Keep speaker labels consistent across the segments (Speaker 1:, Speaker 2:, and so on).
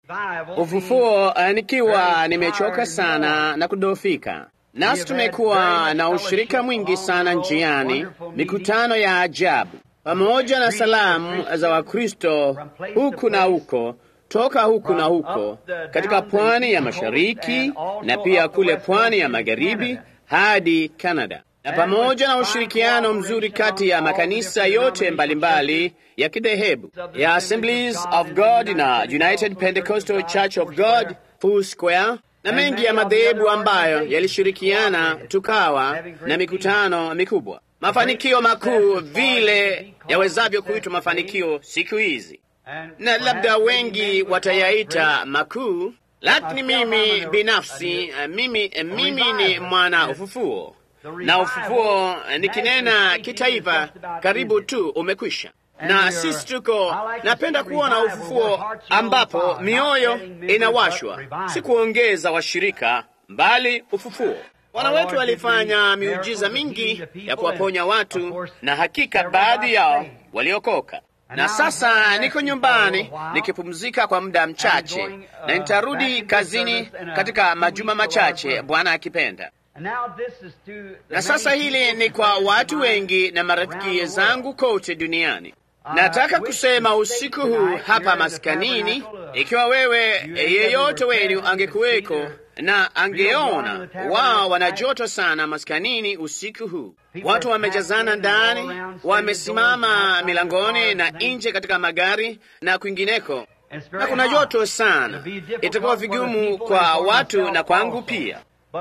Speaker 1: ufufuo, uh, nikiwa nimechoka sana na kudofika. Nasi tumekuwa na ushirika mwingi sana njiani, mikutano ya ajabu, pamoja na salamu za Wakristo huku na huko toka huku na huko katika pwani ya mashariki na pia kule pwani ya magharibi hadi Kanada, na pamoja na ushirikiano mzuri kati ya makanisa yote mbalimbali mbali ya kidhehebu ya Assemblies of God na United Pentecostal Church of God Full Square na mengi ya madhehebu ambayo yalishirikiana, tukawa na mikutano mikubwa, mafanikio makuu vile yawezavyo kuitwa mafanikio siku hizi na labda wengi watayaita makuu, lakini mimi binafsi, mimi, mimi ni mwana ufufuo, na ufufuo nikinena kitaifa karibu tu umekwisha, na sisi tuko, napenda kuona ufufuo ambapo mioyo inawashwa, si kuongeza washirika, mbali ufufuo. Bwana wetu walifanya miujiza mingi ya kuwaponya watu, na hakika baadhi yao waliokoka na sasa niko nyumbani nikipumzika kwa muda mchache, na nitarudi kazini katika majuma machache, Bwana akipenda. Na sasa hili ni kwa watu wengi na marafiki zangu kote duniani. Nataka kusema usiku huu hapa maskanini, ikiwa wewe yeyote wenu angekuweko na angeona wao wana joto sana maskanini usiku huu. Watu wamejazana ndani, wamesimama milangoni na nje katika magari na kwingineko, na kuna joto sana. Itakuwa vigumu kwa watu na kwangu pia,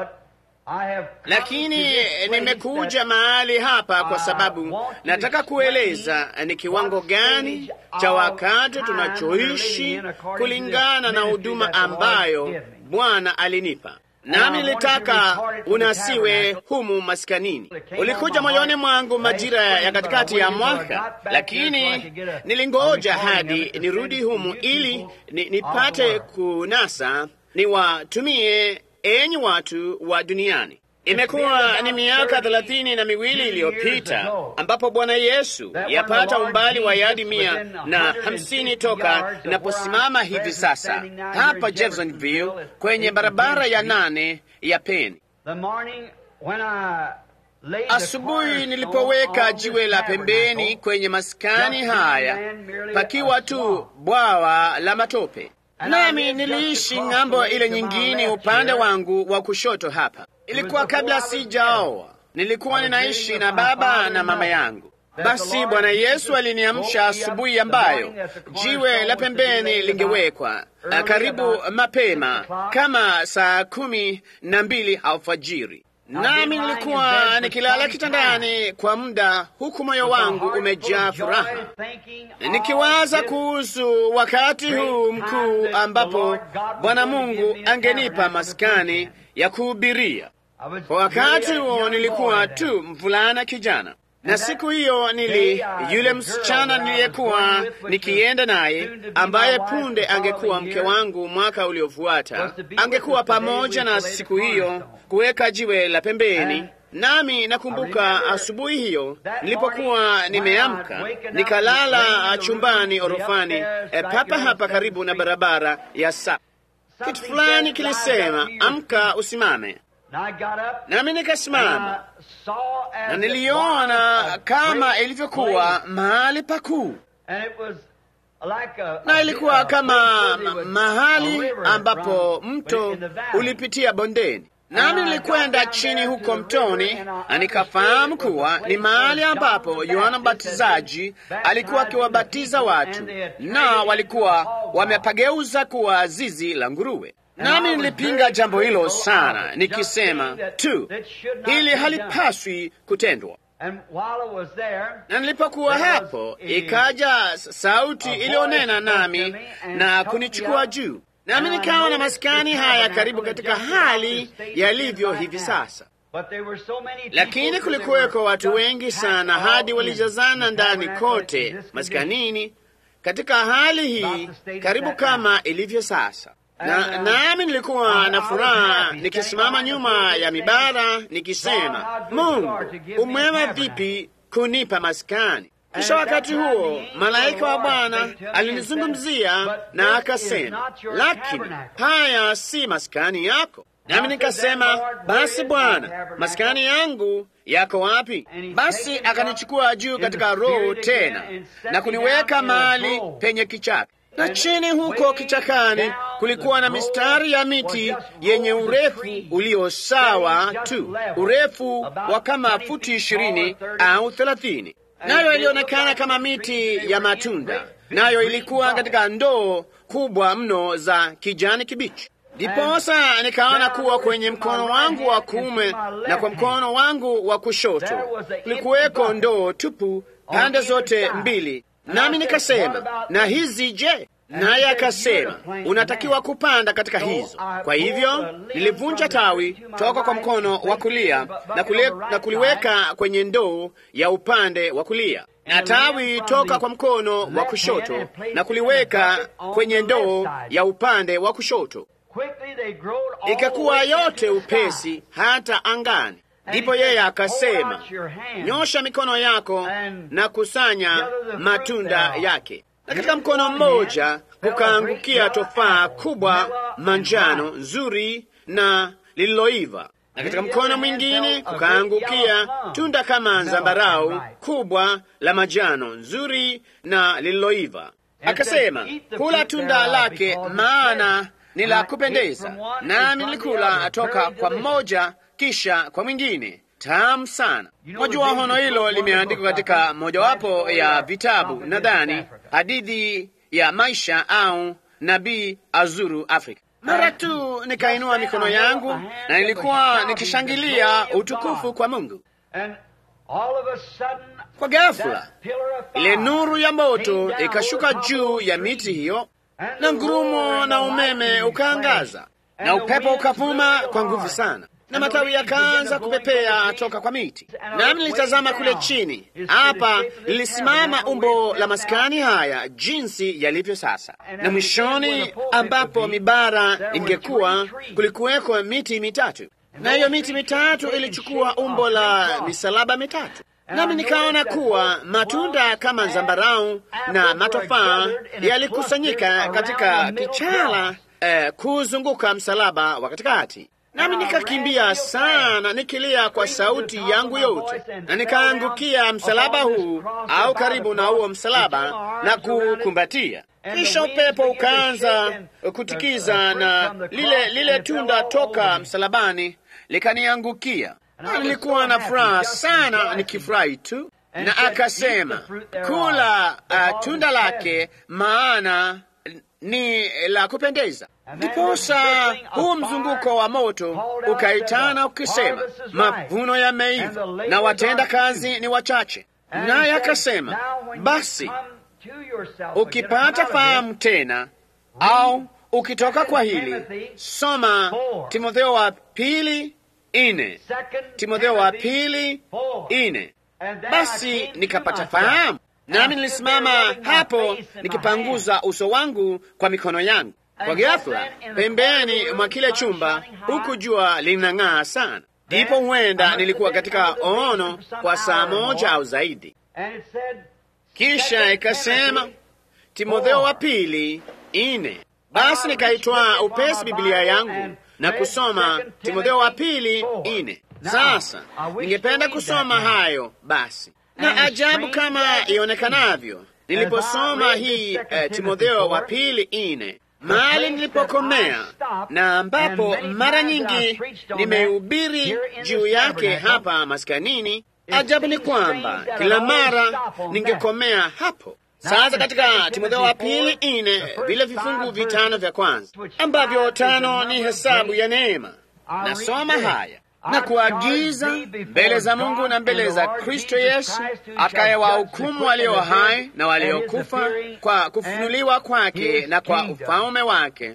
Speaker 1: lakini nimekuja mahali hapa kwa sababu nataka kueleza ni kiwango gani cha wakati tunachoishi kulingana na huduma ambayo Bwana alinipa nami nilitaka unasiwe humu maskanini. Ulikuja moyoni mwangu majira ya katikati ya mwaka, lakini nilingoja hadi nirudi humu ili ni, nipate kunasa niwatumie enyi watu wa duniani. Imekuwa ni miaka thelathini na miwili iliyopita ambapo Bwana Yesu yapata umbali wa yadi mia na hamsini toka inaposimama hivi sasa hapa Jeffersonville kwenye barabara ya nane ya Peni. Asubuhi nilipoweka jiwe la pembeni kwenye maskani haya, pakiwa tu bwawa la matope, nami niliishi ng'ambo ile nyingine upande wangu wa kushoto hapa Ilikuwa kabla sijaoa, nilikuwa ninaishi na baba na mama yangu. Basi Bwana Yesu aliniamsha asubuhi ambayo jiwe la pembeni lingewekwa karibu mapema kama saa kumi na mbili alfajiri, nami nilikuwa nikilala kitandani kwa muda, huku moyo wangu umejaa furaha, nikiwaza kuhusu wakati huu mkuu ambapo Bwana Mungu angenipa maskani ya kuhubiria. Kwa wakati huo nilikuwa tu mvulana kijana, na siku hiyo nili yule msichana niliyekuwa nikienda naye, ambaye punde angekuwa mke wangu mwaka uliofuata, angekuwa pamoja na siku hiyo kuweka jiwe la pembeni. Nami nakumbuka asubuhi hiyo nilipokuwa nimeamka, nikalala chumbani orofani, e, papa hapa karibu na barabara ya sa kitu fulani kilisema, amka usimame nami nikasimama na niliona kama ilivyokuwa mahali pakuu, na ilikuwa kama mahali ambapo mto ulipitia bondeni, nami nilikwenda chini huko mtoni, na nikafahamu kuwa ni mahali ambapo Yohana Mbatizaji alikuwa akiwabatiza watu, na walikuwa wamepageuza kuwa zizi la nguruwe. Nami nilipinga jambo hilo sana, nikisema tu hili halipaswi kutendwa. Na nilipokuwa hapo, ikaja sauti iliyonena nami na kunichukua juu, nami nikaona maskani haya karibu katika hali yalivyo hivi sasa. Lakini kulikuweko watu wengi sana, hadi walijazana ndani kote maskanini, katika hali hii karibu kama ilivyo sasa na nami nilikuwa na furaha nikisimama nyuma ya mibara nikisema, Mungu umwema vipi kunipa maskani. Kisha wakati huo malaika wa Bwana alinizungumzia na akasema, lakini haya si maskani yako. Nami nikasema, basi Bwana, maskani yangu yako wapi? Basi akanichukua juu katika roho tena na kuniweka mahali penye kichaka, na chini huko kichakani kulikuwa na mistari ya miti yenye urefu ulio sawa tu, urefu wa kama futi ishirini au thelathini, nayo ilionekana kama miti ya matunda, nayo ilikuwa katika ndoo kubwa mno za kijani kibichi. Ndiposa nikaona kuwa kwenye mkono wangu wa kuume na kwa mkono wangu wa kushoto kulikuweko ndoo tupu pande zote mbili, nami nikasema, na hizi je? Naye akasema, unatakiwa kupanda katika hizo. Kwa hivyo nilivunja tawi toka kwa mkono wa kulia na, kule, na kuliweka kwenye ndoo ya upande wa kulia na tawi toka kwa mkono wa kushoto na kuliweka kwenye ndoo ya upande wa kushoto ikakuwa yote upesi hata angani. Ndipo yeye akasema, nyosha mikono yako na kusanya matunda yake. Na katika mkono mmoja kukaangukia tofaa kubwa manjano nzuri na lililoiva, na katika mkono mwingine kukaangukia tunda kama zambarau kubwa la majano nzuri na lililoiva. Akasema, kula tunda lake, maana ni la kupendeza. Nami nilikula toka kwa mmoja kisha kwa mwingine, tamu sana. Wajua, hono hilo limeandikwa katika mojawapo ya vitabu, nadhani hadithi ya maisha au nabii azuru Afrika. Mara tu nikainua mikono yangu na nilikuwa nikishangilia utukufu kwa Mungu. Kwa ghafula ile nuru ya moto ikashuka juu ya miti hiyo na ngurumo na umeme ukaangaza na upepo ukavuma kwa nguvu sana, na matawi yakaanza kupepea toka kwa miti. Nami nilitazama kule chini, hapa lilisimama umbo la maskani haya jinsi yalivyo sasa, na mwishoni ambapo mibara ingekuwa kulikuweko miti mitatu, na hiyo miti mitatu ilichukua umbo la misalaba mitatu nami nikaona kuwa matunda kama zambarau na matofaa yalikusanyika katika kichala eh, kuzunguka msalaba wa katikati. Nami nikakimbia sana nikilia kwa sauti yangu yote, na nikaangukia msalaba huu au karibu na huo msalaba na kukumbatia. Kisha upepo ukaanza kutikiza na lile lile tunda toka msalabani likaniangukia. Nilikuwa na furaha sana nikifurahi tu, na akasema kula uh, tunda lake, maana ni la kupendeza. Ndiposa huu mzunguko wa moto ukaitana ukisema, mavuno yameiva na watenda kazi ni wachache. Naye akasema, basi ukipata fahamu tena au ukitoka kwa hili, soma Timotheo wa pili ine Timotheo wa pili ine. Basi nikapata fahamu, nami nilisimama hapo nikipanguza uso wangu kwa mikono yangu. Kwa ghafula, pembeni mwa kile chumba, huku jua linang'aa sana, ndipo huenda nilikuwa katika ono kwa saa moja au zaidi. Kisha ikasema Timotheo wa pili ine. Basi nikaitwaa upesi Biblia yangu na kusoma Timotheo wa pili ine. Sasa ningependa kusoma hayo basi, na ajabu kama ionekanavyo, niliposoma hii eh, Timotheo wa pili ine, mahali nilipokomea na ambapo mara nyingi nimehubiri juu yake hapa maskanini, ajabu ni kwamba kila mara ningekomea hapo. Sasa katika Timotheo wa pili ine, vile vifungu vitano vya kwanza ambavyo tano ni hesabu ya neema, nasoma haya na kuagiza mbele za Mungu na mbele za Kristo Yesu atakayewahukumu walio hai na waliokufa kwa kufunuliwa kwake na kwa ufalme wake.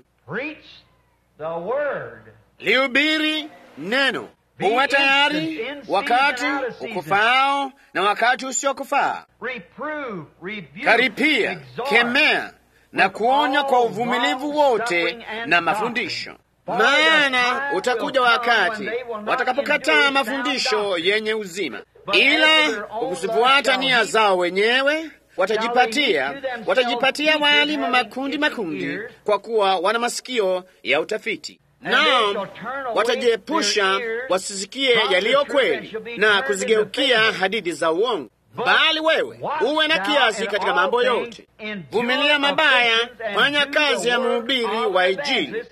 Speaker 1: Lihubiri neno, uwe tayari wakati ukufaao na wakati usiokufaa. Karipia, kemea na kuonya kwa uvumilivu wote na mafundisho. Maana utakuja wakati watakapokataa mafundisho yenye uzima, ila kuzifuata nia zao wenyewe watajipatia watajipatia waalimu makundi makundi, kwa kuwa wana masikio ya utafiti nao watajiepusha wasisikie yaliyo kweli na kuzigeukia hadithi za uongo. Bali wewe uwe na kiasi katika mambo yote, vumilia mabaya, fanya kazi ya mhubiri wa Injili,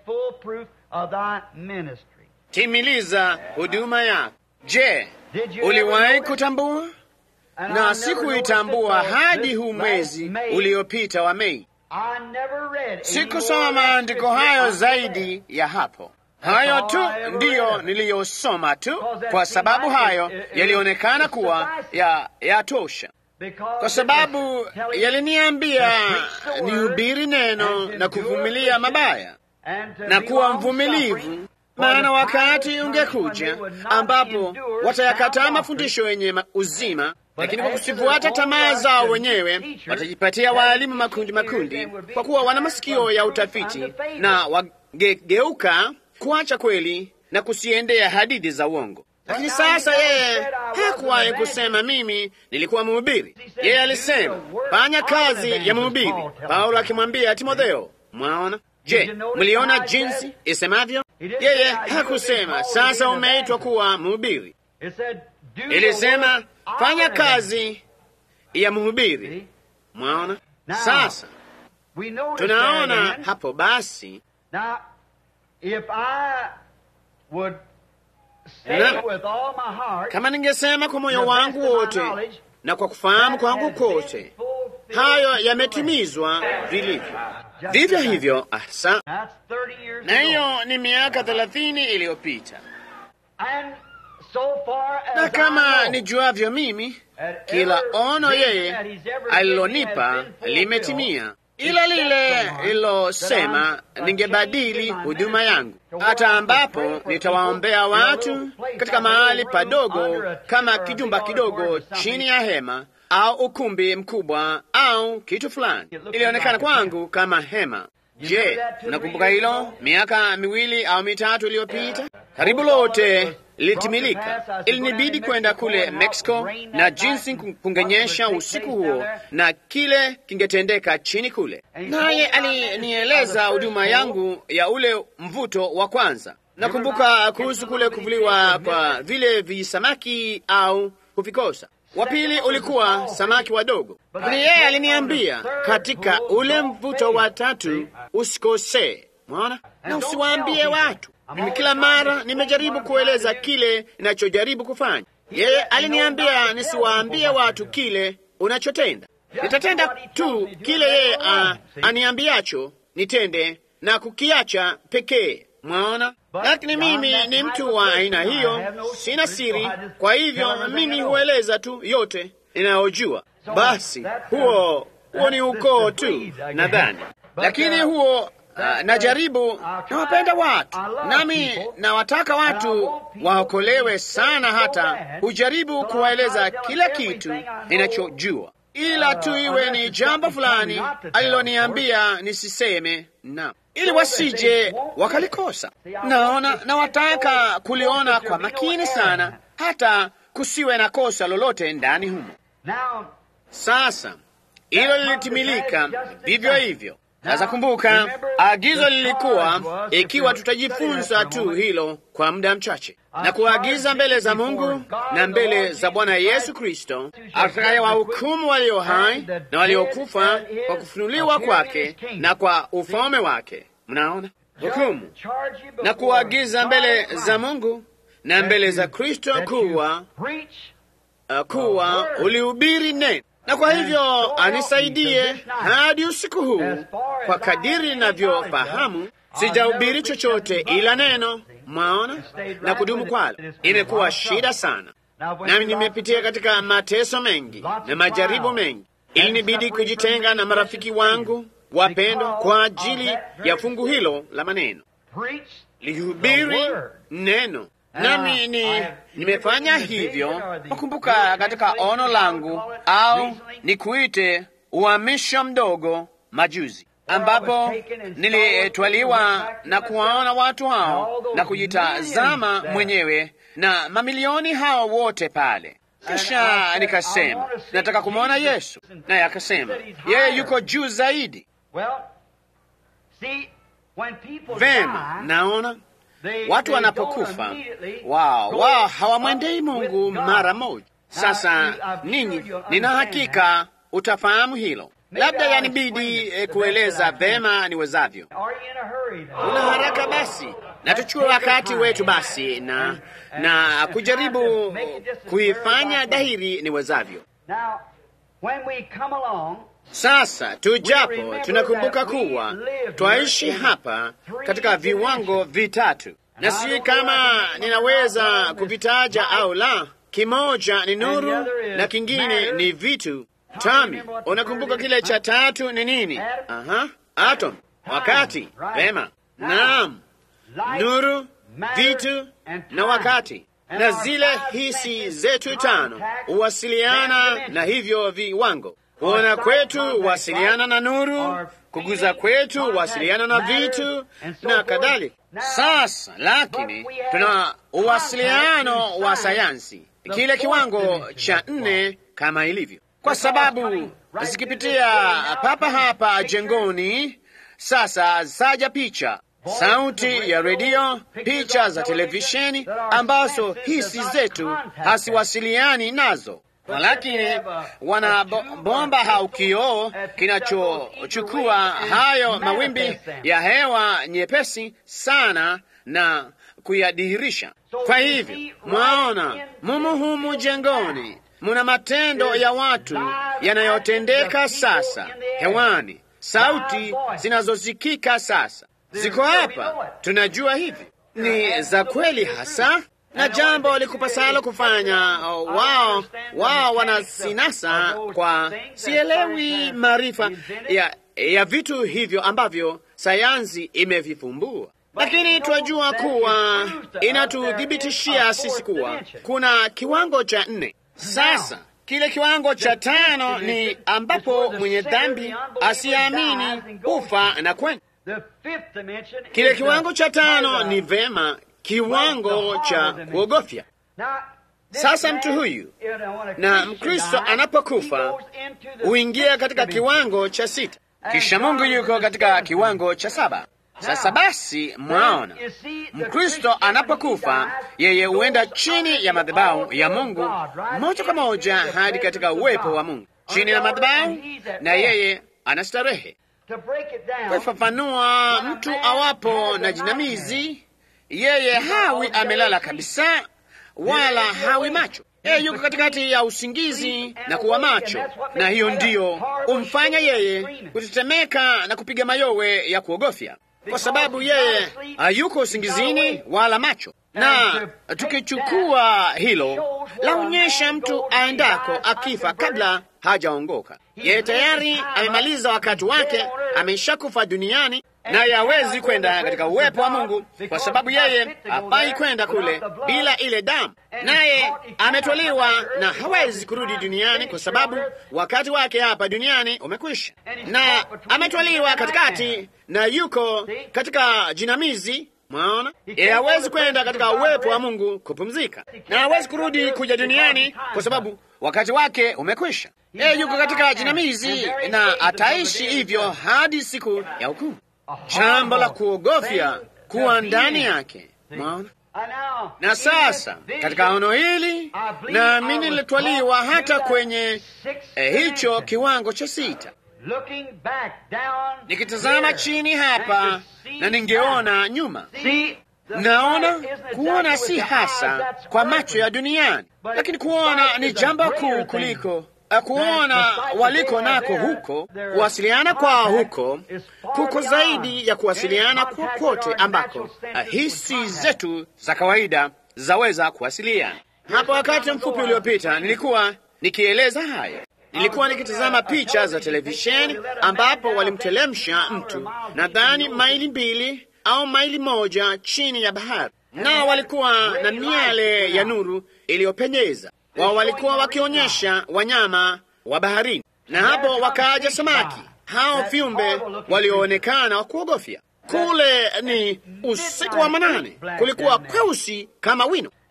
Speaker 1: timiliza huduma yako. Je, uliwahi kutambua? Na sikuitambua hadi huu mwezi uliopita wa Mei. Sikusoma maandiko hayo zaidi ya hapo. Hayo tu ndiyo niliyosoma tu, kwa sababu hayo yalionekana kuwa ya yatosha, kwa sababu yaliniambia nihubiri neno na kuvumilia mabaya na kuwa mvumilivu, maana wakati ungekuja ambapo watayakataa mafundisho yenye uzima lakini kwa kusifuata tamaa zao wenyewe watajipatia waalimu makundi makundi, kwa kuwa wana masikio ya utafiti na wagegeuka kuacha kweli na kusiendea hadithi za uongo. Lakini sasa yeye hakuwahi kusema mimi nilikuwa mhubiri. Yeye alisema fanya kazi ya mhubiri, Paulo akimwambia Timotheo. Mwaona? Je, mliona jinsi isemavyo? Yeye hakusema sasa umeitwa kuwa mhubiri, ilisema fanya kazi ya mhubiri. Mwaona? Sasa tunaona hapo basi na, kama ningesema kwa moyo wangu wote na kwa kufahamu kwangu kote, hayo yametimizwa vilivyo. Vivyo hivyo hasa, na hiyo ni miaka thelathini iliyopita na kama nijuavyo mimi, kila ono yeye alilonipa limetimia, ila lile lilosema ningebadili huduma yangu, hata ambapo nitawaombea watu katika mahali padogo kama kijumba kidogo chini ya hema au ukumbi mkubwa au kitu fulani. Ilionekana kwangu kama hema. Je, mnakumbuka hilo? Miaka miwili au mitatu iliyopita, karibu lote lilitimilika. Ilinibidi kwenda kule Mexico na jinsi kungenyesha usiku huo na kile kingetendeka chini kule, naye alinieleza huduma yangu ya ule mvuto wa kwanza. Nakumbuka kuhusu kule kuvuliwa kwa vile visamaki au kuvikosa. Wa pili ulikuwa samaki wadogo, lakini yeye aliniambia katika ule mvuto wa tatu usikosee, mwaona, na usiwaambie watu mimi kila mara nimejaribu kueleza kile ninachojaribu kufanya. Yeye aliniambia nisiwaambie watu kile unachotenda. Nitatenda tu kile yeye aniambiacho nitende na kukiacha pekee. Mwaona, lakini mimi ni mtu wa aina hiyo, sina siri. Kwa hivyo mimi hueleza tu yote ninayojua. Basi huo huo ni ukoo tu, nadhani, lakini huo Uh, najaribu nawapenda watu nami nawataka watu waokolewe sana, hata hujaribu kuwaeleza kila kitu ninachojua, ila tu iwe ni jambo fulani aliloniambia nisiseme na ili wasije wakalikosa. Naona nawataka kuliona kwa makini sana, hata kusiwe na kosa lolote ndani humo. Sasa hilo lilitimilika vivyo hivyo. Sasa kumbuka, agizo lilikuwa ikiwa tutajifunza tu hilo kwa muda mchache na kuagiza mbele za Mungu na mbele za Bwana Yesu Kristo atakaye wahukumu walio hai na waliokufa kwa kufunuliwa kwake na kwa ufalme wake. Mnaona hukumu na kuagiza mbele za Mungu na mbele za Kristo kuwa uh, kuwa ulihubiri neno na kwa hivyo anisaidie hadi usiku huu, kwa kadiri ninavyofahamu, sijahubiri chochote ila neno, mwaona, na kudumu kwalo. Imekuwa shida sana, nami nimepitia katika mateso mengi na majaribu mengi. Ilinibidi kujitenga na marafiki wangu wapendwa kwa ajili ya fungu hilo la maneno. Lihubiri neno nami ni nimefanya hivyo. Nakumbuka katika ono langu au nikuite uhamisho mdogo majuzi, ambapo nilitwaliwa na kuwaona watu hao na kujitazama mwenyewe na mamilioni hao wote pale, Kisha nikasema nataka kumwona Yesu, naye akasema yeye yuko juu zaidi. Vema, naona watu wanapokufa wao wao hawamwendei Mungu mara moja. Sasa ninyi, nina hakika utafahamu hilo. Labda yanibidi eh, kueleza vema niwezavyo. Una haraka basi, na tuchue wakati wetu basi na na kujaribu kuifanya dhahiri niwezavyo. Sasa tujapo, tunakumbuka kuwa twaishi hapa katika viwango vitatu, na sijui kama ninaweza kuvitaja au la. Kimoja ni nuru na kingine ni vitu. Tami, unakumbuka kile cha tatu ni nini? Aha, atom, wakati. Vema, naam, nuru, vitu na wakati, na zile hisi zetu tano huwasiliana na hivyo viwango. Kuona kwetu huwasiliana na nuru, kuguza kwetu huwasiliana na vitu na kadhalika. Sasa lakini tuna uwasiliano wa sayansi, kile kiwango cha nne kama ilivyo, kwa sababu zikipitia papa hapa jengoni. Sasa zaja picha, sauti ya redio, picha za televisheni ambazo hisi zetu hasiwasiliani nazo lakini wana bomba au kioo kinachochukua hayo mawimbi ya hewa nyepesi sana na kuyadhihirisha. Kwa hivyo, mwaona mumu humu jengoni muna matendo ya watu yanayotendeka sasa hewani, sauti zinazosikika sasa ziko hapa. Tunajua hivi ni za kweli hasa na jambo likupasalo kufanya wao wao wanasinasa kwa sielewi maarifa ya, ya vitu hivyo ambavyo sayansi imevifumbua, lakini twajua kuwa inatuthibitishia sisi kuwa kuna kiwango cha nne. Sasa kile kiwango cha tano ni ambapo mwenye dhambi asiamini hufa na kwenda. Kile kiwango cha tano ni vema kiwango cha kuogofya. Sasa mtu huyu na Mkristo anapokufa huingia katika kiwango cha sita, kisha Mungu yuko katika kiwango cha saba. Sasa basi, mwaona, Mkristo anapokufa yeye huenda chini ya madhabahu ya Mungu moja kwa moja hadi katika uwepo wa Mungu, chini ya madhabahu, na yeye anastarehe. Kufafanua, mtu awapo na jinamizi yeye hawi amelala kabisa, wala hawi macho. Yeye yuko katikati ya usingizi na kuwa macho, na hiyo ndiyo umfanya yeye kutetemeka na kupiga mayowe ya kuogofya, kwa sababu yeye hayuko usingizini wala macho. Na tukichukua hilo, laonyesha mtu aendako akifa kabla hajaongoka. Yeye tayari amemaliza wakati wake, ameshakufa duniani naye hawezi kwenda katika uwepo wa Mungu kwa sababu yeye hafai kwenda kule bila ile damu, naye ametwaliwa na hawezi kurudi duniani kwa sababu wakati wake hapa duniani umekwisha, na ametwaliwa katikati na yuko katika jinamizi. Mwaona, yeye hawezi kwenda katika uwepo wa Mungu kupumzika, na hawezi kurudi kuja duniani kwa sababu wakati wake umekwisha. Yeye yuko katika jinamizi na ataishi hivyo hadi siku ya hukumu. Jambo la kuogofya kuwa ndani yake. Mwaona, na sasa katika ono hili naamini nilitwaliwa hata kwenye eh, hicho kiwango cha sita, nikitazama chini hapa na ningeona nyuma. Naona kuona si hasa kwa macho ya duniani, lakini kuona ni jambo kuu kuliko kuona waliko nako huko. Kuwasiliana kwao huko kuko zaidi ya kuwasiliana kokote ambako hisi zetu za kawaida zaweza kuwasiliana. Hapo wakati mfupi uliopita nilikuwa nikieleza haya, nilikuwa nikitazama picha za televisheni ambapo walimtelemsha mtu nadhani maili mbili au maili moja chini ya bahari, nao walikuwa na miale ya nuru iliyopenyeza wao walikuwa wakionyesha wanyama wa baharini, na hapo wakaja samaki hao viumbe walioonekana wa kuogofya. Kule ni usiku wa manane, kulikuwa kweusi kama wino,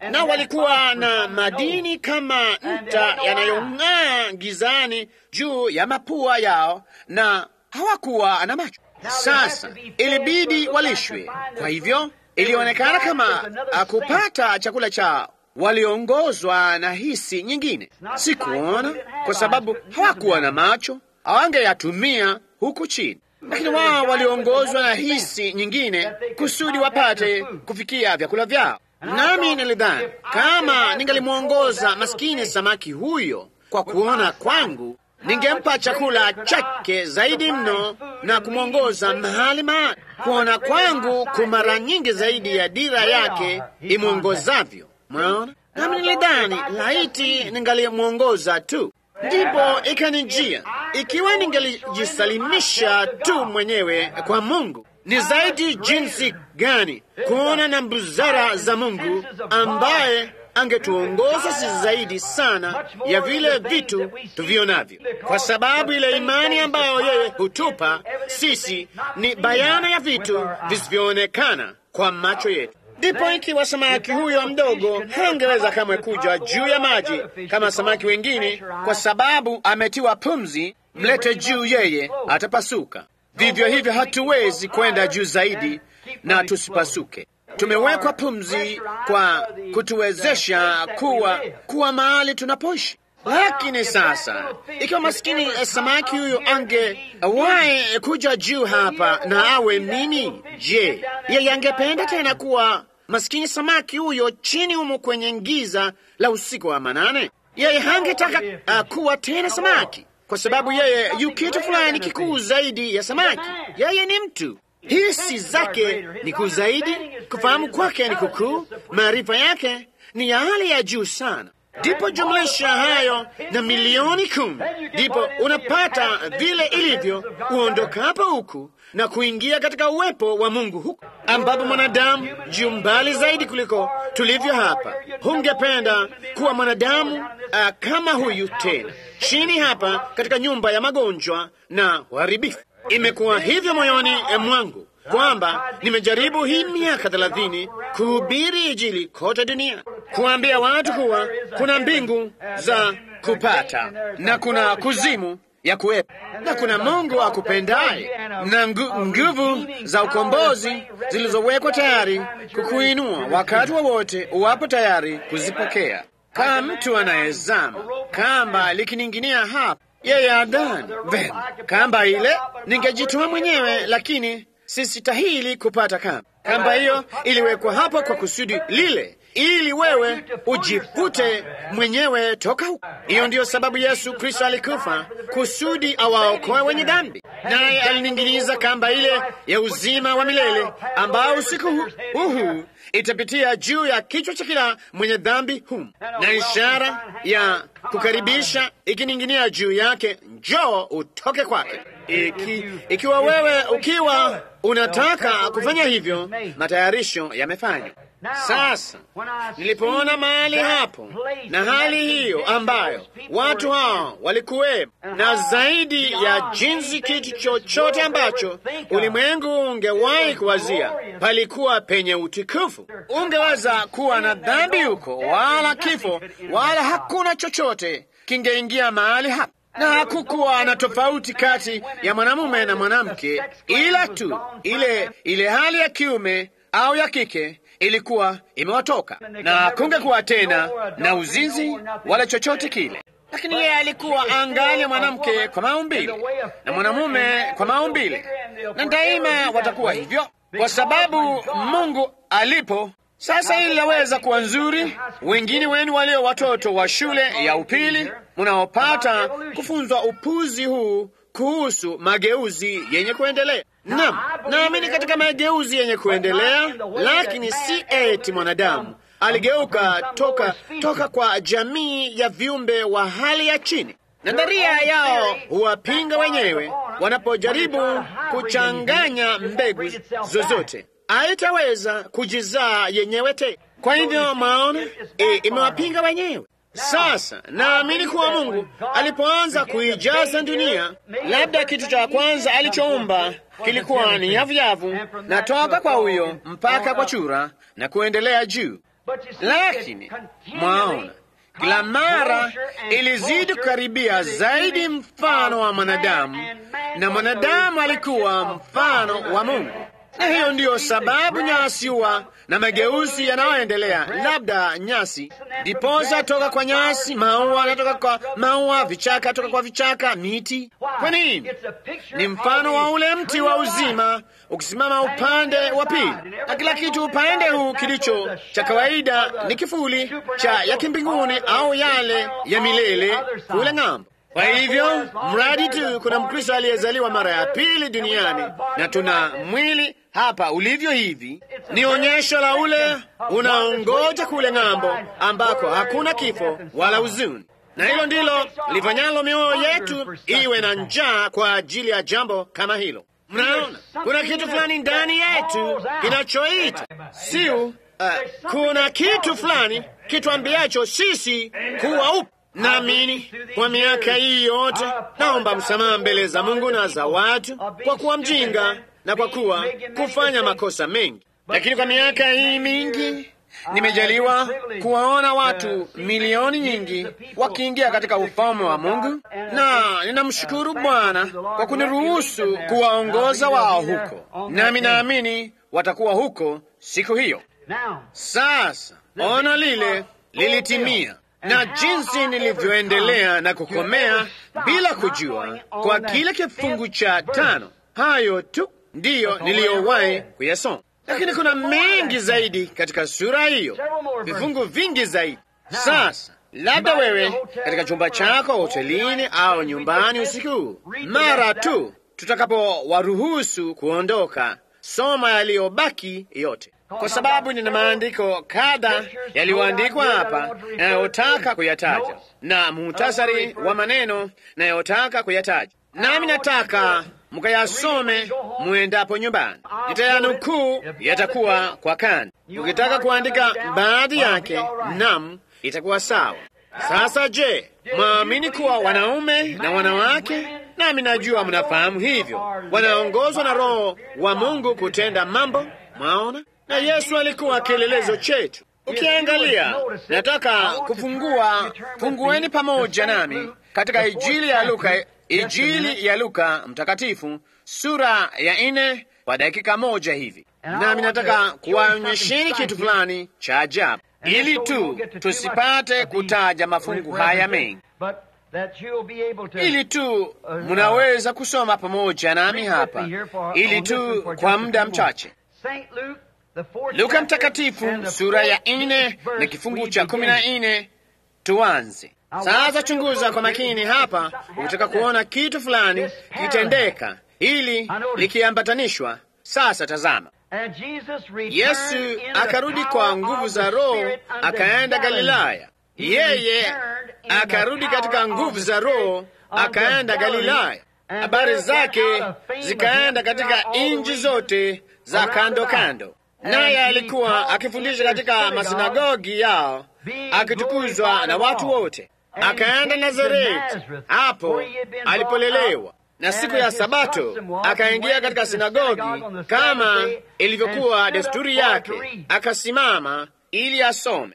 Speaker 1: na walikuwa na madini kama nta yanayong'aa gizani juu ya mapua yao, na hawakuwa na macho. Sasa ilibidi walishwe. Kwa hivyo ilionekana kama kupata chakula cha waliongozwa na hisi nyingine, si kuona, kwa sababu hawakuwa na macho, hawangeyatumia huku chini, lakini wao waliongozwa na hisi nyingine kusudi wapate kufikia vyakula vyao. Nami nilidhani kama ningalimwongoza maskini samaki huyo kwa kuona kwangu, ningempa chakula chake zaidi mno na kumwongoza mahali mahali. Kuona kwangu kumara nyingi zaidi ya dira yake imwongozavyo. Mwaona, nami nilidhani laiti ningalimwongoza tu. Ndipo ikanijia, ikiwa ningalijisalimisha tu mwenyewe kwa Mungu, ni zaidi jinsi gani kuona na mbuzara za Mungu ambaye angetuongoza si zaidi sana ya vile vitu tuvionavyo, kwa sababu ile imani ambayo yeye hutupa sisi ni bayana ya vitu visivyoonekana kwa macho yetu. Ndipo ikiwa samaki huyo mdogo hangeweza kamwe kuja juu ya maji kama samaki wengine, kwa sababu ametiwa pumzi, mlete juu yeye atapasuka. Vivyo hivyo hatuwezi kwenda juu zaidi na tusipasuke. Tumewekwa pumzi kwa kutuwezesha kuwa kuwa mahali tunapoishi. Lakini sasa, ikiwa maskini samaki huyo angewahi kuja juu hapa na awe nini, je, yeye angependa tena kuwa maskini samaki huyo chini humo kwenye giza la usiku wa manane? Yeye hangetaka uh, kuwa tena samaki, kwa sababu yeye yu kitu fulani kikuu zaidi ya samaki. Yeye ni mtu hisi zake ni kuu zaidi, kufahamu kwake ni kukuu, maarifa yake ni ya hali ya juu sana. Ndipo jumlisha hayo na milioni kumi, ndipo unapata vile ilivyo uondokapo huku na kuingia katika uwepo wa Mungu huku ambapo mwanadamu juu mbali zaidi kuliko tulivyo hapa. Hungependa kuwa mwanadamu uh, kama huyu tena chini hapa katika nyumba ya magonjwa na uharibifu. Imekuwa hivyo moyoni mwangu kwamba nimejaribu hii miaka thelathini kuhubiri Injili kote dunia, kuambia watu kuwa kuna mbingu za kupata na kuna kuzimu ya kuwepo na kuna Mungu akupendaye na nguvu za ukombozi zilizowekwa tayari kukuinua wakati wowote wa uwapo tayari kuzipokea. Kama mtu anayezama kamba likining'inia hapa yeye adhani vema, kamba ile ningejitoa mwenyewe, lakini sistahili kupata kamba. Kamba hiyo iliwekwa hapo kwa kusudi lile, ili wewe ujivute mwenyewe toka huko. Hiyo ndiyo sababu Yesu Kristo alikufa, kusudi awaokoe wenye dhambi, naye alining'iniza kamba ile ya uzima wa milele, ambao usiku huu itapitia juu ya kichwa cha kila mwenye dhambi humu, na ishara ya kukaribisha ikining'inia juu yake, njoo utoke kwake. Iki, ikiwa wewe ukiwa unataka kufanya hivyo, matayarisho yamefanywa. Sasa nilipoona mahali hapo na hali hiyo ambayo watu hao walikuwepo, na zaidi ya jinsi kitu chochote ambacho ulimwengu ungewahi kuwazia, palikuwa penye utukufu. Ungeweza kuwa na dhambi huko, wala kifo, wala hakuna chochote kingeingia mahali hapo na hakukuwa na tofauti kati ya mwanamume na mwanamke, ila tu ile ile hali ya kiume au ya kike ilikuwa imewatoka, na kungekuwa tena na uzinzi wala chochote kile. Lakini yeye alikuwa angali mwanamke kwa maumbile na mwanamume kwa maumbile, na daima watakuwa hivyo, kwa sababu Mungu alipo sasa hili laweza kuwa nzuri. Wengine wenu walio watoto wa shule ya upili mnaopata kufunzwa upuzi huu kuhusu mageuzi yenye kuendelea. Naam, naamini katika mageuzi yenye kuendelea, lakini si eti mwanadamu aligeuka toka, toka kwa jamii ya viumbe wa hali ya chini. Nadharia yao huwapinga wenyewe wanapojaribu kuchanganya mbegu zozote haitaweza kujizaa yenyewe te. Kwa hivyo maona e, imewapinga wenyewe. Sasa naamini kuwa Mungu alipoanza kuijaza dunia, labda kitu cha kwanza alichoumba kilikuwa ni yavuyavu, na toka kwa huyo mpaka kwa chura na kuendelea juu. lakini mwaona kila mara ilizidi kukaribia zaidi mfano wa mwanadamu, na mwanadamu alikuwa mfano wa Mungu. Na hiyo ndiyo sababu nyasi huwa na mageuzi yanayoendelea, labda nyasi diposa toka kwa nyasi, maua natoka kwa maua, vichaka toka kwa vichaka, miti. Kwa nini? Ni mfano wa ule mti wa uzima ukisimama upande wa pili, na kila kitu upande huu kilicho cha kawaida ni kivuli cha ya kimbinguni au yale ya milele kule ng'ambo. Kwa hivyo mradi tu kuna Mkristo aliyezaliwa mara ya pili duniani na tuna mwili hapa ulivyo hivi, ni onyesho la ule unaongoja kule ng'ambo ambako hakuna kifo wala huzuni, na hilo ndilo lifanyalo mioyo yetu iwe na njaa kwa ajili ya jambo kama hilo. Mnaona, kuna kitu fulani ndani yetu kinachoita siu, uh, kuna kitu fulani kituambiacho sisi kuwa upo Naamini kwa miaka hii yote naomba msamaha mbele za Mungu na za watu kwa kuwa mjinga na kwa kuwa kufanya makosa mengi, lakini kwa miaka hii mingi nimejaliwa kuwaona watu milioni nyingi wakiingia katika ufalme wa Mungu, na ninamshukuru Bwana kwa kuniruhusu kuwaongoza wao huko, nami naamini watakuwa huko siku hiyo. Sasa ono lile lilitimia na jinsi nilivyoendelea na kukomea bila kujua kwa kile kifungu cha tano, hayo tu ndiyo niliyowahi kuyasoma, lakini kuna mengi zaidi katika sura hiyo, vifungu vingi zaidi. Sasa labda wewe katika chumba chako hotelini au nyumbani usiku huu, mara tu tutakapowaruhusu kuondoka, soma yaliyobaki yote kwa sababu nina maandiko kadha yaliyoandikwa hapa yanayotaka kuyataja na muhtasari wa maneno nayotaka kuyataja, nami nataka mukayasome muendapo nyumbani. Nitayanukuu, yatakuwa kwa kanda. Ukitaka kuandika baadhi yake, nam, itakuwa sawa. Sasa je, mwaamini kuwa wanaume na wanawake, nami najua mnafahamu hivyo, wanaongozwa na Roho wa Mungu kutenda mambo? Mwaona? na Yesu alikuwa kielelezo chetu. Ukiangalia, nataka kufungua, fungueni pamoja nami katika Injili ya Luka, Injili ya Luka mtakatifu sura ya nne kwa dakika moja hivi, nami nataka kuwaonyesheni kitu fulani cha ajabu, ili tu tusipate kutaja mafungu haya mengi, ili tu munaweza kusoma pamoja nami hapa, ili tu kwa muda mchache Luka mtakatifu sura ya nne na kifungu cha kumi na nne tuanze sasa. Chunguza kwa makini hapa, unataka kuona kitu fulani kitendeka, ili likiambatanishwa. Sasa tazama, Yesu akarudi kwa nguvu za Roho, akaenda Galilaya. Yeye akarudi katika nguvu za Roho, akaenda Galilaya. Habari zake zikaenda katika nchi zote za kando kando naye alikuwa akifundisha katika masinagogi yao akitukuzwa na watu wote. Akaenda Nazareti, hapo alipolelewa, na siku ya Sabato akaingia katika sinagogi kama ilivyokuwa desturi yake, akasimama ili asome.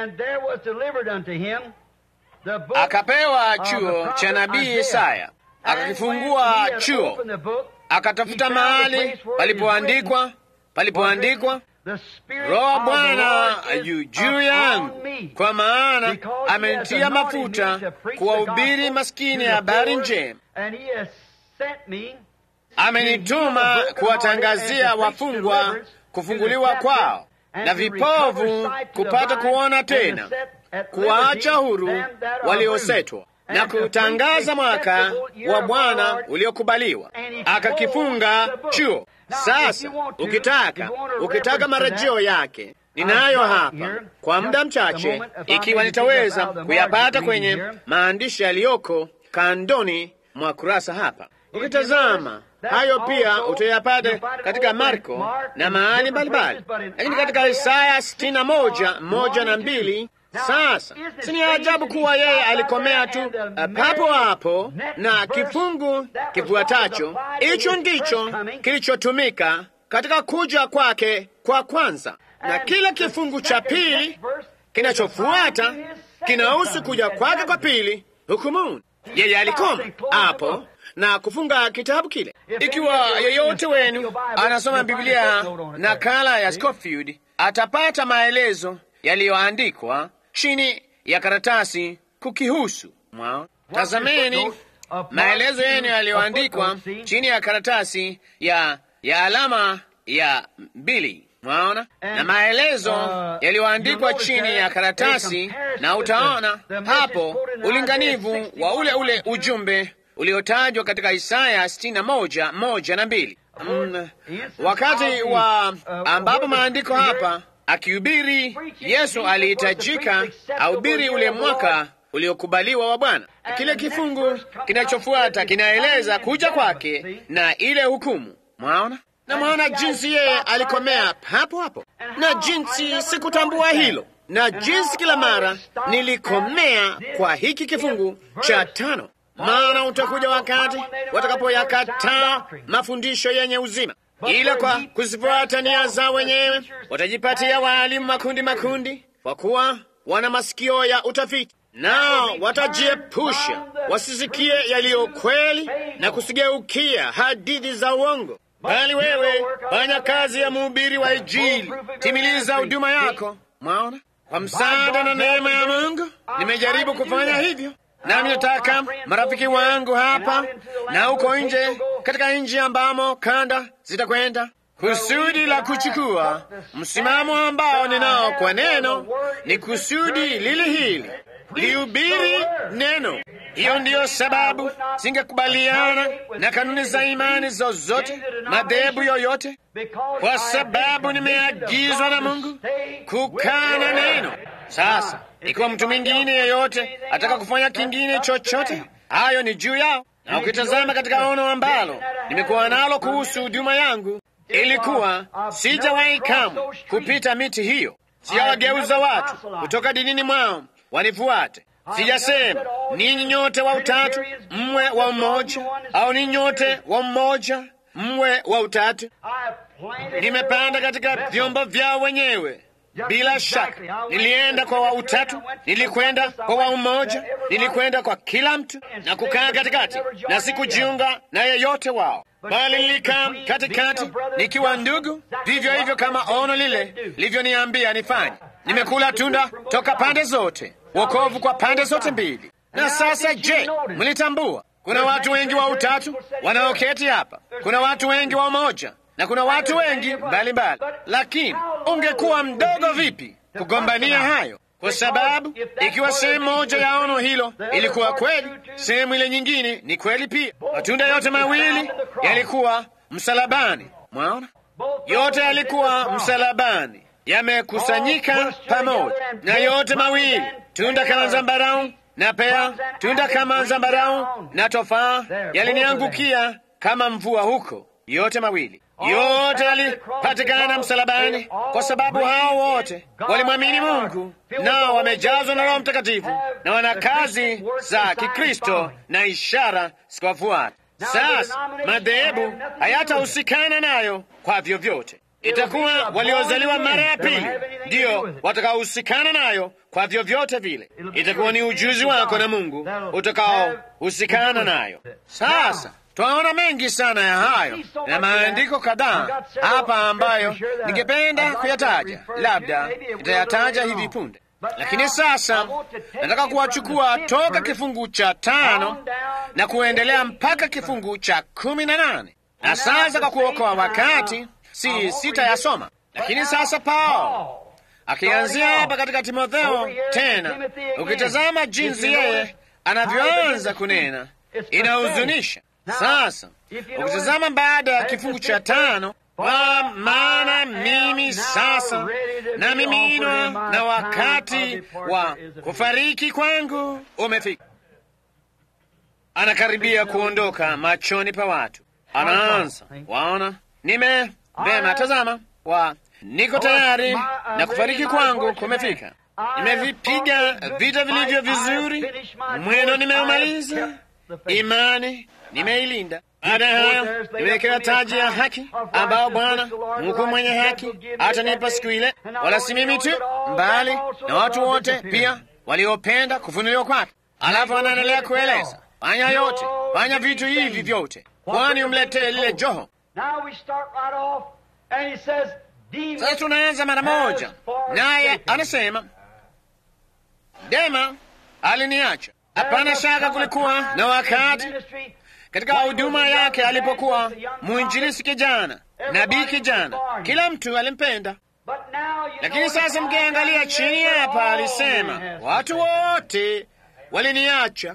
Speaker 1: Akapewa chuo cha nabii Isaya, akakifungua chuo, akatafuta mahali palipoandikwa palipoandikwa Roho Bwana yu juu yangu, kwa maana amenitia mafuta kuwahubiri maskini habari njema, amenituma kuwatangazia wafungwa kufunguliwa kwao, na vipovu kupata kuona tena, kuwaacha huru waliosetwa, na kutangaza mwaka wa Bwana uliokubaliwa. Akakifunga chuo. Sasa ukitaka ukitaka marejeo yake ninayo hapa kwa muda mchache, ikiwa nitaweza kuyapata kwenye maandishi yaliyoko kandoni mwa kurasa hapa. Ukitazama hayo pia utayapata katika Marko na mahali mbalimbali, lakini katika Isaya sitini na moja moja na mbili sasa si ni ajabu kuwa yeye alikomea tu uh, papo hapo, na kifungu kifuatacho hicho ndicho kilichotumika katika kuja kwake kwa kwanza. na kila kifungu cha pili kinachofuata kinahusu kuja kwake kwa pili hukumuni. Yeye alikoma hapo na kufunga kitabu kile. Ikiwa yeyote wenu anasoma Biblia nakala ya Scofield, atapata maelezo yaliyoandikwa chini ya karatasi kukihusu. Mwaona, tazameni maelezo yenu yaliyoandikwa chini ya karatasi ya ya alama ya mbili. Mwaona, na maelezo yaliyoandikwa chini ya karatasi, na utaona hapo ulinganivu wa ule ule ujumbe uliotajwa katika Isaya sitini na moja moja na mbili. Mm, wakati wa ambapo maandiko hapa akihubiri Yesu alihitajika ahubiri ule mwaka uliokubaliwa wa Bwana. Kile kifungu kinachofuata kinaeleza kuja kwake na ile hukumu. Mwaona na mwaona jinsi yeye alikomea hapo hapo, na jinsi sikutambua hilo, na jinsi kila mara nilikomea kwa hiki kifungu cha tano. Maana utakuja wakati watakapoyakataa mafundisho yenye uzima, ila kwa kuzifuata nia zao wenyewe watajipatia waalimu makundi makundi, kwa kuwa wana masikio ya utafiti, nao watajiepusha wasisikie yaliyo kweli na kusigeukia hadithi za uongo. Bali wewe fanya kazi ya mhubiri wa Injili, timiliza huduma yako. Mwaona, kwa msaada na neema ya Mungu nimejaribu kufanya hivyo, nami nataka marafiki wangu hapa na huko nje, katika nchi ambamo kanda zitakwenda, kusudi la kuchukua msimamo ambao ninao kwa neno ni kusudi lili hili lihubiri neno. Hiyo ndiyo sababu singekubaliana na kanuni za imani zozote, madhehebu yoyote, kwa sababu nimeagizwa na Mungu kukaa na neno. Sasa ikiwa mtu mwingine yeyote ataka kufanya kingine chochote, hayo ni juu yao. Na ukitazama katika ono ambalo nimekuwa nalo kuhusu huduma yangu, ilikuwa sijawahi kamwe kupita miti hiyo. Sijawageuza watu kutoka dinini mwao wanifuate. Sijasema ninyi nyote wa utatu mwe wa umoja, au ninyi nyote wa mmoja mwe wa utatu. Nimepanda katika vyombo vyao wenyewe. Bila shaka nilienda kwa wa utatu, nilikwenda kwa wa umoja, nilikwenda kwa kila mtu na kukaa katikati, na sikujiunga na yeyote wao, bali nilikaa katikati nikiwa ndugu, vivyo hivyo kama ono lile livyoniambia nifanye. Nimekula tunda toka pande zote, wokovu kwa pande zote mbili. Na sasa, je, mlitambua kuna watu wengi wa utatu wanaoketi hapa? Kuna watu wengi wa umoja na kuna watu wengi mbalimbali, lakini ungekuwa mdogo vipi kugombania hayo? Kwa sababu ikiwa sehemu moja ya ono hilo ilikuwa kweli, sehemu ile nyingine ni kweli pia. Matunda yote mawili yalikuwa msalabani. Mwaona, yote yalikuwa msalabani, yamekusanyika pamoja, na yote mawili, tunda kama zambarau na pea, tunda kama zambarau na tofaa, yaliniangukia kama mvua huko, yote mawili yote yalipatikana msalabani, kwa sababu hao wote walimwamini Mungu, nao wamejazwa na Roho Mtakatifu na wana kazi za Kikristo na ishara zikawafuata. Sasa madhehebu hayatahusikana nayo kwa vyovyote. Itakuwa waliozaliwa mara ya pili ndiyo watakaohusikana nayo kwa vyovyote vile. Itakuwa ni ujuzi wako na Mungu utakaohusikana nayo. Sasa twaona mengi sana ya hayo na maandiko kadhaa hapa ambayo ningependa kuyataja, labda nitayataja hivi punde, lakini sasa nataka kuwachukua toka kifungu cha tano na kuendelea mpaka kifungu cha kumi na nane na sasa kwa kuokoa wakati si sitayasoma, lakini sasa Paulo akianzia hapa katika Timotheo tena, ukitazama jinsi yeye anavyoanza kunena inahuzunisha. Sasa ukitazama baada ya kifungu cha tano, kwa maana mimi sasa na miminwa na wakati wa kufariki kwangu umefika. Anakaribia kuondoka machoni pa watu, anaanza waona, nime vema, tazama wa niko tayari na kufariki kwangu kumefika. Nimevipiga vita vilivyo vizuri, mwendo nimeumaliza, imani nimeilinda. Baada ya hayo nimewekewa taji ya haki, ambao Bwana Mungu mwenye haki atanipa siku ile, wala si mimi tu, mbali na watu wote pia waliopenda kufunuliwa kwake. Alafu anaendelea kueleza, fanya yote, fanya vitu hivi vyote, kwani umletee lile joho. Sasa tunaanza mara moja, naye anasema Dema aliniacha. Hapana shaka kulikuwa na wakati katika huduma yake alipokuwa mwinjilisi kijana, nabii kijana, kila mtu alimpenda. Lakini sasa mkiangalia chini hapa, alisema watu wote waliniacha.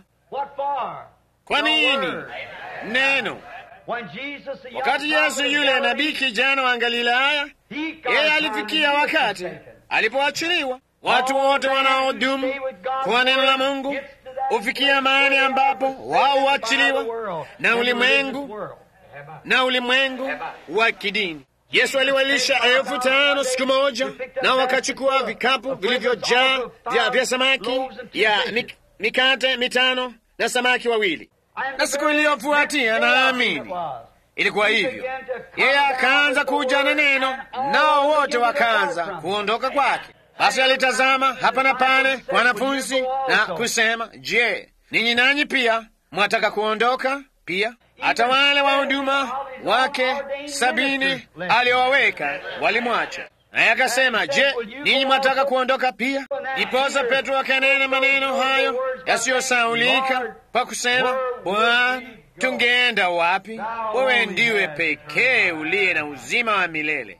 Speaker 1: Kwa nini? Neno. Wakati Yesu yule nabii kijana wa Galilaya, yeye alifikia wakati alipoachiliwa. Watu wote wanaodumu kwa neno la Mungu hufikia mahali ambapo wao huachiliwa na ulimwengu na ulimwengu wa kidini. Yesu aliwalisha elfu tano siku moja, na wakachukua vikapu vilivyojaa vya, vya samaki ya mik, mikate mitano na samaki wawili. Na siku iliyofuatia, naamini ilikuwa hivyo, yeye akaanza kuja na neno, nao wote wakaanza kuondoka kwake. Basi alitazama hapa na pale wanafunzi na kusema, Je, ninyi nanyi pia mwataka kuondoka pia? Hata wale wa huduma wake sabini aliowaweka walimwacha. Naye akasema, Je, ninyi mwataka kuondoka pia? Iposa Petro akanena maneno hayo yasiyosaulika kwa kusema, Bwana, tungeenda wapi? Wewe ndiwe pekee uliye na uzima wa milele.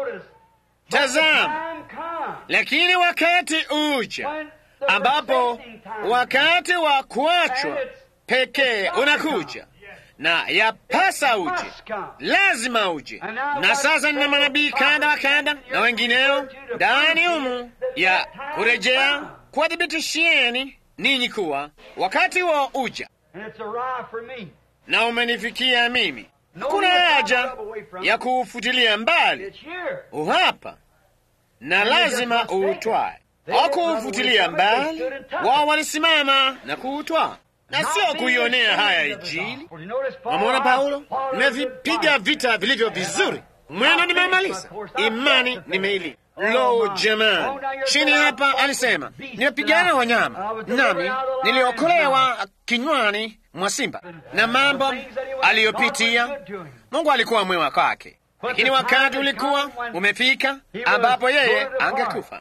Speaker 1: Tazama, lakini wakati uja ambapo wakati wa kuachwa pekee unakuja, na yapasa uje, lazima uje. Na sasa nina manabii kadha wa kadha na wengineo ndani humu ya kurejea kuwadhibitishieni ninyi kuwa wakati huo uja, na umenifikia mimi. Hakuna haja ya kuufutilia mbali, uhapa na lazima uutwae. Hawakuufutilia mbali, wao walisimama na kuutwaa na sio kuionea haya Injili. Wamwona Paulo, nimevipiga vita vilivyo vizuri, mwendo nimemaliza, imani nimeili. Lo, jamani, chini hapa alisema nimepigana wanyama, nami niliokolewa kinywani mwa simba, na mambo aliyopitia. Mungu alikuwa mwema kwake, lakini wakati ulikuwa umefika ambapo yeye angekufa.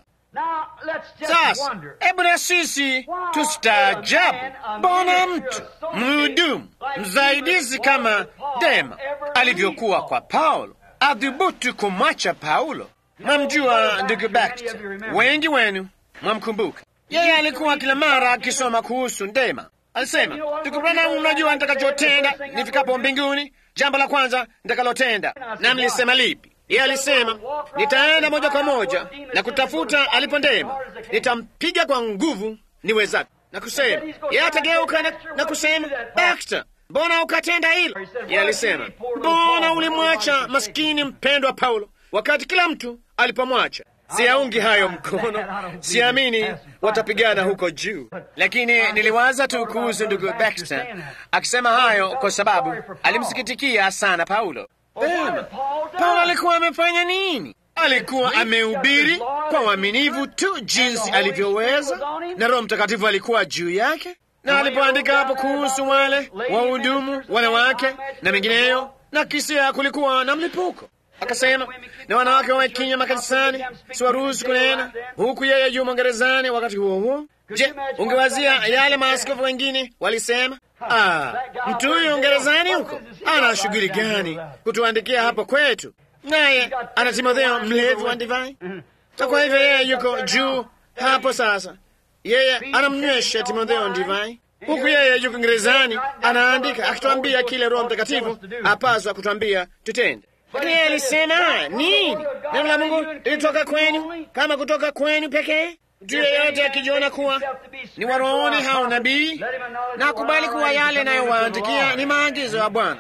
Speaker 1: Sasa hebu na sisi tustaajabu, mbona mtu mhudumu msaidizi kama Dema alivyokuwa kwa Paulo adhubutu kumwacha Paulo. Mwamjua ndugu Baxter, wengi wenu mwamkumbuka. Yeye alikuwa kila mara akisoma kuhusu Dema. Alisema, ndugu Branham, unajua nitakachotenda nifikapo mbinguni, jambo la kwanza nitakalotenda. Na mlisema lipi? Yeye alisema nitaenda moja kwa moja na kutafuta alipo Dema, nitampiga kwa nguvu niwezavyo, na kusema yeye atageuka na, na kusema Baxter, mbona ukatenda hilo? Yeye alisema mbona ulimwacha maskini mpendwa Paulo wakati kila mtu alipomwacha? Siyaungi hayo mkono, siamini watapigana huko juu, lakini niliwaza tu kuhusu ndugu Baxter akisema hayo kwa sababu alimsikitikia sana Paulo. Pema, Paulo alikuwa amefanya nini? Alikuwa amehubiri kwa uaminifu tu jinsi alivyoweza, na Roho Mtakatifu alikuwa juu yake, na alipoandika hapo kuhusu wale wahudumu wanawake na mengineyo, na kisia kulikuwa na mlipuko akasema na wanawake wawe kinywa makanisani, siwaruhusu kunena, huku yeye yumo gerezani. Wakati huo huo, je, ungewazia yale maaskofu wengine walisema? Ah, mtu huyo gerezani huko ana shughuli gani kutuandikia hapo kwetu? Naye ana Timotheo mlevi wa divai. Kwa hivyo yeye yuko juu hapo. Sasa yeye anamnywesha Timotheo divai, huku yeye yuko gerezani anaandika, akituambia kile Roho Mtakatifu apaswa kutwambia tutende. Lakini yeye alisema nini? Neno la Mungu lilitoka kwenu kama kutoka kwenu pekee. Mtu yeyote akijiona kuwa ni warohoni hao nabii, na akubali kuwa yale nayowaandikia ni maagizo ya Bwana.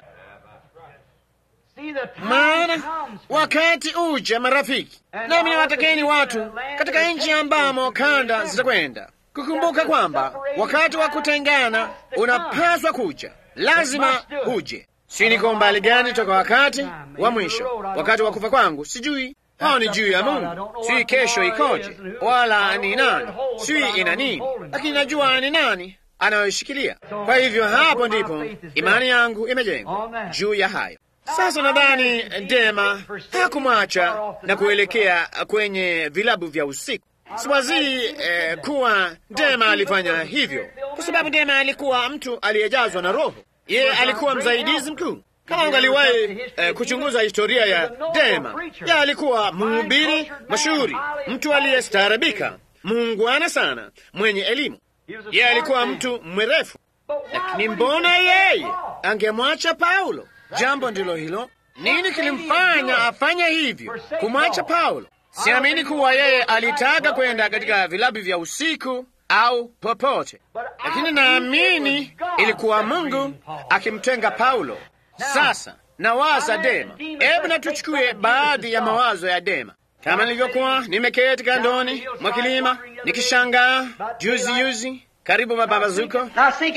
Speaker 1: Maana wakati uja, marafiki, nami niwatakeni watu katika nchi ambamo kanda zitakwenda kukumbuka kwamba wakati wa kutengana unapaswa kuja, lazima uje Si niko mbali gani toka wakati wa mwisho, wakati wa kufa kwangu? Sijui. Hao ni juu ya Mungu. Sijui kesho ikoje, wala ni nani, sijui ina nini, lakini najua ni nani anayoshikilia. Kwa hivyo hapo ndipo imani yangu imejengwa juu ya hayo. Sasa nadhani Dema hakumwacha na kuelekea kwenye vilabu vya usiku. Siwazii eh, kuwa Dema alifanya hivyo, kwa sababu Dema alikuwa mtu aliyejazwa na Roho. Yeye alikuwa msaidizi mkuu. Kama ungaliwahi eh, kuchunguza historia ya Dema, ye alikuwa mhubiri mashuhuri, mtu aliyestaarabika, muungwana sana, mwenye elimu. Ye alikuwa mtu mwerefu, lakini mbona yeye angemwacha Paulo? Jambo ndilo hilo. Nini kilimfanya afanye hivyo, kumwacha Paulo? Siamini kuwa yeye alitaka kwenda katika vilabu vya usiku au popote, lakini naamini ilikuwa Mungu akimtenga Paulo. Sasa nawaza Dema. Hebu na tuchukue baadhi ya mawazo ya Dema. Kama nilivyokuwa nimeketi kandoni mwa kilima nikishangaa juzi juzi karibu mapambazuko,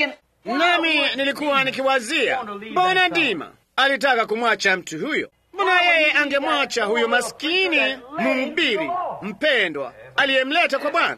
Speaker 1: nami nilikuwa nikiwazia, mbona Dima alitaka kumwacha mtu huyo? Mbona yeye angemwacha huyo maskini mhubiri mpendwa aliyemleta kwa Bwana,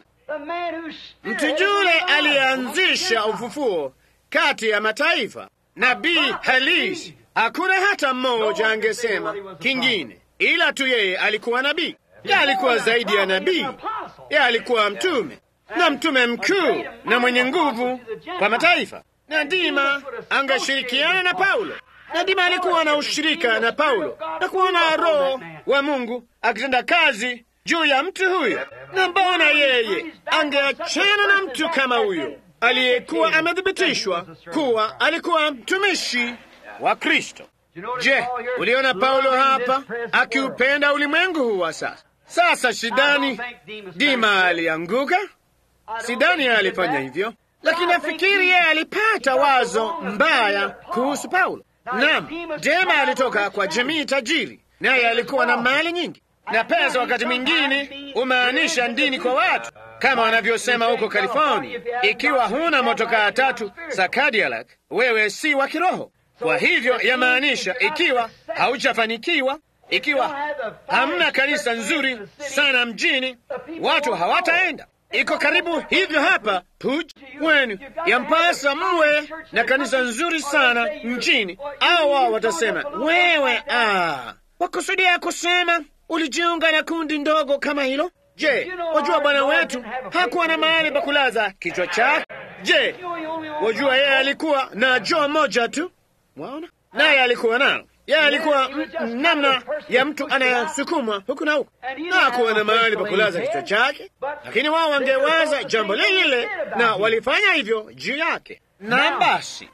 Speaker 1: mtu yule aliyeanzisha ufufuo kati ya mataifa, nabii halisi. Hakuna hata mmoja angesema kingine, ila tu yeye alikuwa nabii. Yeye alikuwa zaidi ya nabii, yeye alikuwa mtume na mtume mkuu na mwenye nguvu kwa mataifa. Na Dima angeshirikiana na Paulo na Dima alikuwa na ushirika na Paulo na kuona Roho wa Mungu akitenda kazi juu ya mtu huyo. Na mbona yeye angeachana na mtu kama huyo aliyekuwa amethibitishwa kuwa alikuwa mtumishi wa Kristo? Je, uliona Paulo hapa akiupenda ulimwengu huu wa sasa? Sasa shidani Dima alianguka, sidani alifanya hivyo, lakini nafikiri yeye alipata wazo mbaya kuhusu Paulo. Naam, Dema alitoka kwa jamii tajiri, naye alikuwa na mali nyingi na pesa. Wakati mwingine umaanisha dini kwa watu, kama wanavyosema huko California, ikiwa huna motokaa tatu za Cadillac, wewe si wa kiroho. Kwa hivyo yamaanisha, ikiwa haujafanikiwa, ikiwa hamna kanisa nzuri sana mjini, watu hawataenda. Iko karibu hivyo hapa Puj wenu, yampasa mwe na kanisa nzuri sana mjini, au wao watasema wewe, ah, wakusudia kusema ulijiunga na kundi ndogo kama hilo. Je, wajua bwana wetu hakuwa na mahali pa kulaza kichwa chake? Je, wajua yeye alikuwa na joo moja tu, waona, naye alikuwa nalo yeye alikuwa namna ya mtu anayesukumwa huku na huku, na hakuwa na mahali pa kulaza kichwa chake, lakini wao wangewaza jambo lile lile, na walifanya hivyo juu yake. Na basi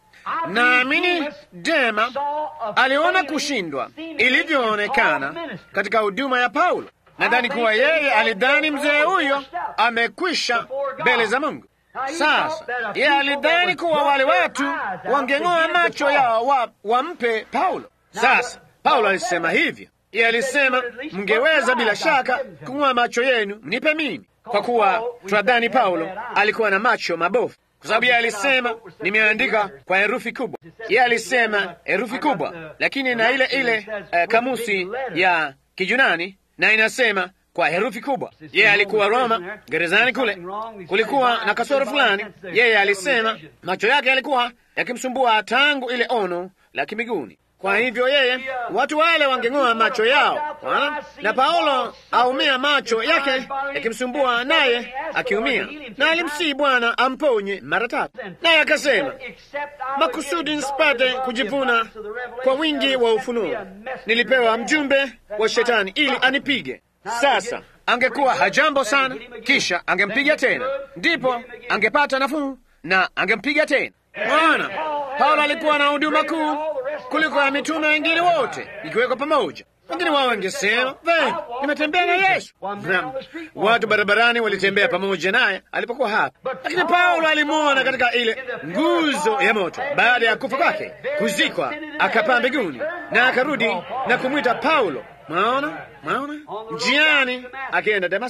Speaker 1: naamini Dema aliona kushindwa ilivyoonekana katika huduma ya Paulo. Nadhani kuwa yeye alidhani mzee huyo amekwisha mbele za Mungu. Sasa yeye alidhani kuwa wale watu wangeng'oa macho yao wa, wampe Paulo. Sasa Paulo alisema hivyo, yeye alisema mngeweza bila shaka kung'oa macho yenu mnipe mimi, kwa kuwa tunadhani Paulo alikuwa na macho mabofu, kwa sababu yeye alisema nimeandika kwa herufi kubwa. Yeye alisema herufi kubwa, lakini na ile ile uh, kamusi ya Kijunani na inasema kwa herufi kubwa. Yeye alikuwa Roma, gerezani kule, kulikuwa na kasoro fulani. Yeye alisema macho yake yalikuwa yakimsumbua tangu ile ono la kimiguni. Kwa hivyo yeye, watu wale wangeng'oa macho yao wana? na Paulo aumia macho yake yakimsumbua, naye akiumia, na alimsihi Bwana amponye mara tatu, naye akasema, makusudi nisipate kujivuna kwa wingi wa ufunuo, nilipewa mjumbe wa shetani ili anipige. Sasa angekuwa hajambo sana, kisha angempiga tena, ndipo angepata nafuu na angempiga tena. Bwana Paulo alikuwa na huduma kuu kuliko ya mitume wengine wote ikiwekwa pamoja. Wengine wao wangesema vema, nimetembea na Yesu. Naam, watu barabarani walitembea pamoja naye alipokuwa hapa, lakini Paulo alimwona katika ile nguzo ya moto baada ya kufa kwake, kuzikwa, akapaa mbinguni na akarudi na kumwita Paulo. Mwaona, mwaona, njiani akienda Damasiki.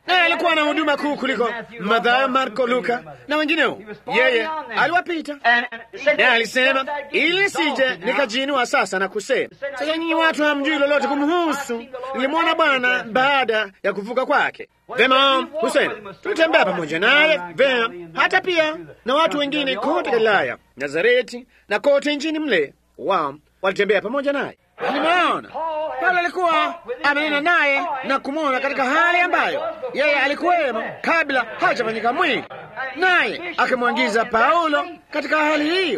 Speaker 1: naye alikuwa na huduma kuu kuliko Mathayo, Marko, Luka na wengineo. Yeye aliwapita, naye alisema, ili sije nikajiinua sasa na kusema, sasa nyinyi watu hamjui lolote kumhusu. Nilimwona Bwana baada ya kuvuka kwake. Vema, husema tulitembea pamoja naye vema, hata pia na watu wengine kote Galilaya, Nazareti na kote nchini mle, wao walitembea pamoja naye. Alimwona Paulo, alikuwa amenena naye na kumwona katika hali ambayo yeye alikuwemo kabla hajafanyika mwili, naye akimwangiza Paulo katika hali hiyo,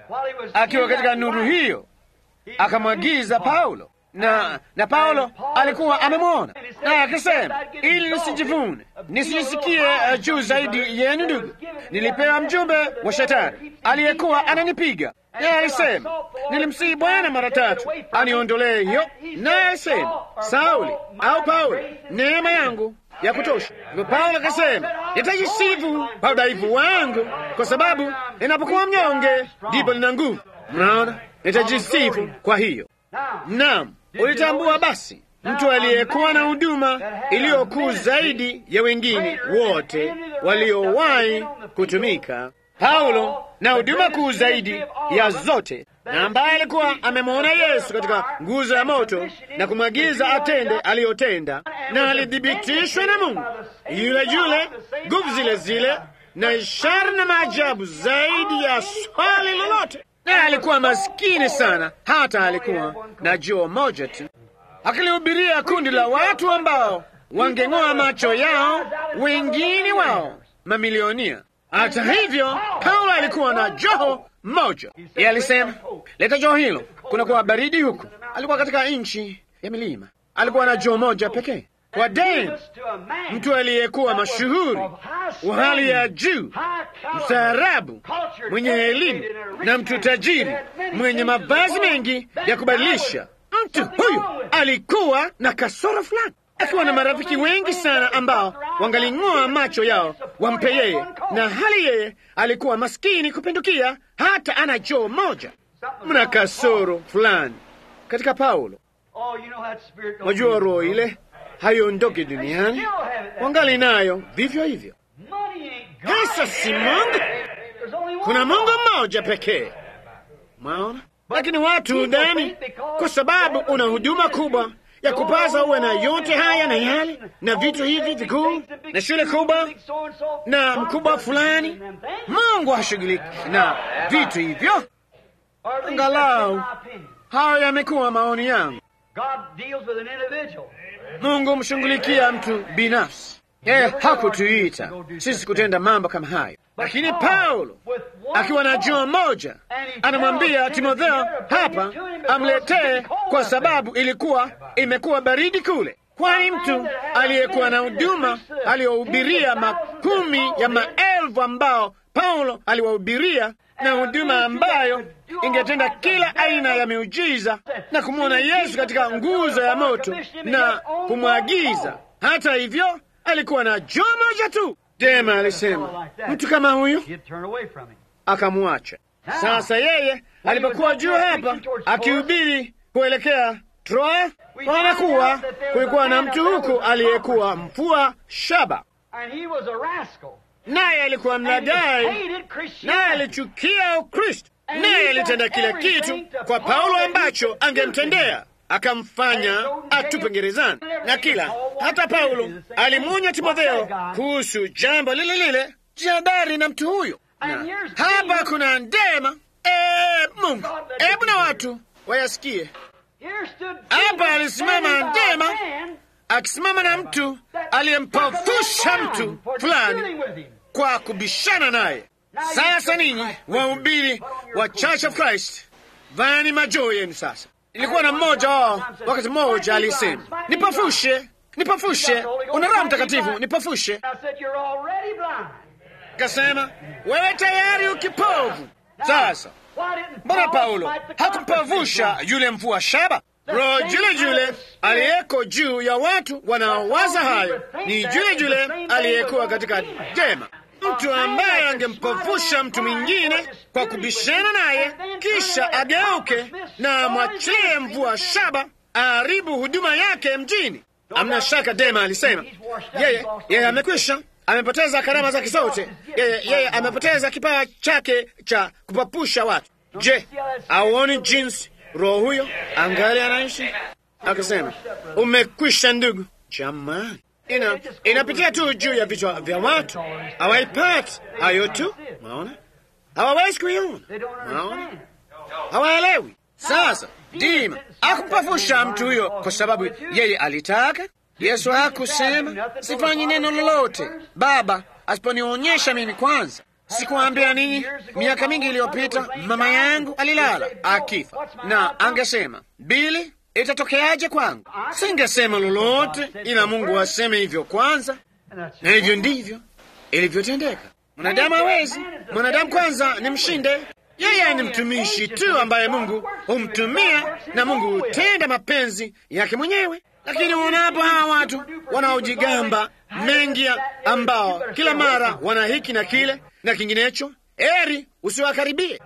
Speaker 1: akiwa katika nuru hiyo, akamwagiza Paulo na na Paulo alikuwa amemwona naye akisema, ili nisijivune nisijisikie uh, juu zaidi yenu ndugu, nilipewa mjumbe wa shetani aliyekuwa ananipiga. Naye alisema, nilimsihi Bwana mara tatu aniondolee hiyo. Naye alisema, Sauli au Paulo, neema yangu ya kutosha. Hivyo Paulo akasema, nitajisifu kwa udhaifu wangu, kwa sababu inapokuwa mnyonge ndipo nina nguvu. Mnaona, nitajisifu kwa hiyo. Naam, ulitambua basi mtu aliyekuwa na huduma iliyokuu zaidi ya wengine wote waliowahi kutumika, Paulo, na huduma kuu zaidi ya zote, na ambaye alikuwa amemwona Yesu katika nguzo ya moto na kumwagiza atende aliyotenda, na alithibitishwa na Mungu yule yule, nguvu zile zile, na ishara na maajabu zaidi ya swali lolote naye alikuwa maskini sana, hata alikuwa na joo moja tu, akilihubiria kundi la watu ambao wangeng'oa macho yao, wengine wao mamilionia. Hata hivyo, Paulo alikuwa na joho moja. Yeye alisema, leta joho hilo, kunakuwa baridi huku. Alikuwa katika nchi ya milima, alikuwa na joho moja pekee. Kwa deni mtu aliyekuwa mashuhuri wa hali ya juu, mstaarabu, mwenye elimu na mtu tajiri, mwenye mavazi mengi ya kubadilisha. Mtu huyu alikuwa na kasoro fulani, akiwa na marafiki wengi sana ambao wangaling'oa macho yao wampe yeye, na hali yeye alikuwa maskini kupindukia, hata ana joo moja. Mna kasoro fulani katika Paulo. Wajua roho ile haiondoki duniani, wangali nayo vivyo hivyo. Pesa si Mungu, kuna Mungu mmoja pekee. Mwaona, lakini watu dhani kwa sababu una huduma kubwa ya kupaza uwe na yote haya na yale na vitu hivi vikuu na shule kubwa na mkubwa fulani, Mungu hashughuliki na vitu hivyo. Angalau hayo yamekuwa maoni yangu. Mungu mshughulikia mtu binafsi. Yeye hakutuita sisi kutenda mambo kama hayo, lakini Paulo akiwa na joo moja anamwambia Timotheo hapa amletee, kwa sababu ilikuwa imekuwa baridi kule, kwani mtu aliyekuwa na huduma aliyohubiria makumi ya maelfu ambao Paulo aliwahubiria na huduma ambayo ingetenda kila aina ya miujiza na kumwona Yesu katika nguzo ya moto na kumwagiza. Hata hivyo alikuwa na joo moja tu. Dema alisema mtu kama huyu akamwacha. Sasa yeye alipokuwa juu hapa akihubiri kuelekea Troa, wanakuwa kulikuwa na mtu huku aliyekuwa mfua shaba, naye alikuwa mlagai, naye alichukia Ukristo, naye alitenda kila kitu kwa Paulo ambacho angemtendea akamfanya atupe gerezani na kila. Hata Paulo alimwonya Timotheo kuhusu jambo lile lile. Jihadhari na mtu huyo. Na hapa kuna ndema. E, Mungu, hebu na watu wayasikie. Hapa alisimama ndema akisimama na mtu aliyempofusha mtu fulani kwa kubishana naye. Sasa ninyi wahubiri wa Church of Christ, vani majoo yenu sasa. Ilikuwa na mmoja wao wakati mmoja alisema, nipofushe, nipofushe, una Roho Mtakatifu, nipofushe. Kasema, wewe tayari ukipovu. Sasa mbona Paulo hakumpavusha yule mvua shaba? Roho jule jule aliyeko juu ya watu wanaowaza hayo ni jule jule aliyekuwa katika Dema, mtu ambaye angempofusha mtu mwingine kwa kubishana naye, kisha ageuke na amwachilie mvua shaba aharibu huduma yake mjini.
Speaker 2: Amna shaka, Dema alisema yeye yeye amekwisha, amepoteza karama zake zote, yeye yeye amepoteza kipawa chake cha kupapusha watu. Je, auoni jinsi roho huyo angali anaishi? Akasema umekwisha, ndugu. Jamani, ina inapitia tu juu ya vichwa vya watu, hawaipati hayo tu. Maona hawawezi kuiona, maona hawaelewi. Sasa Dima akumpafusha mtu huyo kwa sababu yeye alitaka. Yesu hakusema sifanyi neno lolote Baba asiponionyesha mimi kwanza. Sikuambia ninyi, miaka mingi iliyopita mama yangu alilala akifa, na angesema Bili, itatokeaje kwangu? Singesema lolote, ila Mungu aseme hivyo kwanza, na hivyo ndivyo ilivyotendeka. Mwanadamu hawezi, mwanadamu kwanza ni mshinde yeye ni mtumishi tu ambaye Mungu humtumia na Mungu hutenda mapenzi yake mwenyewe. Lakini unapo hawa watu wanaojigamba mengi, ambao kila mara wana hiki na kile na kinginecho, eri usiwakaribie.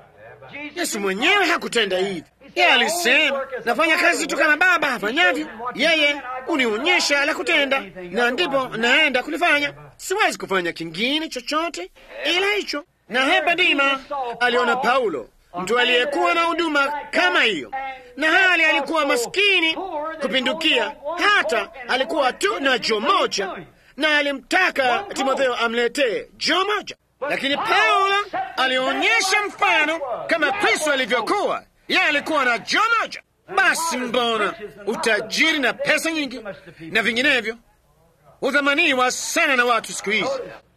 Speaker 2: Yesu mwenyewe hakutenda hivi. Yeye alisema, nafanya kazi tu kama Baba afanyavyo. Yeye unionyesha la kutenda, na ndipo naenda kulifanya. Siwezi kufanya kingine chochote ila hicho. Na hapa Dima aliona Paulo, mtu aliyekuwa na huduma kama hiyo, na hali alikuwa maskini kupindukia, hata alikuwa tu na jo moja, na alimtaka Timotheo amletee jo moja. Lakini Paulo alionyesha mfano kama Kristo alivyokuwa, yeye alikuwa na jo moja. Basi mbona utajiri na pesa nyingi na vinginevyo hudhamaniwa sana na watu siku hizi?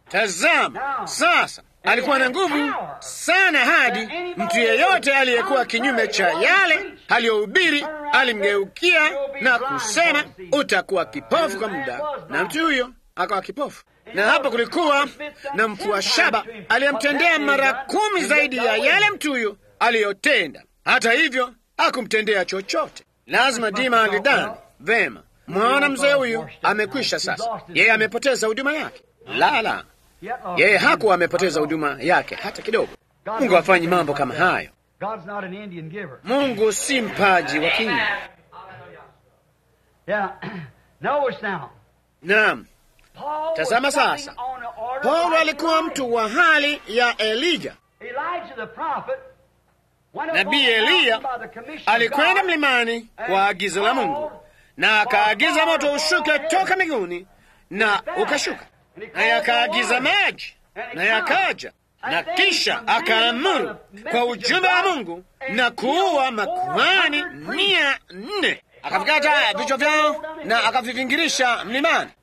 Speaker 2: Tazama sasa alikuwa na nguvu sana hadi mtu yeyote aliyekuwa kinyume cha yale aliyohubiri alimgeukia na kusema, utakuwa kipofu kwa muda, na mtu huyo akawa kipofu. Na hapa kulikuwa na mfua shaba aliyemtendea mara kumi zaidi ya yale mtu huyo aliyotenda. Hata hivyo hakumtendea chochote. Lazima Dima alidhani vema, mwaona mzee huyu amekwisha sasa, yeye amepoteza huduma yake. Lala, yeye hakuwa amepoteza huduma yake hata kidogo. Mungu hafanyi mambo kama hayo. Mungu si mpaji wa kinyi. Naam, tazama sasa, Paulo alikuwa mtu wa hali ya Elija. Nabii Eliya alikwenda mlimani kwa agizo la Mungu, na akaagiza moto ushuke toka mbinguni, na ukashuka naye akaagiza maji, naye akaja, na kisha akaamuru kwa ujumbe wa Mungu na kuua makuhani mia nne. Akavikata vichwa vyao na akavivingirisha mlimani,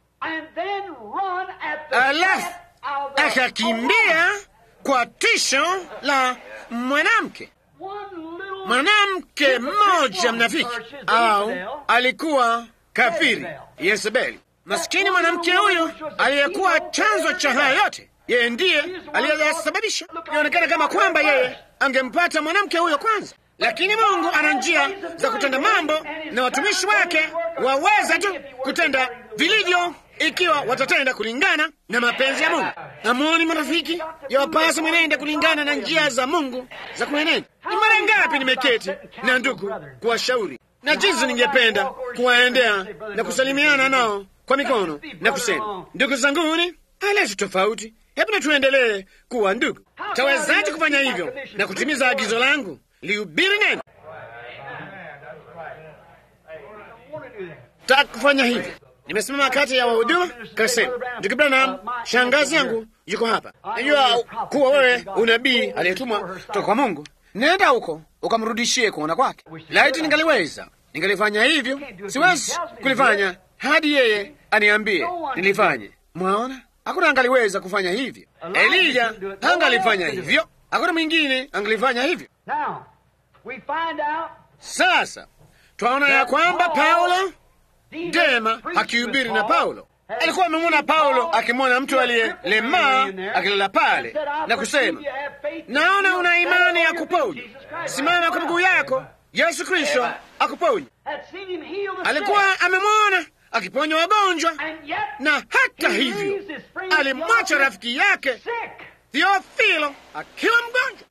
Speaker 2: alafu akakimbia kwa tisho la mwanamke mwanamke mmoja mnafiki, au alikuwa kafiri Yezebeli. Maskini mwanamke huyu aliyekuwa chanzo cha haya yote, yeye ndiye aliyeyasababisha. Inaonekana kama kwamba yeye angempata mwanamke huyo kwanza, lakini Mungu ana njia za kutenda mambo, na watumishi wake waweza tu kutenda vilivyo ikiwa watatenda kulingana na mapenzi ya Mungu. Hamuoni marafiki, yawapasa mwenende kulingana na njia za Mungu za kuenenda. Ni mara ngapi nimeketi na ndugu kuwashauri na jinsi ningependa kuwaendea na kusalimiana nao kwa mikono na kusema, ndugu zanguni, haletu tofauti, hebu na tuendelee kuwa ndugu. Tawezaje kufanya hivyo na kutimiza agizo langu lihubiri neno? Taka kufanya hivyo. Nimesimama kati ya wahudumu kasema, ndugu Branham, shangazi yangu yuko hapa. Najua kuwa wewe unabii aliyetumwa toka kwa Mungu. Nenda huko ukamrudishie kuona kwake. Laiti ningaliweza ningalifanya hivyo. Siwezi kulifanya hadi yeye aniambie nilifanye. Mwaona, hakuna angaliweza kufanya hivyo. Elija hangalifanya hivyo, hakuna mwingine angalifanya hivyo. Sasa twaona ya kwamba Paulo Dema akihubiri na Paulo alikuwa amemwona Paulo akimwona mtu aliyelemaa akilala pale na kusema, naona una imani ya kuponya, simama kwa miguu yako, Yesu Kristo akuponya. Alikuwa amemwona akiponya wagonjwa, na hata hivyo alimwacha rafiki yake Theofilo akiwa mgonjwa.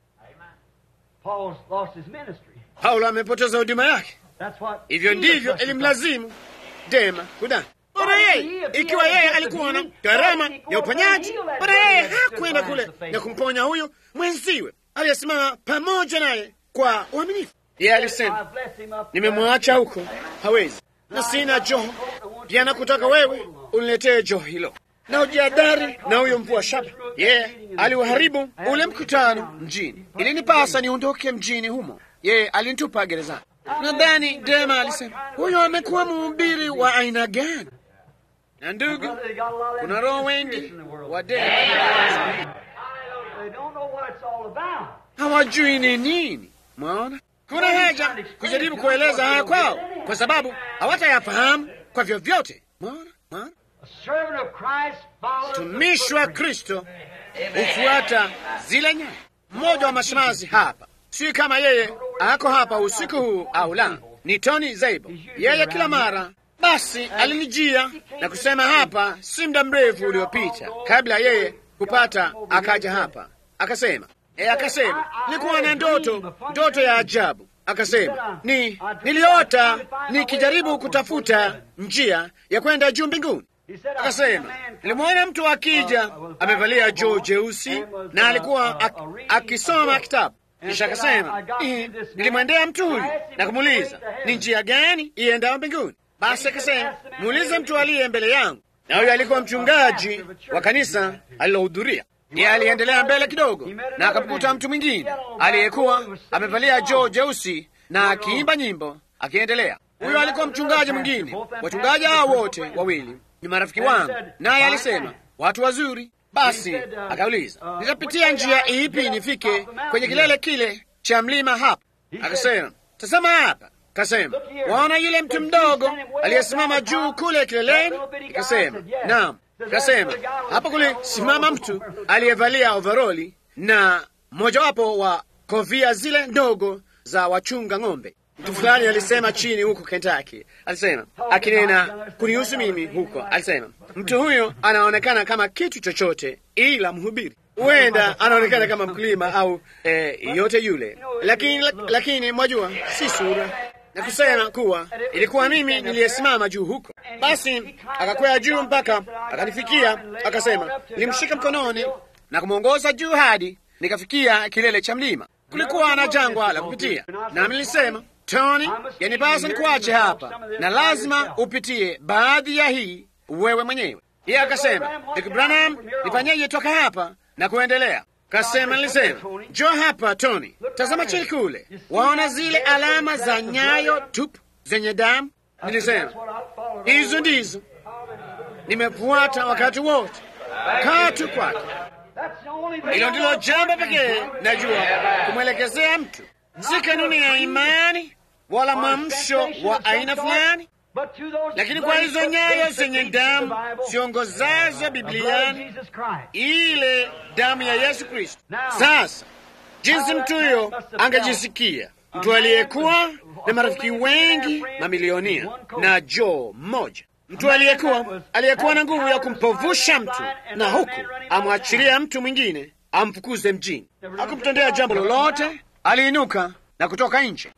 Speaker 2: Paulo amepoteza huduma yake. Hivyo ndivyo ilimlazimu Dema kudani. Bora yeye, ikiwa yeye alikuwa na gharama ya uponyaji, bora yeye hakwenda kule na kumponya huyo mwenziwe aliyesimama pamoja naye kwa uaminifu. Yeye alisema, nimemwacha huko, hawezi na sina joho pia, nakutaka wewe uniletee joho hilo na ujiadari na huyo mvua shaba. Yeye yeah, aliuharibu ule mkutano mjini, ilinipasa niondoke mjini humo. Yeye yeah, alinitupa gerezani. Nadhani Dema alisema huyo amekuwa mhubiri wa aina gani? Na ndugu, kuna roho wengi wa Dema hawajui ni nini. Mwaona, kuna haja kujaribu kueleza haya kwao, kwa sababu hawatayafahamu kwa vyovyote. Mwaona, mwaona mtumishi wa Kristo hufuata zile nyayo. Mmoja wa mashemazi hapa, si kama yeye ako hapa usiku huu au la, ni Tony Zaibo. Yeye kila mara basi alinijia na kusema hapa si muda mrefu uliopita, kabla yeye kupata, akaja hapa akasema, e, akasema nilikuwa na ndoto, ndoto ya ajabu. Akasema ni niliota nikijaribu kutafuta njia ya kwenda juu mbinguni. Akasema nilimwona mtu akija amevalia joo jeusi na alikuwa ak akisoma kitabu. Kisha akasema nilimwendea mtu huyu na kumuuliza ni njia gani iendao mbinguni. Basi akasema muulize mtu aliye mbele yangu, na huyo alikuwa mchungaji wa kanisa alilohudhuria. Yeye aliendelea mbele kidogo na akamkuta mtu mwingine aliyekuwa amevalia joo jeusi na akiimba nyimbo akiendelea. Huyo alikuwa mchungaji mwingine. Wachungaji hao wote wawili ni marafiki wangu, naye alisema watu wazuri. Basi akauliza nitapitia njia ipi nifike kwenye kilele kile cha mlima hapa? Akasema tazama hapa. Kasema waona yule mtu mdogo aliyesimama juu kule kileleni? Kasema naam. Kasema hapo kule simama mtu aliyevalia overoli na mojawapo wa kofia zile ndogo za wachunga ng'ombe. Mtu fulani alisema chini huko Kentucky, alisema akinena kunihusu mimi huko, alisema mtu huyo anaonekana kama kitu chochote ila mhubiri. Huenda anaonekana kama mkulima au eh, yote yule, lakini lakini mwajua, si sura na kusema kuwa ilikuwa mimi niliyesimama juu huko. Basi akakwea juu mpaka akanifikia, akasema nilimshika mkononi na kumwongoza juu hadi nikafikia kilele cha mlima. Kulikuwa na jangwa la kupitia, nami nilisema Tony, yanipasa nikuache hapa na lazima upitie baadhi ya hii wewe mwenyewe. Yeye akasema Ndugu Branham, nifanyeje toka hapa na kuendelea? Kasema, nilisema njoo hapa Tony, tazama chini kule, waona zile alama za nyayo tupu zenye damu? Nilisema hizo ndizo nimefuata wakati wote, katu kwake. Hilo ndilo jambo pekee najua kumwelekezea mtu, si kanuni ya imani wala mwamsho wa aina fulani, lakini kwa hizo nyayo zenye damu ziongozazo Bibliani, ile damu ya Yesu Kristo. Sasa jinsi mtu huyo angejisikia, mtu aliyekuwa na marafiki wengi mamilionia na joo mmoja, mtu aliyekuwa aliyekuwa na nguvu ya kumpovusha mtu na huku amwachilia mtu mwingine amfukuze mjini, hakumtendea jambo lolote. Aliinuka na kutoka nje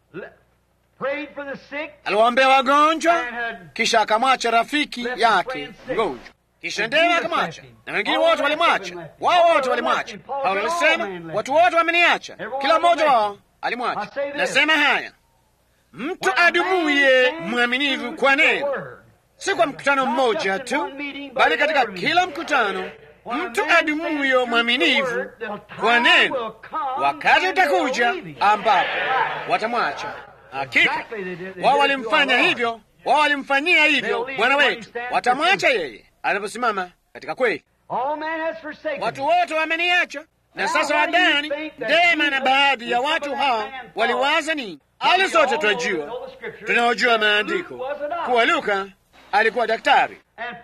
Speaker 2: aliwaombea wagonjwa, kisha akamwacha rafiki yake mgonjwa, kisha Ndema akamwacha na wengine wote walimwacha. Wao wote walimwacha. Paulo alisema watu wote wameniacha, kila mmoja wao alimwacha. Nasema haya, mtu adumuye mwaminivu kwa neno, si kwa mkutano mmoja tu, bali katika kila mkutano mtu adumuyo mwaminivu kwa neno, wakati utakuja ambapo watamwacha. Hakika wao walimfanya hivyo, wao walimfanyia hivyo Bwana wetu, watamwacha yeye anaposimama katika kweli. Watu wote wameniacha, na sasa wadani Dema na baadhi ya watu hao waliwaza nini? Ali sote tunajua, tunaojua maandiko kuwa Luka alikuwa daktari,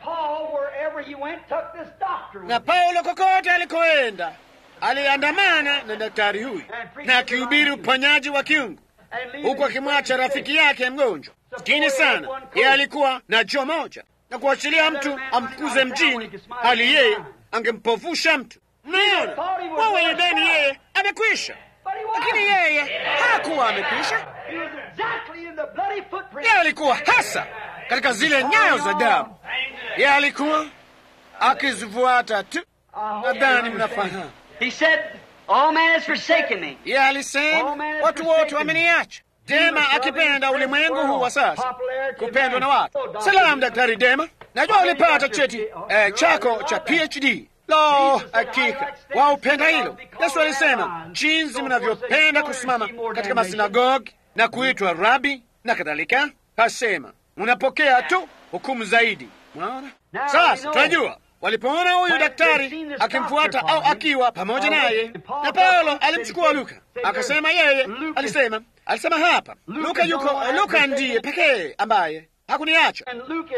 Speaker 2: na Paulo kokote alikoenda aliandamana na daktari huyu na akihubiri uponyaji wa kiungu huku akimwacha rafiki yake mgonjwa skini sana. Yeye alikuwa na joo moja na kuachilia mtu amfukuze mjini, hali yeye angempofusha mtu. Mnaona, wao yudeni yeye amekwisha, lakini yeye hakuwa amekwisha. Yeye alikuwa hasa katika zile nyayo za damu. Yeye alikuwa akizifuata tu. Nadhani mnafahamu.
Speaker 3: He said, All man has forsaken me.
Speaker 2: Yeye alisema watu wote wameniacha. Dema akipenda ulimwengu huu wa sasa, kupendwa na watu. Salamu Daktari Dema, najua ulipata cheti eh, chako cha PhD. Lo, hakika waupenda hilo. Yesu alisema jinsi mnavyopenda kusimama katika masinagogi na kuitwa rabi na kadhalika, kasema mnapokea tu hukumu zaidi. Mwaona sasa, tunajua walipoona huyu daktari akimfuata au akiwa pamoja naye, na Paulo alimchukua Luka akasema, yeye alisema alisema hapa, Luka yuko, Luka ndiye pekee ambaye hakuniacha
Speaker 3: And Luke is,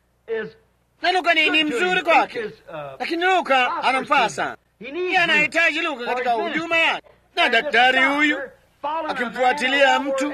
Speaker 3: is
Speaker 2: na Luka ni, ni mzuri kwake, lakini Luka anamfaa sana. Yeye anahitaji Luka katika huduma yake, na daktari huyu akimfuatilia mtu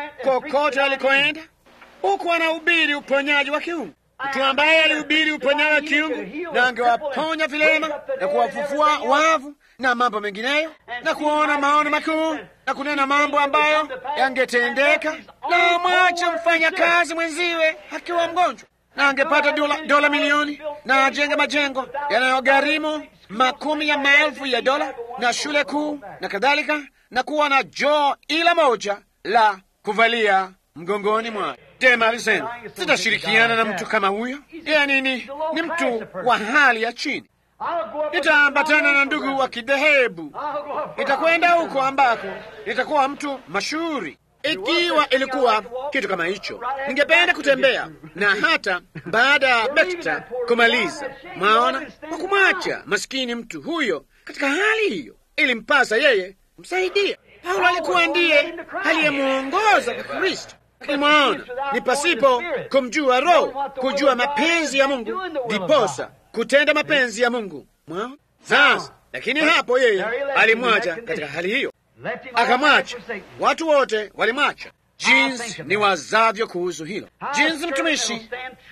Speaker 2: kokote alikoenda, huku anahubiri uponyaji wa kiungu, mtu ambaye alihubiri uponyaji wa kiungu na angewaponya vilema na kuwafufua wavu na mambo mengineyo na kuona maono makuu na kunena mambo ambayo yangetendeka, na mwache mfanya kazi mwenziwe akiwa mgonjwa na angepata dola, dola milioni na ajenge majengo yanayogharimu makumi ya maelfu ya dola na shule kuu na kadhalika, na kuwa na joo ila moja la kuvalia mgongoni mwake. Dema alisema sitashirikiana na mtu kama huyo. Yeye nini? Ni mtu wa hali ya chini. Nitaambatana na ndugu wa kidhehebu, nitakwenda huko ambako nitakuwa mtu mashuhuri. Ikiwa ilikuwa kitu kama hicho, ningependa kutembea na hata baada ya Bekta kumaliza, mwaona, kwa kumwacha maskini mtu huyo katika hali hiyo, ilimpasa yeye msaidia. Paulo alikuwa ndiye aliyemwongoza kwa Kristo. Lakini mwaona, ni pasipo kumjua Roho, kujua mapenzi ya Mungu, ndiposa kutenda mapenzi ya Mungu. Mwaona sasa. Lakini hapo yeye alimwacha katika hali hiyo akamwacha. Watu wote walimwacha. Jinsi ni wazavyo kuhusu hilo, jinsi mtumishi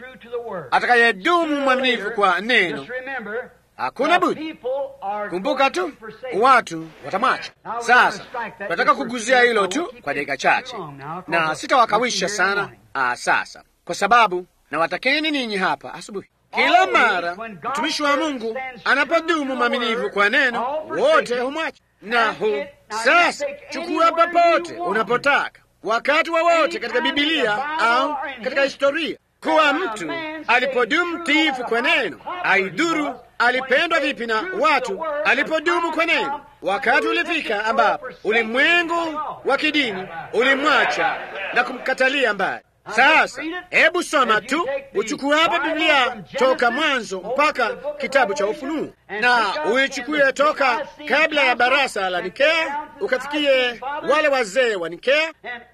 Speaker 2: atakayedumu mwaminifu kwa neno, hakuna budi. Kumbuka tu watu watamwacha. Sasa tunataka kuguzia hilo tu kwa dakika chache, na sitawakawisha sana aa, sasa kwa sababu nawatakeni ninyi hapa asubuhi kila mara mtumishi wa Mungu anapodumu mwaminifu kwa neno, wote humwacha na hu sasa, chukua popote unapotaka, wakati wowote wa katika Bibilia au katika historia, kuwa mtu alipodumu mtiifu kwa neno, aidhuru alipendwa vipi na watu, alipodumu kwa neno, wakati ulifika ambapo ulimwengu wa kidini ulimwacha na kumkatalia mbali. Sasa hebu soma tu, uchukue hapa Biblia toka Mwanzo mpaka kitabu cha Ufunuo, na uichukue toka kabla ya barasa la Nikea ukafikie wale wazee wa Nikea,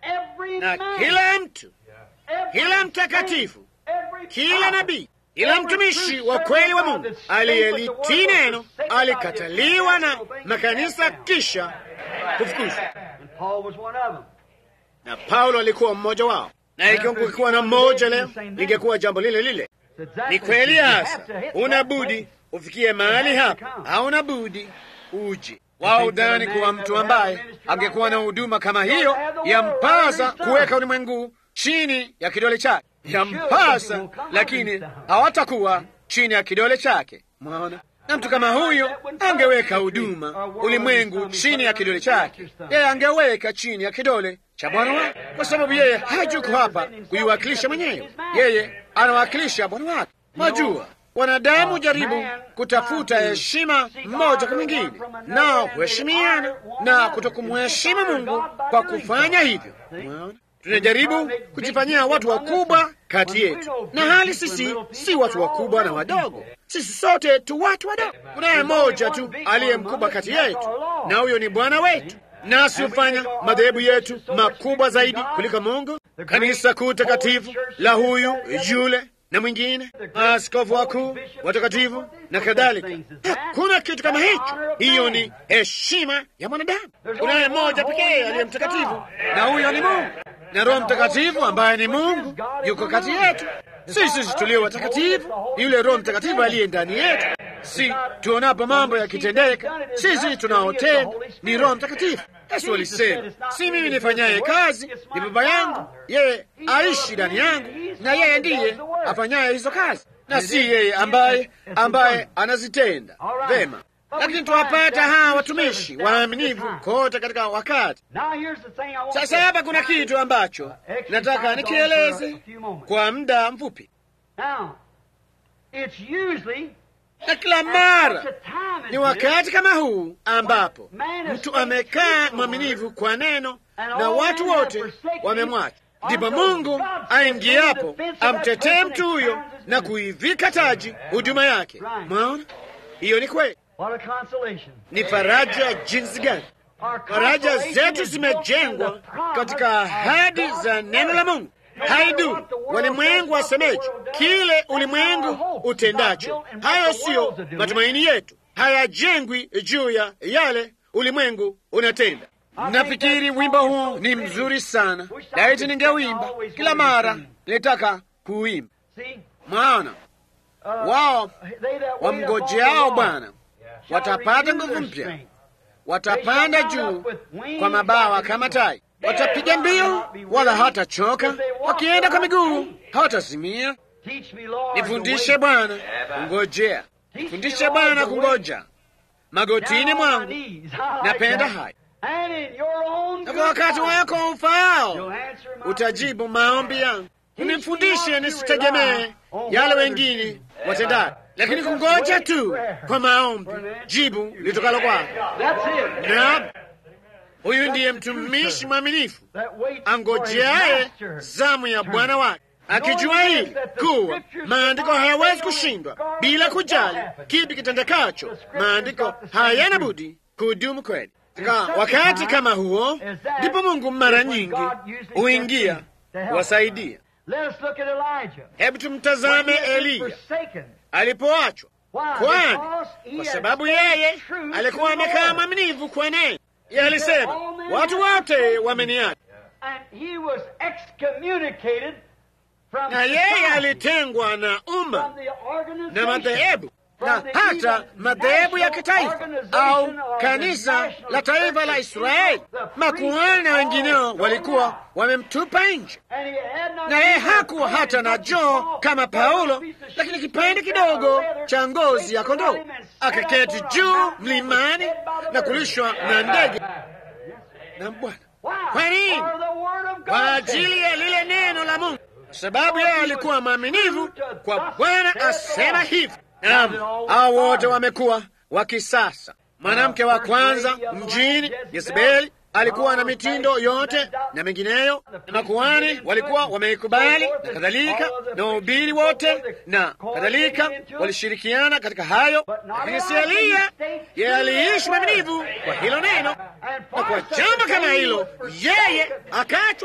Speaker 2: na kila mtu, kila mtakatifu, kila nabii, kila mtumishi wa kweli wa Mungu aliyelitii neno alikataliwa na makanisa kisha kufukuzwa, na Paulo alikuwa mmoja wao na ikiwa kungekuwa na mmoja leo, ingekuwa jambo lile lile. Ni kweli hasa, una budi ufikie mahali hapa, hauna budi uje. Wao udhani kuwa mtu ambaye angekuwa na huduma kama hiyo, yampasa kuweka ulimwengu chini ya kidole chake, yampasa, lakini hawatakuwa chini ya kidole chake. Mwaona, na mtu kama huyo angeweka huduma ulimwengu chini ya kidole chake, yeye angeweka chini ya kidole cha Bwana wake, kwa sababu yeye hajuko hapa kuiwakilisha mwenyewe, yeye anawakilisha Bwana wake. Mwajua, wanadamu jaribu kutafuta heshima mmoja kwa mwingine, nao kuheshimiana na kutokumheshimu Mungu kwa kufanya hivyo. Mwaona, tunajaribu kujifanyia watu wakubwa kati yetu, na hali sisi si watu wakubwa na wadogo, sisi sote tu watu wadogo. Kunaye mmoja tu aliye mkubwa kati yetu, na huyo ni Bwana wetu nasi hufanya madhehebu yetu makubwa zaidi kuliko Mungu, kanisa kuu takatifu la huyu yule na mwingine, maaskofu wakuu watakatifu na kadhalika. Hakuna kitu kama hicho. Hiyo ni heshima ya mwanadamu. Kunaye mmoja pekee aliye mtakatifu, na huyo ni Mungu, na Roho Mtakatifu ambaye ni Mungu yuko kati yetu. Sisi tulio watakatifu ni yule Roho Mtakatifu aliye ndani yetu. Si tuonapo mambo yakitendeka, sisi tunaotenda ni Roho Mtakatifu. Yesu alisema, si mimi nifanyaye kazi, ni Baba yangu, yeye aishi ndani yangu, na yeye ndiye afanyaye hizo kazi, na si yeye ambaye ambaye anazitenda. Vema, lakini tuwapata hawa watumishi waaminifu kote katika wakati. Sasa hapa kuna kitu ambacho nataka nikieleze kwa muda mfupi, na kila mara ni wakati kama huu ambapo mtu amekaa mwaminifu kwa neno na watu wote wamemwacha, ndipo Mungu aingiapo amtetee mtu huyo na kuivika taji huduma yake. Mwaona, hiyo ni kweli. Ni faraja jinsi gani! Faraja zetu zimejengwa katika ahadi za neno la Mungu. Haidu walimwengu wasemeje, kile ulimwengu utendacho, hayo siyo matumaini yetu, hayajengwi juu ya yale ulimwengu unatenda. Nafikiri wimbo huu ni mzuri sana, laiti ningewimba kila mara nilitaka kuimba. Maana wao wamgojeao Bwana watapata nguvu mpya, watapanda juu kwa mabawa kama tai, watapiga mbio wala hatachoka, wakienda kwa miguu hawatazimia. Nifundishe Bwana kungojea, nifundishe Bwana kungoja magotini mwangu, napenda haya na kwa wakati wako ufaao utajibu maombi yangu. Unifundishe nisitegemee yale wengine watendayo, lakini kungoja tu kwa maombi jibu litokalo kwako. Na huyu ndiye mtumishi mwaminifu angojeaye zamu ya Bwana wake, akijua hili kuwa maandiko hayawezi kushindwa, bila kujali kipi kitendekacho. Maandiko hayana budi kudumu kweli. Katika wakati kama huo, ndipo Mungu mara nyingi huingia kuwasaidia. Hebu tumtazame Eliya alipoachwa. Kwani kwa sababu yeye alikuwa amekaa mwaminifu kwa neno, yeye alisema watu wote wameniacha, na yeye alitengwa na umma na madhehebu na hata madhehebu ya kitaifa au kanisa la taifa la Israeli. Makuhani na wengineo walikuwa wamemtupa nje, na yeye hakuwa hata na joo kama Paulo, lakini kipande kidogo cha ngozi ya kondoo, akaketi juu mlimani na kulishwa na ndege na Bwana. Kwa nini? Kwa ajili ya lile neno la Mungu, sababu yeye alikuwa mwaminifu kwa Bwana asema hivi. Naam, hao wote wamekuwa wa kisasa. Mwanamke wa kwanza mjini Yezebeli alikuwa na mitindo yote na mengineyo, na makuhani walikuwa wameikubali na kadhalika, na wahubiri wote na kadhalika walishirikiana katika hayo, lakini si Eliya. Yeye aliishi mwaminifu kwa hilo neno, na kwa jambo kama hilo yeye akachwa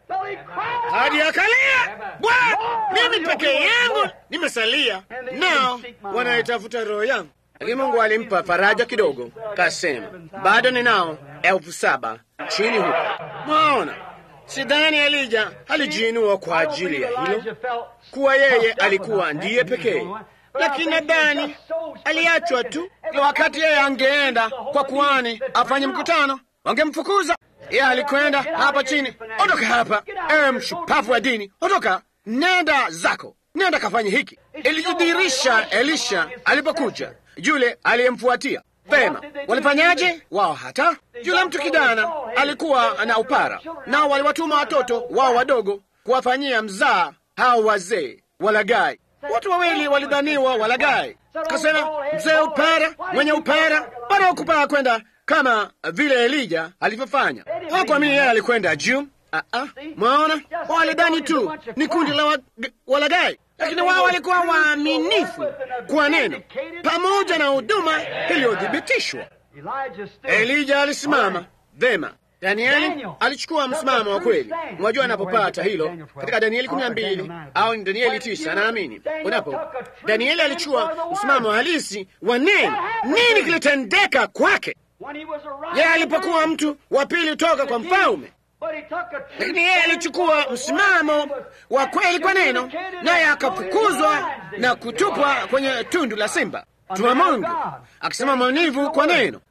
Speaker 2: hadi akalia, Bwana, mimi peke yangu nimesalia, nao wanaitafuta roho yangu. Lakini Mungu alimpa faraja kidogo, kasema bado ninao elfu saba chini huko. Mwaona, sidhani Elija alijiinua kwa ajili ya hilo, kuwa yeye alikuwa ndiye pekee, lakini nadhani aliachwa tu. Kila wakati yeye angeenda kwa kuhani afanye mkutano, wangemfukuza yeye alikwenda hapa chini, ondoka hapa, ewe mshupavu wa dini, ondoka, nenda zako, nenda kafanye hiki. Ilijidhihirisha Elisha alipokuja, yule aliyemfuatia Vema, walifanyaje wao? Hata yule mtu kijana alikuwa na upara, nao waliwatuma watoto wao wadogo kuwafanyia mzaa hao wazee walagai. Watu wawili walidhaniwa walagai, kasema mzee upara, mwenye upara wanaokupaa kwenda kama vile Elija alivyofanya. Hawakuamini yeye alikwenda juu. Mwaona, walidhani tu ni kundi la wa, walagai, lakini wao walikuwa waaminifu kwa neno pamoja na huduma iliyothibitishwa. Elija alisimama vema. Danieli alichukua msimamo wa kweli. Unajua, anapopata hilo katika Danieli kumi na mbili au ni Danieli tisa naamini, unapo Danieli alichukua msimamo halisi wa neno. Nini kilitendeka kwake? Yeye alipokuwa mtu wa pili toka kwa mfalme, lakini yeye alichukua msimamo wa kweli kwa neno, naye akafukuzwa na kutupwa kwenye tundu la simba. Tuma Mungu akisema mwaminifu kwa neno,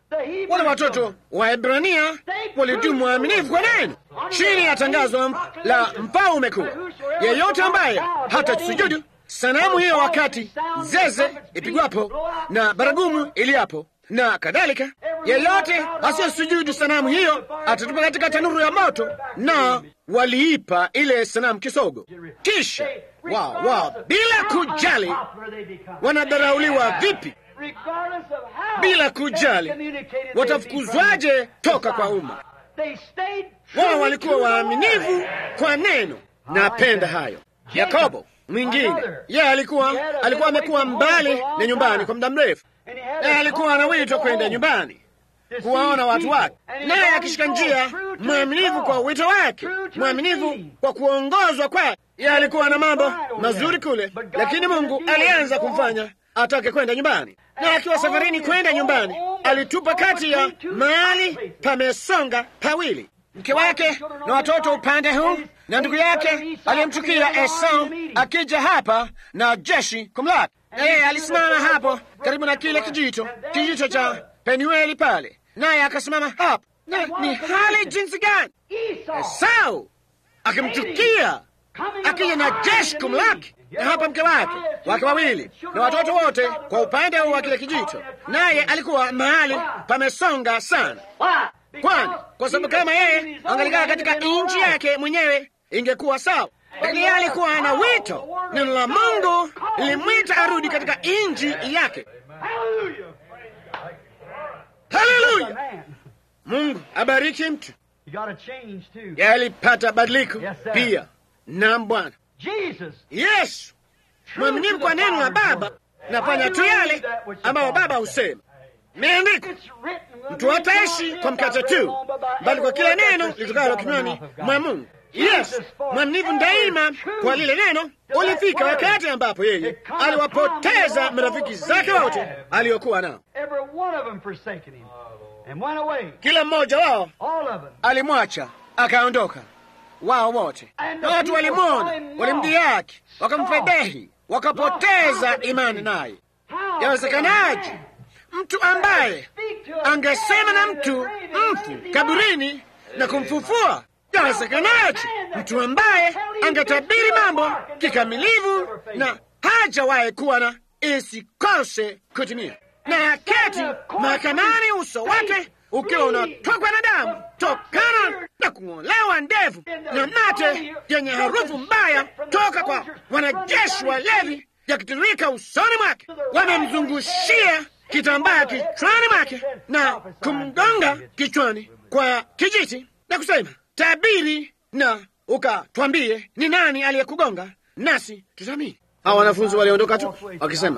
Speaker 2: Wale watoto wa Ebrania walidumu waaminifu kwa neno chini ya tangazo la mfalme kuu, yeyote ambaye hata sujudu sanamu hiyo wakati zeze ipigwapo na baragumu iliapo na kadhalika, yeyote asiyesujudu sanamu hiyo atatupa katika tanuru ya moto. Na waliipa ile sanamu kisogo, kisha wao wao, bila kujali wanadharauliwa vipi, bila kujali watafukuzwaje toka kwa umma, wao walikuwa waaminifu kwa neno. Napenda hayo. Yakobo mwingine, yeye alikuwa alikuwa amekuwa mbali na nyumbani kwa muda mrefu, naye alikuwa anawitwa kwenda nyumbani kuwaona watu wake, naye akishika njia, mwaminifu kwa wito wake, mwaminifu kwa kuongozwa kwake. Yeye alikuwa na mambo mazuri kule, lakini Mungu alianza kumfanya atake kwenda nyumbani, na akiwa safarini kwenda nyumbani, alitupa kati ya mahali pamesonga pawili, mke wake na watoto upande huu na ndugu yake aliyemchukia Esau akija hapa na jeshi kumlaki, na yeye alisimama hapo karibu na kile kijito, kijito cha Penueli pale, naye akasimama hapo. Na ni hali jinsi gani Esau akimchukia akija na jeshi kumlaki, na hapa mke wake wake wawili na watoto wote kwa upande huu wa kile kijito, naye alikuwa mahali pamesonga sana. Kwani kwa sababu kama yeye angalikaa katika nchi yake mwenyewe ingekuwa sawa, lakini yeye alikuwa ana wito. Neno la Mungu lilimwita arudi katika nchi yake. Haleluya! Mungu abariki mtu. Yeye alipata badiliko pia. Naam, Bwana Yesu mwaminifu kwa neno la Baba, nafanya tu yale ambayo Baba husema. Imeandikwa, mtu hataishi kwa mkate tu, bali kwa kila neno litokalo kinywani mwa Mungu. Yes, mwaminifu daima kwa lile neno. Ulifika wakati ambapo yeye aliwapoteza marafiki zake wote aliokuwa nao, kila mmoja wao alimwacha akaondoka, wao wote, na watu walimwona, walimdhihaki, wakamfedhehi, wakapoteza imani naye. Yawezekanaje mtu ambaye angesema na mtu mfu kaburini na kumfufua? Yawezekanaje mtu ambaye angetabiri mambo kikamilifu na hajawahi kuwa na isikose kutimia, na aketi mahakamani, uso wake ukiwa unatokwa na damu tokana na kung'olewa ndevu na mate yenye harufu mbaya toka kwa wanajeshi walevi yakitirika usoni mwake, wamemzungushia kitambaa kichwani mwake na kumgonga kichwani kwa kijiti na kusema, tabiri na ukatwambie ni nani aliyekugonga, nasi tutamini. Hawa wanafunzi waliondoka tu wakisema,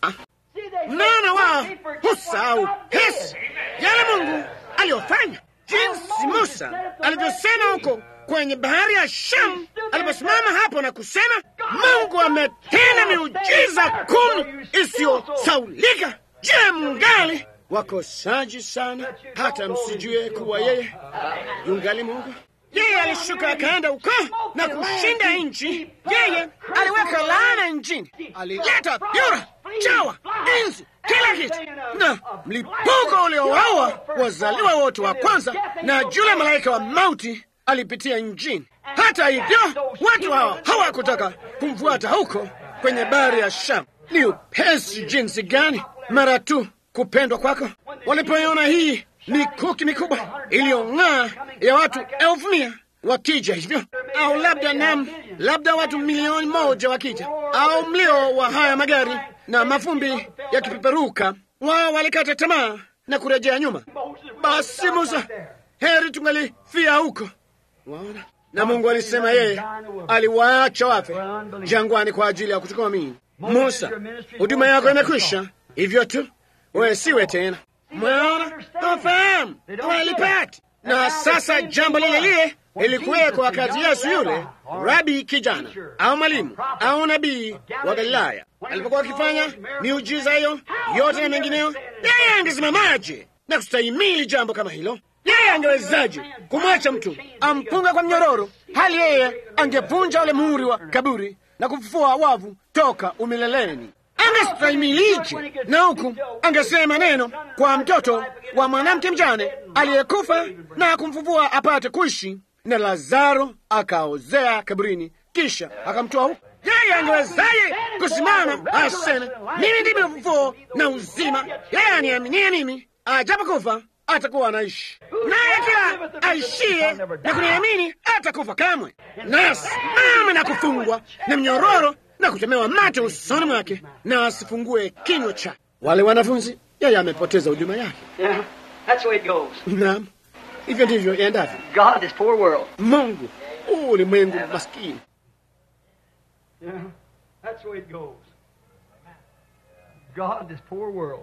Speaker 2: mnaona, wao husahau hesi yale Mungu aliyofanya, jinsi Musa alivyosema huko kwenye bahari ya Shamu aliposimama hapo na kusema, Mungu ametenda miujiza kumi isiyosaulika. Je, mngali wakosaji sana hata msijue kuwa yeye yungali Mungu? Yeye alishuka akaenda huko na kushinda nchi. Yeye aliweka laana nchini, alileta vyura, chawa, inzi, kila kitu na mlipuko uliowaua wazaliwa wote wa kwanza, na yule malaika wa mauti alipitia nchini. Hata hivyo watu hao hawakutaka kumfuata huko kwenye bahari ya Shamu. Ni upesi jinsi gani mara tu kupendwa kwako walipoiona hii mikuki mikubwa iliyong'aa ya watu elfu mia wakija hivyo, au labda nam, labda watu milioni moja wakija, au mlio wa haya magari na mafumbi yakipeperuka, wao walikata tamaa na kurejea nyuma. Basi Musa, heri tungalifia huko. Waona, na Mungu alisema yeye aliwaacha wafe jangwani kwa ajili ya kutukomini. Musa, huduma yako imekwisha, hivyo tu wewe siwe tena. Mwaona, hawafahamu, hawalipati. Na sasa jambo lile lile ilikuweko wakati Yesu yule rabi kijana au mwalimu au nabii wa Galilaya alipokuwa akifanya miujiza hiyo yote na mengineyo, yeye angesimamaje na kustahimili jambo kama hilo? Yeye angewezaje kumwacha mtu ampunga kwa mnyororo, hali yeye angevunja ule muhuri wa kaburi na kufufua wavu toka umileleni? angestahimilije? Na huku angesema neno kwa mtoto wa mwanamke mjane aliyekufa na kumfufua apate kuishi, na Lazaro akaozea kaburini, kisha akamtoa huko. Yeye angewezaje kusimama aseme, mimi ndimi ufufuo na uzima, yeye aniaminie mimi, ajapokufa atakuwa anaishi, naye kila aishie na kuniamini atakufa kamwe. Nasimame na kufungwa na mnyororo na kutemewa mate usoni mwake, na asifungue kinywa chake. Wale wanafunzi, yeye amepoteza huduma yake.
Speaker 3: Yeah, that's the way it goes.
Speaker 2: Naam, hivyo ndivyo iendavyo.
Speaker 3: God, this poor world.
Speaker 2: Mungu huu ulimwengu maskini.
Speaker 3: Yeah, that's the way it goes. God, this poor world.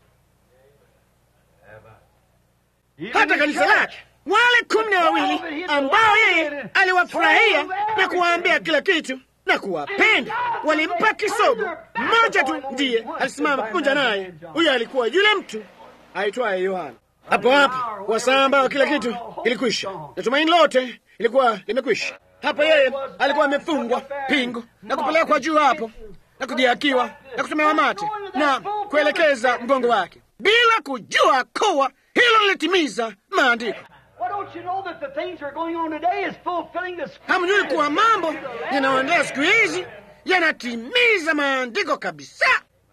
Speaker 3: Even
Speaker 2: hata
Speaker 3: the
Speaker 2: kanisa
Speaker 3: church.
Speaker 2: lake wale kumi na wawili ambao yeye aliwafurahia na kuwaambia kila kitu na kuwapenda, walimpa kisogo. Mmoja tu ndiye alisimama pamoja naye, huyo alikuwa yule mtu aitwaye Yohana. Hapo hapo wasaa ambao kila kitu ilikwisha na tumaini lote ilikuwa limekwisha. Hapo yeye alikuwa amefungwa pingu na kupelekwa juu hapo na kudhihakiwa na kutemewa mate na kuelekeza mgongo wake bila kujua kuwa hilo lilitimiza maandiko.
Speaker 3: Why don't you know that the things that are going on today is fulfilling the
Speaker 2: Hamjui kuwa mambo yanayoendelea siku hizi yanatimiza maandiko kabisa?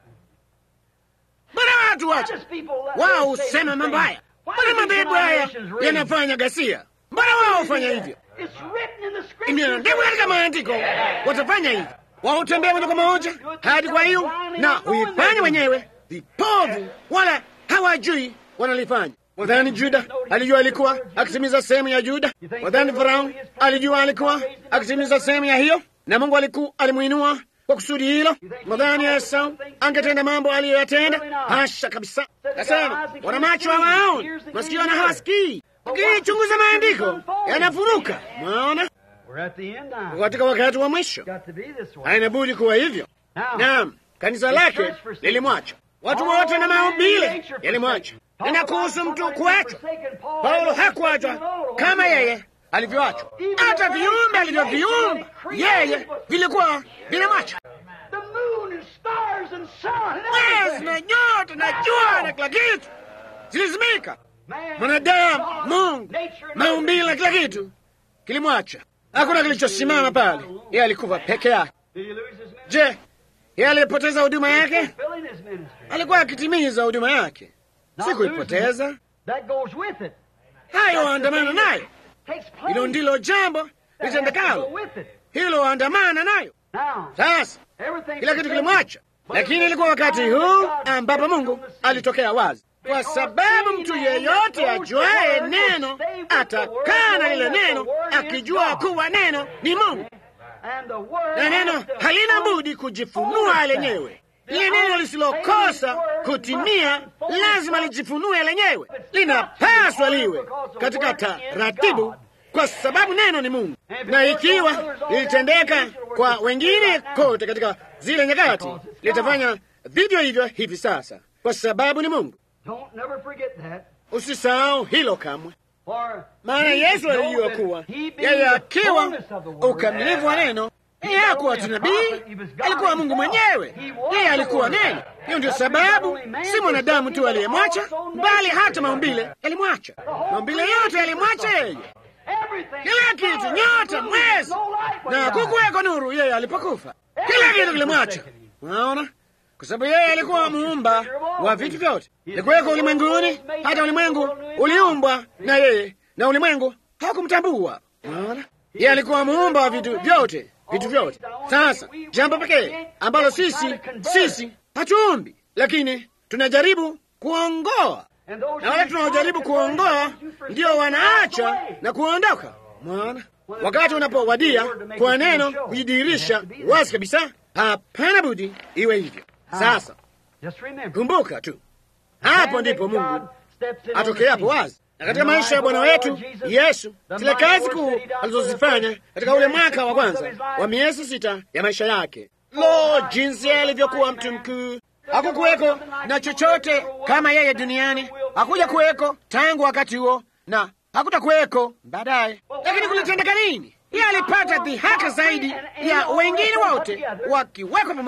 Speaker 2: Mbona watu wacha wao husema mambo haya? Mbona madhehebu haya yanafanya ghasia? Mbona wao hufanya hivyo?
Speaker 3: It's written in the scripture.
Speaker 2: Imeandikwa katika maandiko, watafanya hivyo. Wao hutembea moja kwa moja hadi kwa hiyo na huifanya wenyewe vipovu, wala hawajui wanalifanya. Wadhani Juda alijua alikuwa akitimiza sehemu ya Juda? Wadhani Farao alijua alikuwa akitimiza sehemu ya hiyo, na Mungu aliku alimuinua kwa kusudi hilo? Wadhani Esau angetenda mambo aliyoyatenda? Hasha kabisa! Kasema wana macho hawaoni, masikio na hawasikii, lakini chunguza maandiko yanafunuka. Mwaona,
Speaker 3: We're at the end now.
Speaker 2: katika wakati wa mwisho
Speaker 3: Got to be this way.
Speaker 2: haina budi kuwa hivyo.
Speaker 3: Now,
Speaker 2: Naam, kanisa lake lilimwacha, watu wote na maumbile yalimwacha. Nina kuhusu mtu kuachwa, Paulo hakuachwa kama yeye alivyoachwa. Hata viumbe alivyoviumba yeye vilikuwa vinamwacha.
Speaker 3: The moon and stars and sun and
Speaker 2: Mwezi na nyota na jua na kila kitu zilizimika.
Speaker 3: Man,
Speaker 2: Mwanadamu,
Speaker 3: God,
Speaker 2: Mungu,
Speaker 3: nature and
Speaker 2: maumbile na kila kitu kilimwacha. Hakuna kilichosimama pale, yeye alikufa peke yake.
Speaker 3: Did he lose his ministry?
Speaker 2: Je, yeye alipoteza huduma yake?
Speaker 3: Fulfilling his ministry.
Speaker 2: Alikuwa akitimiza huduma yake, si kuipoteza.
Speaker 3: That goes with it.
Speaker 2: Hayo andamana nayo,
Speaker 3: Takes place.
Speaker 2: hilo ndilo jambo
Speaker 3: That has to go
Speaker 2: litendekalo,
Speaker 3: with it.
Speaker 2: hilo andamana nayo.
Speaker 3: Now,
Speaker 2: Sasa
Speaker 3: everything
Speaker 2: kila kitu kilimwacha, lakini ilikuwa wakati huu ambapo Mungu alitokea wazi, kwa sababu mtu yeyote ajuaye neno atakaa na lile neno, akijua kuwa neno ni Mungu,
Speaker 3: and the word
Speaker 2: na neno halina budi kujifunua lenyewe. Lile neno lisilokosa kutimia lazima lijifunue lenyewe, linapaswa liwe katika taratibu, kwa sababu neno ni Mungu. Na ikiwa lilitendeka kwa wengine kote katika zile nyakati, litafanya vivyo hivyo hivi sasa, kwa sababu ni Mungu.
Speaker 3: Don't never forget that.
Speaker 2: Usisahau hilo kamwe,
Speaker 3: For
Speaker 2: maana
Speaker 3: Jesus
Speaker 2: Yesu
Speaker 3: know
Speaker 2: alijua
Speaker 3: that
Speaker 2: kuwa
Speaker 3: he being
Speaker 2: yeye
Speaker 3: the
Speaker 2: akiwa
Speaker 3: fullness of the word,
Speaker 2: ukamilifu wa neno yeye hakuwa tu nabii, alikuwa Mungu mwenyewe. Yeye alikuwa neno. Hiyo ndio sababu si mwanadamu tu aliyemwacha, bali hata maumbile yalimwacha. Maumbile yote yalimwacha yeye,
Speaker 3: everything,
Speaker 2: kila kitu, nyota, mwezi, na kukuweko nuru yeye alipokufa. Kila kitu kilimwacha. Unaona, kwa sababu yeye alikuwa muumba wa vitu vyote. Ilikuweko ulimwenguni, hata ulimwengu uliumbwa na yeye, na ulimwengu hakumtambua. Unaona, yeye alikuwa muumba wa vitu vyote, vitu vyote. Sasa jambo pekee ambalo sisi sisi hatuumbi, lakini tunajaribu kuongoa, na wale tunaojaribu kuongoa ndio wanaacha na kuondoka. Unaona, wakati unapowadia kwa neno kujidhihirisha wazi kabisa, hapana budi iwe hivyo. Sasa
Speaker 3: Just remember,
Speaker 2: kumbuka tu, hapo ndipo Mungu atokeapo wazi. Na katika maisha ya Bwana wetu Yesu, zile kazi kuu alizozifanya katika ule mwaka wa kwanza wa miezi sita ya maisha yake, lo, jinsi alivyokuwa mtu mkuu! Hakukuweko na chochote kama yeye duniani, hakuja kuweko tangu wakati huo na hakutakuweko baadaye. Lakini kulitendeka nini? Yeye alipata dhihaka zaidi ya wengine wote wakiwekwa pamoja.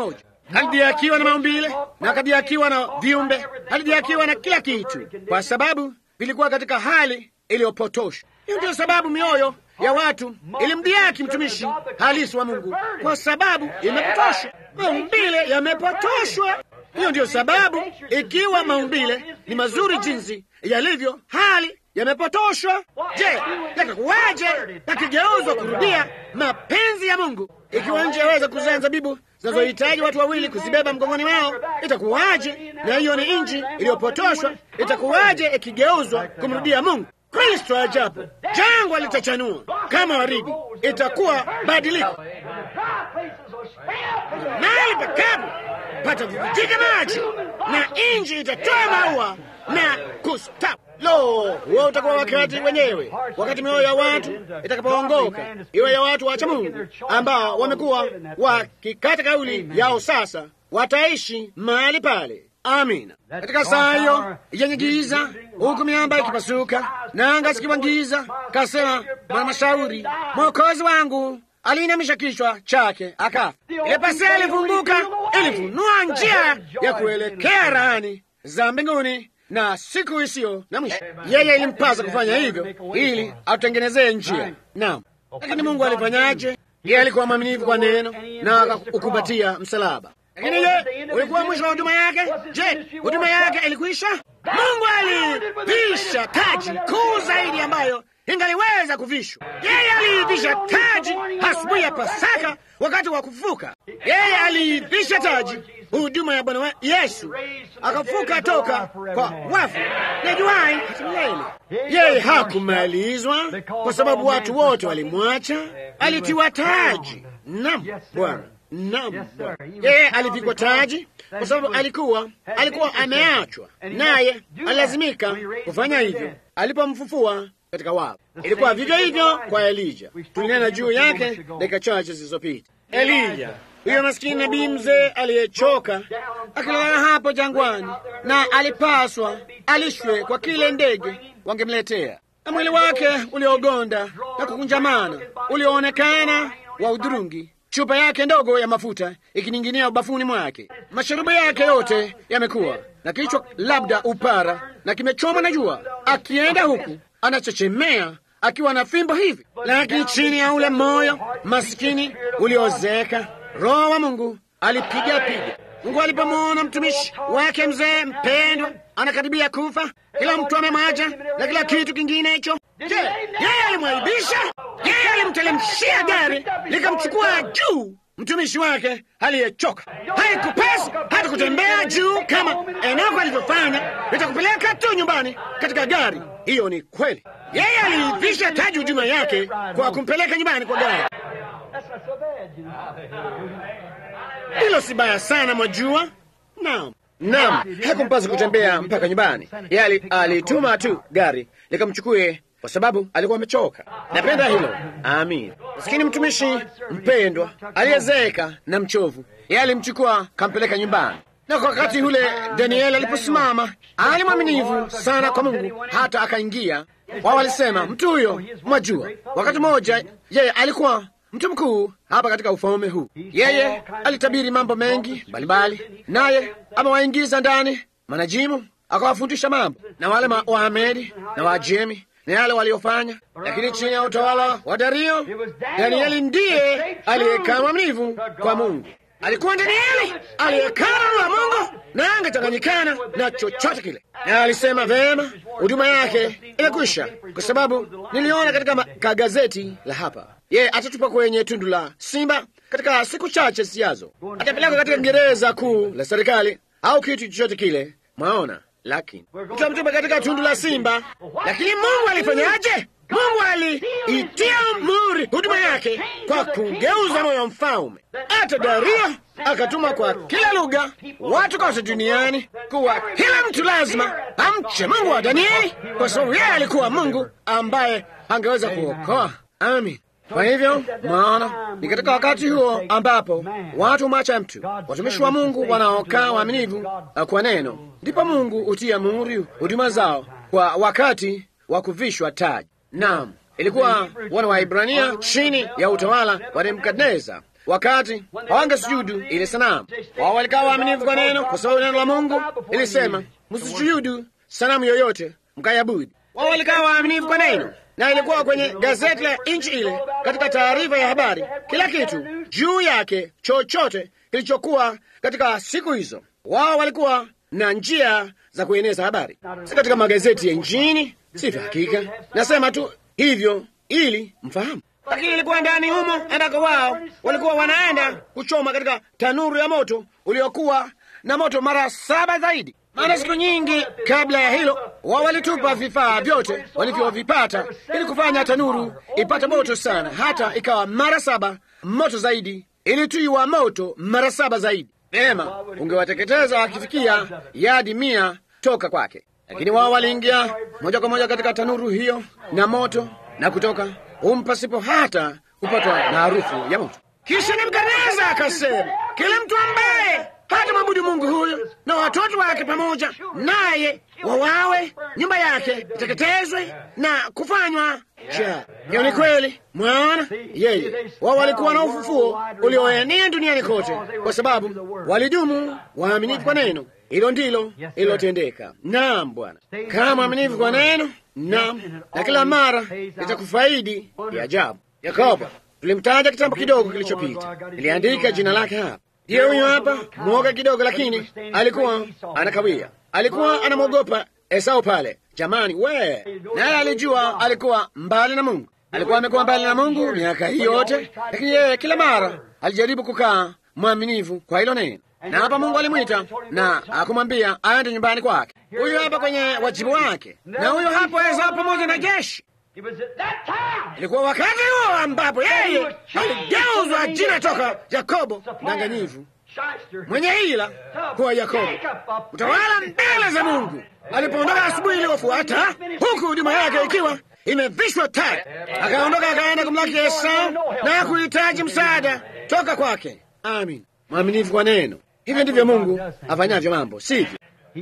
Speaker 2: alidhihakiwa na maumbile na akadhihakiwa na viumbe, alidhihakiwa na kila kitu, kwa sababu vilikuwa katika hali iliyopotoshwa. Hiyo ndiyo sababu mioyo ya watu ilimdhihaki mtumishi halisi wa Mungu, kwa sababu imepotoshwa. Maumbile yamepotoshwa. Hiyo ndiyo sababu, ikiwa maumbile ni mazuri jinsi yalivyo, hali yamepotoshwa. Je, yatakuwaje yakigeuzwa kurudia mapenzi ya Mungu? Ikiwa nje yaweza kuzaa zabibu zinazohitaji watu wawili kuzibeba mgongoni wao, itakuwaje? Na hiyo ni nchi iliyopotoshwa, itakuwaje ikigeuzwa kumrudia Mungu? Kristo ajapo, jangwa litachanua kama waridi, itakuwa badiliko. Mahali pakavu patavuvujika maji na nchi itatoa maua na kustawi. Lo, huo utakuwa wakati wenyewe, wakati mioyo ya watu itakapoongoka, iwe ya watu wacha Mungu ambao wamekuwa wakikata kauli yao, sasa wataishi mahali pale. Amina. Katika saa hiyo yenye giza, huku miamba ikipasuka na anga zikiwa giza, kasema mwanamashauri, mwokozi wangu aliinamisha kichwa chake akafa. Ile pazia ilifunguka, ilifunua njia ya kuelekea rahani za mbinguni na siku isiyo na mwisho. Yeye ilimpasa kufanya hivyo ili atutengenezee njia. Naam, lakini Mungu alifanyaje? Yeye alikuwa mwaminifu kwa neno na akaukumbatia msalaba. Lakini je, ulikuwa mwisho wa huduma yake? Je, huduma yake ilikwisha? Mungu alivisha taji kuu zaidi ambayo ingaliweza kuvishwa. Yeye aliivisha taji asubuhi ya Pasaka, wakati wa kufufuka. Yeye aliivisha taji huduma ya Bwana Yesu, akafuka toka kwa wafu na juai hata milele. Yeye hakumalizwa kwa sababu watu wote walimwacha, alitiwa taji. Naam Bwana, naam Bwana. Yeye alivikwa taji kwa sababu alikuwa alikuwa ameachwa, naye alilazimika kufanya hivyo alipomfufua katika wafu. Ilikuwa vivyo hivyo kwa Elija, tulinena juu yake dakika chache zilizopita. Elija huyo maskini nabii mzee aliyechoka akilala hapo jangwani, na alipaswa alishwe kwa kile ndege wangemletea, na mwili wake uliogonda na kukunjamana ulioonekana wa udhurungi, chupa yake ndogo ya mafuta ikining'inia ubafuni mwake, masharubu yake yote yamekuwa na kichwa labda upara na kimechomwa na jua, akienda huku anachechemea akiwa na fimbo hivi, lakini chini ya ule moyo maskini uliozeka Roho wa Mungu alipiga piga. Mungu alipomwona mtumishi wake mzee mpendwa anakaribia kufa, kila mtu amemaja na kila kitu kingine hicho, je, yeye alimwaibisha? Yeye alimtelemshia gari likamchukua juu mtumishi wake aliyechoka. Haikupasi hata kutembea juu kama Enoko alivyofanya, litakupeleka tu nyumbani katika gari. Hiyo ni kweli. Yeye aliivisha taji huduma yake kwa kumpeleka nyumbani kwa gari. Hilo si baya sana, mwajua. Naam, naam, hakumpasa kutembea mpaka nyumbani. Yeye alituma tu gari likamchukue kwa sababu alikuwa amechoka. Napenda hilo. Amin. Maskini mtumishi mpendwa aliyezeeka na mchovu, yeye alimchukua kampeleka nyumbani. Na kwa wakati ule Danieli aliposimama, ali mwaminifu sana kwa Mungu hata akaingia. Wao walisema mtu huyo, mwajua, wakati mmoja yeye alikuwa mtu mkuu hapa katika ufalme huu. Yeye alitabiri mambo mengi mbalimbali, naye amewaingiza ndani manajimu, akawafundisha mambo na wale Waamedi na Waajemi na yale waliofanya, lakini chini ya utawala wa Dario, Danieli ndiye aliyekaa mwaminifu kwa Mungu. Alikuwa Danieli aliyekaa wa Mungu na angechanganyikana na chochote kile, na alisema vema, huduma yake imekwisha, kwa sababu niliona katika kagazeti la hapa, yeye atatupa kwenye tundu la simba katika siku chache zijazo, atapelekwa katika gereza kuu la serikali au kitu chochote kile, mwaona lakini tutamtupa katika tundu la simba. Lakini Mungu alifanyaje? Mungu aliitia muri huduma yake kwa kugeuza moyo wa mfalme. Hata Dario akatuma kwa kila lugha, watu kote duniani, kuwa kila mtu lazima amche Mungu wa Danieli, kwa sababu yeye alikuwa Mungu ambaye angeweza kuokoa. Amin. Kwa hivyo maana ni katika wakati huo ambapo watu mwacha mtu, watumishi wa Mungu wanaokaa waaminifu kwa neno, ndipo Mungu hutia muhuri huduma zao kwa wakati wa kuvishwa taji. Naam, ilikuwa wana wa Ibrania chini ya utawala wa Nebukadneza, wakati hawangesujudu ile sanamu. Wao walikuwa waaminifu kwa neno, kwa sababu neno la Mungu ilisema msisujudu sanamu yoyote mkayabudi. Wao walikuwa waaminifu kwa neno, na ilikuwa kwenye gazeti la nchi ile, katika taarifa ya habari, kila kitu juu yake, chochote kilichokuwa katika siku hizo. Wao walikuwa na njia za kueneza habari, si katika magazeti ya nchini, sivyo? Hakika nasema tu hivyo ili mfahamu, lakini ilikuwa ndani humo ambako wao walikuwa wanaenda kuchoma katika tanuru ya moto uliokuwa na moto mara saba zaidi. Maana siku nyingi kabla ya hilo wao walitupa vifaa vyote walivyovipata ili kufanya tanuru ipate moto sana, hata ikawa mara saba moto zaidi, ilitiwa moto mara saba zaidi. Vema, ungewateketeza wakifikia yadi mia toka kwake, lakini wao waliingia moja kwa moja katika tanuru hiyo na moto na kutoka humu pasipo hata kupatwa na harufu ya moto. Kisha Nebukadneza akasema, kila mtu ambaye hata mwabudu Mungu huyo na watoto wake pamoja naye wawawe, nyumba yake iteketezwe na kufanywa ja. Hiyo ni kweli, mwaona yeye. Wao walikuwa na ufufuo ulioenea duniani kote, kwa sababu walidumu waaminifu kwa neno. Hilo ndilo ililotendeka. Naam Bwana, kama mwaminifu kwa neno, naam, na kila mara litakufaidi ya ajabu. Yakobo tulimtaja kitambo kidogo kilichopita, niliandika jina lake hapa. Ndiye huyo hapa, mwoga kidogo, lakini alikuwa anakawia, alikuwa anamwogopa Esau pale. Jamani we, naye alijua alikuwa mbali na Mungu, alikuwa amekuwa mbali na Mungu miaka hii yote, lakini yeye kila mara alijaribu kukaa mwaminifu kwa hilo neno, na hapa Mungu alimwita na akumwambia aende nyumbani kwake. Huyu hapa kwenye wajibu wake, na huyo hapo Esau pamoja na jeshi Ilikuwa wakati huo ambapo yeye aligeuzwa jina toka Yakobo mdanganyifu, mwenye hila, kuwa Yakobo, utawala mbele za Mungu. Alipoondoka asubuhi iliyofuata, huku huduma yake ikiwa imevishwa taji, akaondoka akaenda kumlaki Esau na kuhitaji msaada toka kwake. Amin, mwaminifu kwa neno. Hivyo ndivyo Mungu afanyavyo mambo, sivyo?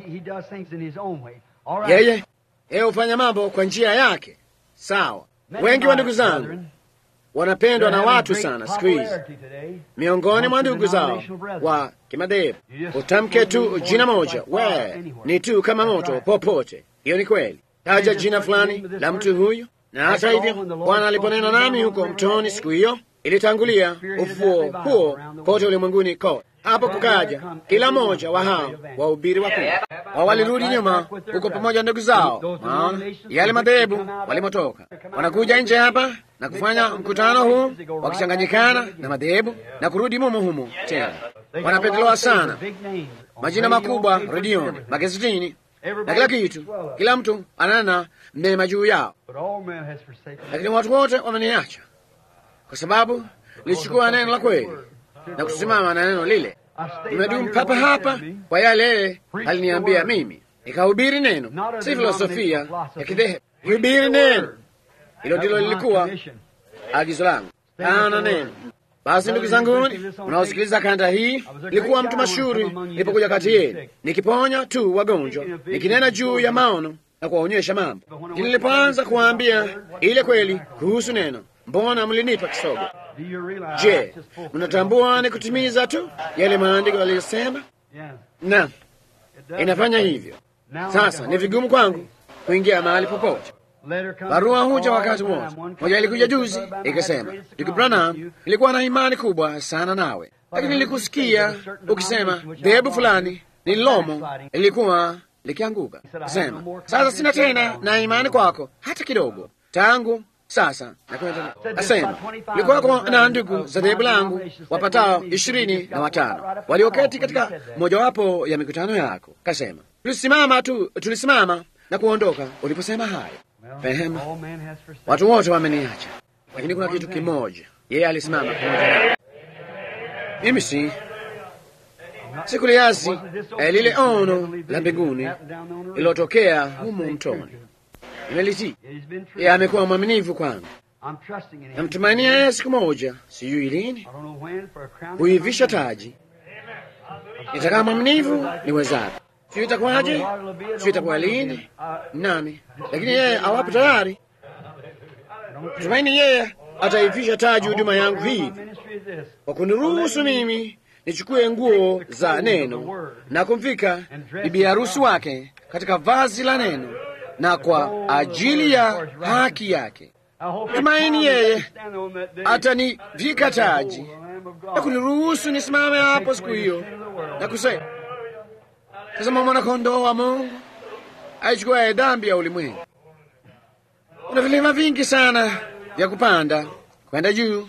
Speaker 2: Yeye yeye hufanya mambo kwa njia yake. Sawa. Wengi wa ndugu zangu wanapendwa na watu sana siku hizi, miongoni mwa ndugu zao wa kimadhehebu. Utamke tu jina moja, we ni tu kama moto popote. Hiyo ni kweli. Taja jina fulani la mtu huyu, na hata hivyo Bwana aliponena nami huko mtoni siku hiyo, ilitangulia ufufuo huo kote ulimwenguni kote. Hapo kukaja kila mmoja wa hao wahubiri wakuu wao walirudi nyuma huko pamoja na ndugu zao, maana yale madhehebu walimotoka. Wanakuja nje hapa na kufanya mkutano huu wakichanganyikana na madhehebu na kurudi mumo humo tena. Wanapendelewa sana, majina makubwa redioni, magazetini na kila kitu. Kila mtu anana mema juu yao, lakini watu wote wameniacha kwa sababu nilichukua neno la kweli na kusimama na neno lile. Nimedumu papa hapa kwa yale aliniambia mimi, nikahubiri neno, si filosofia ya kidhehebu. Hubiri neno, hilo ndilo lilikuwa agizo langu, ana neno. Basi ndugu zanguni unaosikiliza kanda hii, nilikuwa mtu mashuhuri nilipokuja kati yenu, nikiponya tu wagonjwa, nikinena juu ya maono na kuwaonyesha mambo. Lakini nilipoanza kuwaambia ile kweli kuhusu neno, mbona mlinipa kisogo? Je, mnatambua ni kutimiza tu yale maandiko yaliyosema? Na inafanya hivyo. Sasa ni vigumu kwangu kuingia mahali popote. Barua huja wakati wote. Moja ilikuja juzi ikasema, Ndugu Branham, ilikuwa na imani kubwa sana nawe, lakini nilikusikia ukisema dhehebu fulani nililomo lilikuwa likianguka. Sema sasa, sina tena na imani kwako hata kidogo tangu sasa asema likuwako na ndugu za dhehebu langu wapatao ishirini na watano walioketi katika mojawapo ya mikutano yako. Kasema tulisimama tu, tulisimama na kuondoka uliposema haya. Pehema, watu wote wameniacha, lakini kuna kitu kimoja, yeye alisimama pamoja nao. Mimi si sikuliasi eh, lile ono la mbinguni lililotokea humu mtoni imelitii. Yeye amekuwa mwaminifu kwangu, namtumainia yeye siku moja, sijui lini, huivisha taji. Nitakaa mwaminifu niwezavyo, sijui itakuwaje, sijui itakuwa lini, nani, lakini yeye awapo tayari. Tumaini yeye ataivisha taji huduma yangu hii kwa kuniruhusu mimi nichukue nguo za neno na kumvika bibi harusi wake katika vazi la neno na kwa ajili ya haki yake. Tumaini yeye atanivika taji na kuniruhusu nisimame hapo siku hiyo na kusema, tazama mwana-kondoo wa Mungu aichukuaye dhambi ya ulimwengu. Kuna vilima vingi sana vya kupanda kwenda juu.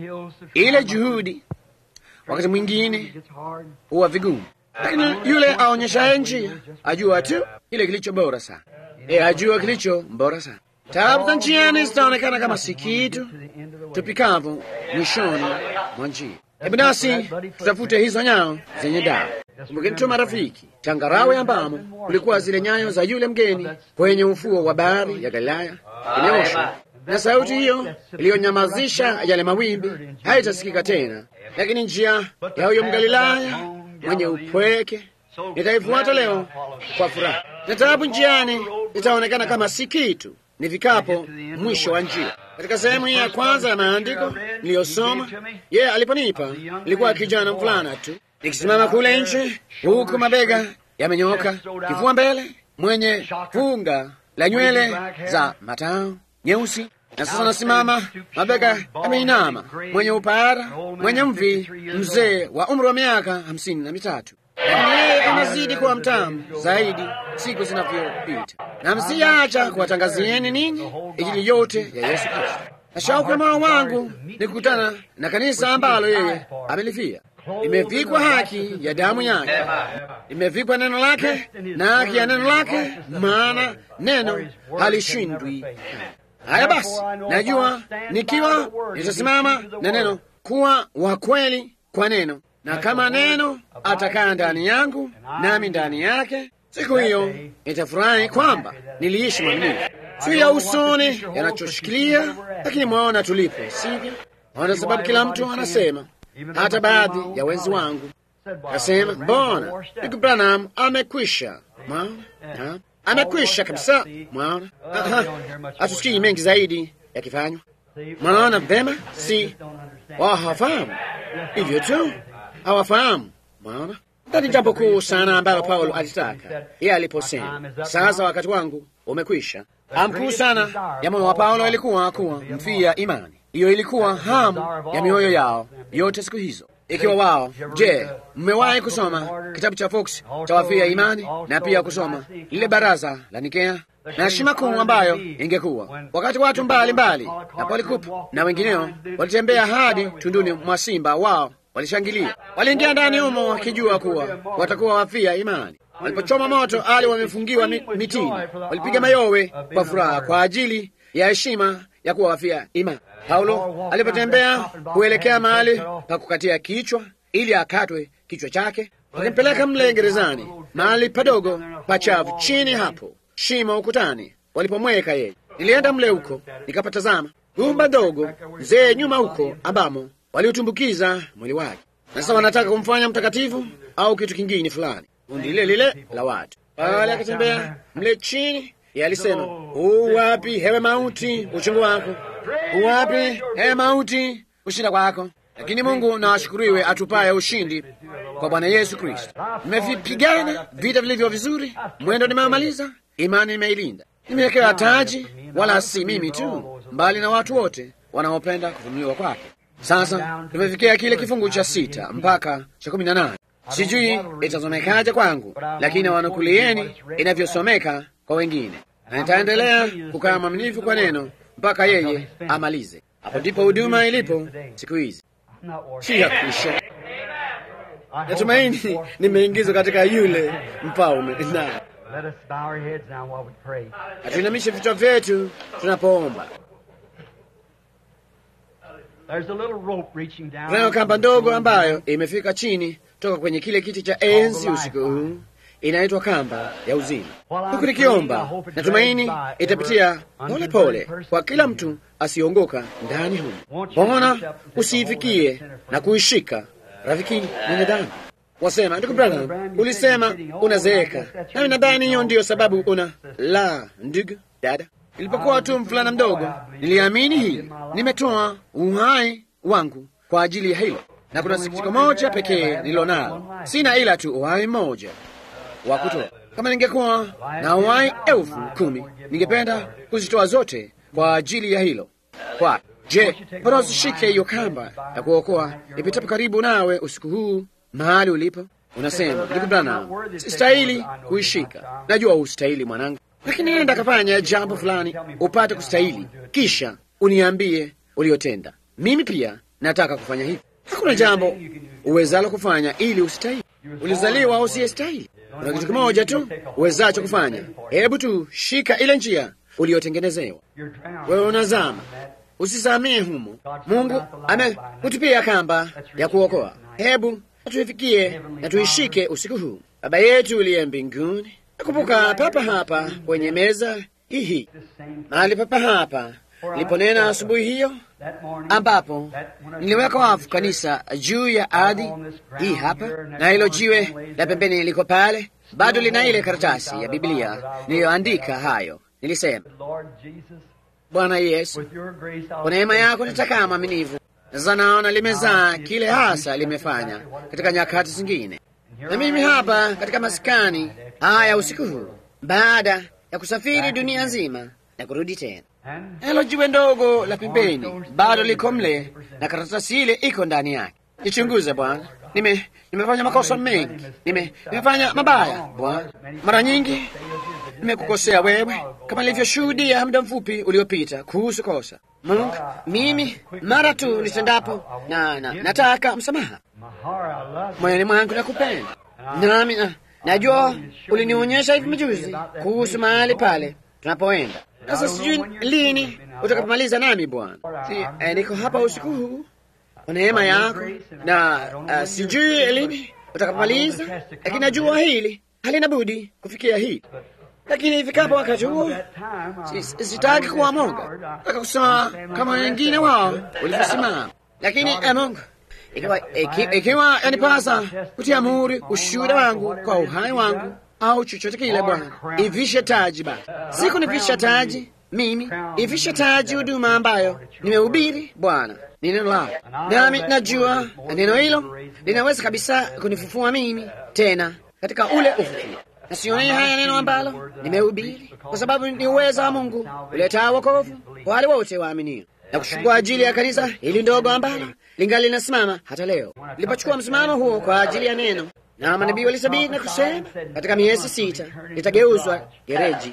Speaker 2: Ile juhudi wakati mwingine huwa vigumu, lakini yule aonyeshaye njia ajua tu kile kilicho bora sana. E, ajua kilicho bora sana. Taabu za njiani zitaonekana kama si kitu tupikavu mwishoni mwa njia. Hebu nasi tutafute hizo nyayo zenye dawa. Kumbukeni tu marafiki, changarawe ambamo kulikuwa zile nyayo za yule mgeni kwenye ufuo wa bahari ya Galilaya imeoshwa, na sauti hiyo iliyonyamazisha yale mawimbi haitasikika tena, lakini njia ya huyo Mgalilaya mwenye upweke nitaifuata leo kwa furaha, na taabu njiani itaonekana kama si kitu nifikapo mwisho wa njia. Katika sehemu hii ya kwanza ya maandiko niliyosoma, yeye aliponipa ilikuwa kijana mvulana tu, nikisimama kule nje, huku mabega yamenyooka, kifua mbele, mwenye funga la nywele za matao nyeusi, na sasa nasimama, mabega yameinama, mwenye upara, mwenye mvi, mzee wa umri wa miaka hamsini na mitatu lakini yeye anazidi kuwa mtamu zaidi siku zinavyopita, na msiacha kuwatangazieni ninyi Injili yote ya Yesu Kristo. Na shauku ya moyo wangu ni kukutana na kanisa ambalo yeye amelifia, limevikwa haki ya damu yake, limevikwa neno lake na haki ya neno lake, maana neno halishindwi. Haya basi, najua nikiwa nitasimama na neno kuwa wa kweli kwa neno na kama neno atakaa ndani yangu nami ndani yake, siku hiyo nitafurahi kwamba niliishi mwaminifu. Si ya usoni yanachoshikilia, lakini mwaona tulipo, sivyo? Ona sababu kila mtu anasema, hata baadhi ya wenzi wangu nasema, mbona ndugu Branham amekwisha. Mwaona, amekwisha kabisa. Mwaona, hatusikii mengi zaidi yakifanywa. Mwaona vema, si wao hawafahamu hivyo tu hawafahamu. Mwaona, ndani jambo kuu sana ambalo Paulo alitaka yeye aliposema, sasa wakati wangu umekwisha. Hamu kuu sana ya moyo wa Paulo ilikuwa kuwa mfia imani. Hiyo ilikuwa hamu ya mioyo yao yote siku hizo. Ikiwa wao, je, mmewahi kusoma kitabu cha Fox cha wafia imani na pia kusoma lile baraza la Nikea na heshima kuu ambayo ingekuwa wakati watu mbalimbali mbali, na Polikup na wengineo walitembea hadi tunduni mwa simba wao walishangilia, waliingia ndani humo wakijua kuwa watakuwa wafia imani. Walipochoma moto ali wamefungiwa mitini, walipiga mayowe kwa furaha kwa ajili ya heshima ya kuwa wafia imani. Paulo alipotembea kuelekea mahali pa kukatia kichwa ili akatwe kichwa chake, walimpeleka mle gerezani, mahali padogo pachavu chini hapo, shimo ukutani, walipomweka yeye. Nilienda mle huko nikapatazama gumba dogo mzee nyuma huko ambamo waliutumbukiza mwili wake, na sasa wanataka kumfanya mtakatifu au kitu kingine fulani. Kundi lile lile la watu pale, akatembea mle chini. Yeye alisema, uwapi hewe mauti uchungu wako? Uwapi hewe mauti ushinda kwako? Lakini Mungu na ashukuriwe, atupaye ushindi kwa Bwana Yesu Kristo. Nimevipigana vita vilivyo vizuri, mwendo nimeumaliza, imani nimeilinda, nimewekewa taji, wala si mimi tu, mbali na watu wote wanaopenda kufunuliwa kwake. Sasa tumefikia kile kifungu cha sita mpaka cha kumi na nane. Sijui itasomekaje kwangu, lakini wanukulieni inavyosomeka kwa wengine, na nitaendelea kukaa mwaminifu kwa neno mpaka yeye amalize. Hapo ndipo huduma ilipo siku hizi, si ya kuisha. Natumaini nimeingizwa katika yule mfalme. Na hatuinamishe vichwa vyetu tunapoomba. Kunayo kamba ndogo ambayo imefika chini toka kwenye kile kiti cha enzi usiku huu, inaitwa kamba ya uzima. Huku nikiomba, natumaini itapitia pole pole kwa kila mtu asiongoka ndani humu. Mbona usiifikie na kuishika, rafiki mwenye dhambi? Wasema, ndugu Branham, ulisema unazeeka, nami nadhani hiyo ndiyo sababu una la. Ndugu dada, nilipokuwa tu mvulana mdogo niliamini hili, nimetoa uhai wangu kwa ajili ya hilo, na kuna sikitiko moja pekee nililo nalo, sina ila tu uhai mmoja wa kutoa. Kama ningekuwa na uhai elfu kumi ningependa kuzitoa zote kwa ajili ya hilo. Kwa je, mbona usishike hiyo kamba ya kuokoa ipitapo karibu nawe usiku huu mahali ulipo? Unasema, ndugu Branham, sistahili kuishika. Najua ustahili mwanangu, lakini nenda kafanya jambo fulani upate kustahili, kisha uniambie uliotenda. Mimi pia nataka kufanya hivi. Hakuna jambo uwezalo kufanya ili ustahili. Ulizaliwa usiyestahili. Kuna kitu kimoja tu uwezacho kufanya. Hebu tu shika ile njia uliyotengenezewa. Wewe unazama, usizamie humo. Mungu amekutupia kamba ya kuokoa. Hebu tuifikie na tuishike usiku huu. Baba yetu uliye mbinguni, nakumbuka papa hapa kwenye meza hii, mahali papa hapa niliponena asubuhi hiyo, ambapo niliweka wafu kanisa juu ya ardhi hii hapa, na hilo jiwe la pembeni liko pale, bado lina ile karatasi ya Biblia niliyoandika hayo. Nilisema, Bwana Yesu, kwa neema yako nitakaa mwaminifu. Sasa naona limezaa kile hasa limefanya katika nyakati zingine, na mimi hapa katika maskani haya usiku huu, baada ya kusafiri dunia nzima na kurudi tena hilo jiwe ndogo la pembeni bado liko mle na karatasi ile iko ndani yake. Nichunguze Bwana, nime nimefanya makosa mengi, nime nimefanya mabaya Bwana, mara nyingi nimekukosea wewe, kama nilivyoshuhudia muda mfupi uliopita kuhusu kosa. Mungu, mimi mara tu nitendapo na, na nataka msamaha moyoni mwangu, nakupenda nami na, najua ulinionyesha hivi majuzi kuhusu mahali pale tunapoenda sasa sijui lini utakapomaliza nami Bwana. Si, eh, niko hapa usiku huu kwa neema yako, na uh, sijui lini utakapomaliza, lakini najua hili halina budi kufikia hii. Lakini ifikapo wakati huo, sitaki kuwa moga, nataka kusema kama wengine wao walivyosimama. Lakini eh, Mungu, ikiwa ikiwa yanipasa kutia muhuri ushuhuda wangu kwa uhai wangu au chochote kile, Bwana, ivishe taji basi, si kunivisha taji mimi, ivishe taji huduma ambayo nimehubiri Bwana, ni neno lako, nami najua neno hilo linaweza kabisa kunifufua mimi tena katika ule ufufuo. Na sionei haya neno ambalo nimehubiri, kwa sababu ni uweza wa Mungu uletaa wokovu kwa wale wote waaminio, na kushukua ajili ya kanisa hili ndogo ambalo lingali linasimama hata leo. Nilipochukua msimamo huo kwa ajili ya neno na manabii walisabiri na kusema katika miezi sita litageuzwa gereji.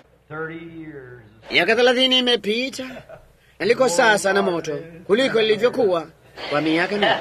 Speaker 2: Miaka thelathini imepita na liko sasa na moto kuliko lilivyokuwa kwa miaka mingi.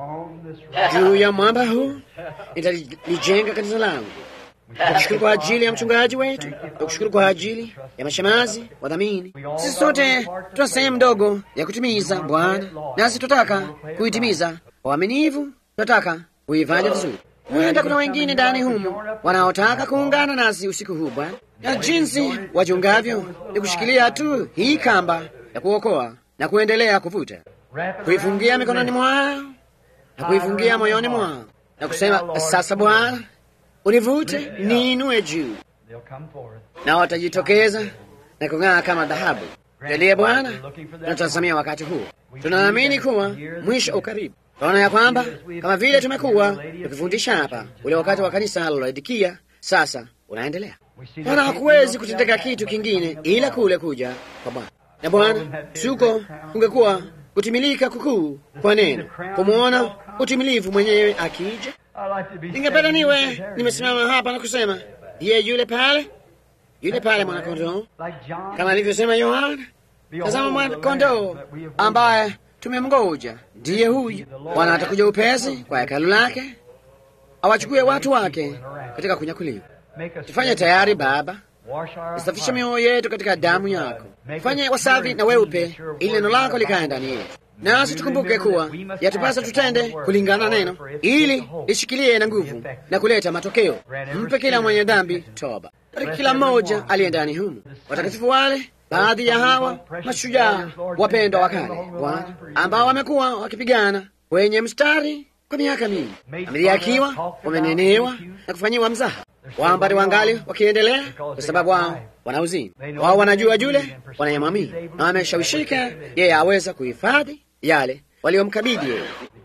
Speaker 2: Juu ya mwamba huu nitalijenga kanisa langu. Nakushukuru kwa ajili ya mchungaji wetu, nakushukuru kwa ajili ya mashemazi, wadhamini. Sisi sote tuna sehemu ndogo ya kutimiza, Bwana, nasi tunataka kuitimiza kwa uaminifu, tunataka kuifanya vizuri. Huenda kuna wengine ndani humu wanaotaka kuungana nasi usiku huu Bwana, na jinsi wachungavyo ni kushikilia tu hii kamba ya kuokoa na kuendelea kuvuta, kuifungia mikononi mwao na kuifungia moyoni mwao na kusema, sasa Bwana, univute niinue juu, na watajitokeza na kung'aa kama dhahabu. Jalie Bwana, tunatazamia wakati huo, tunaamini kuwa mwisho ukaribu. Tunaona ya kwamba kama vile tumekuwa tukifundisha hapa, ule wakati wa kanisa la Laodikia sasa unaendelea. Bwana, hakuwezi kutendeka kitu kingine ila kule kuja kwa Bwana. Na Bwana, suko kungekuwa kutimilika kukuu kwa neno, kumwona utimilivu mwenyewe akija. Ningependa niwe nimesimama hapa na kusema, ye yule pale, yule pale mwanakondoo, kama alivyosema Yohana, tazama mwanakondoo ambaye tumemngoja ndiye huyu. Bwana atakuja upesi kwa hekalu lake, awachukue watu wake katika kunyakuliwa. Tufanye tayari Baba, isafishe mioyo yetu katika damu yako, tufanye wasafi na weupe, ili neno lako likae ndani yetu, nasi tukumbuke kuwa yatupasa tutende kulingana na neno, ili lishikilie na nguvu na kuleta matokeo. Mpe kila mwenye dhambi toba, bariki kila mmoja aliye ndani humu, watakatifu wale baadhi ya hawa mashujaa wapendwa wa kale Bwana, ambao wamekuwa wakipigana kwenye mstari kwa miaka mingi, wamedhihakiwa, wamenenewa na kufanyiwa mzaha. Wambari wangali wakiendelea, kwa sababu wao wana uzini wao, wanajua yule wanayemwamini na wameshawishika yeye aweza kuhifadhi yale waliomkabidhi yeye.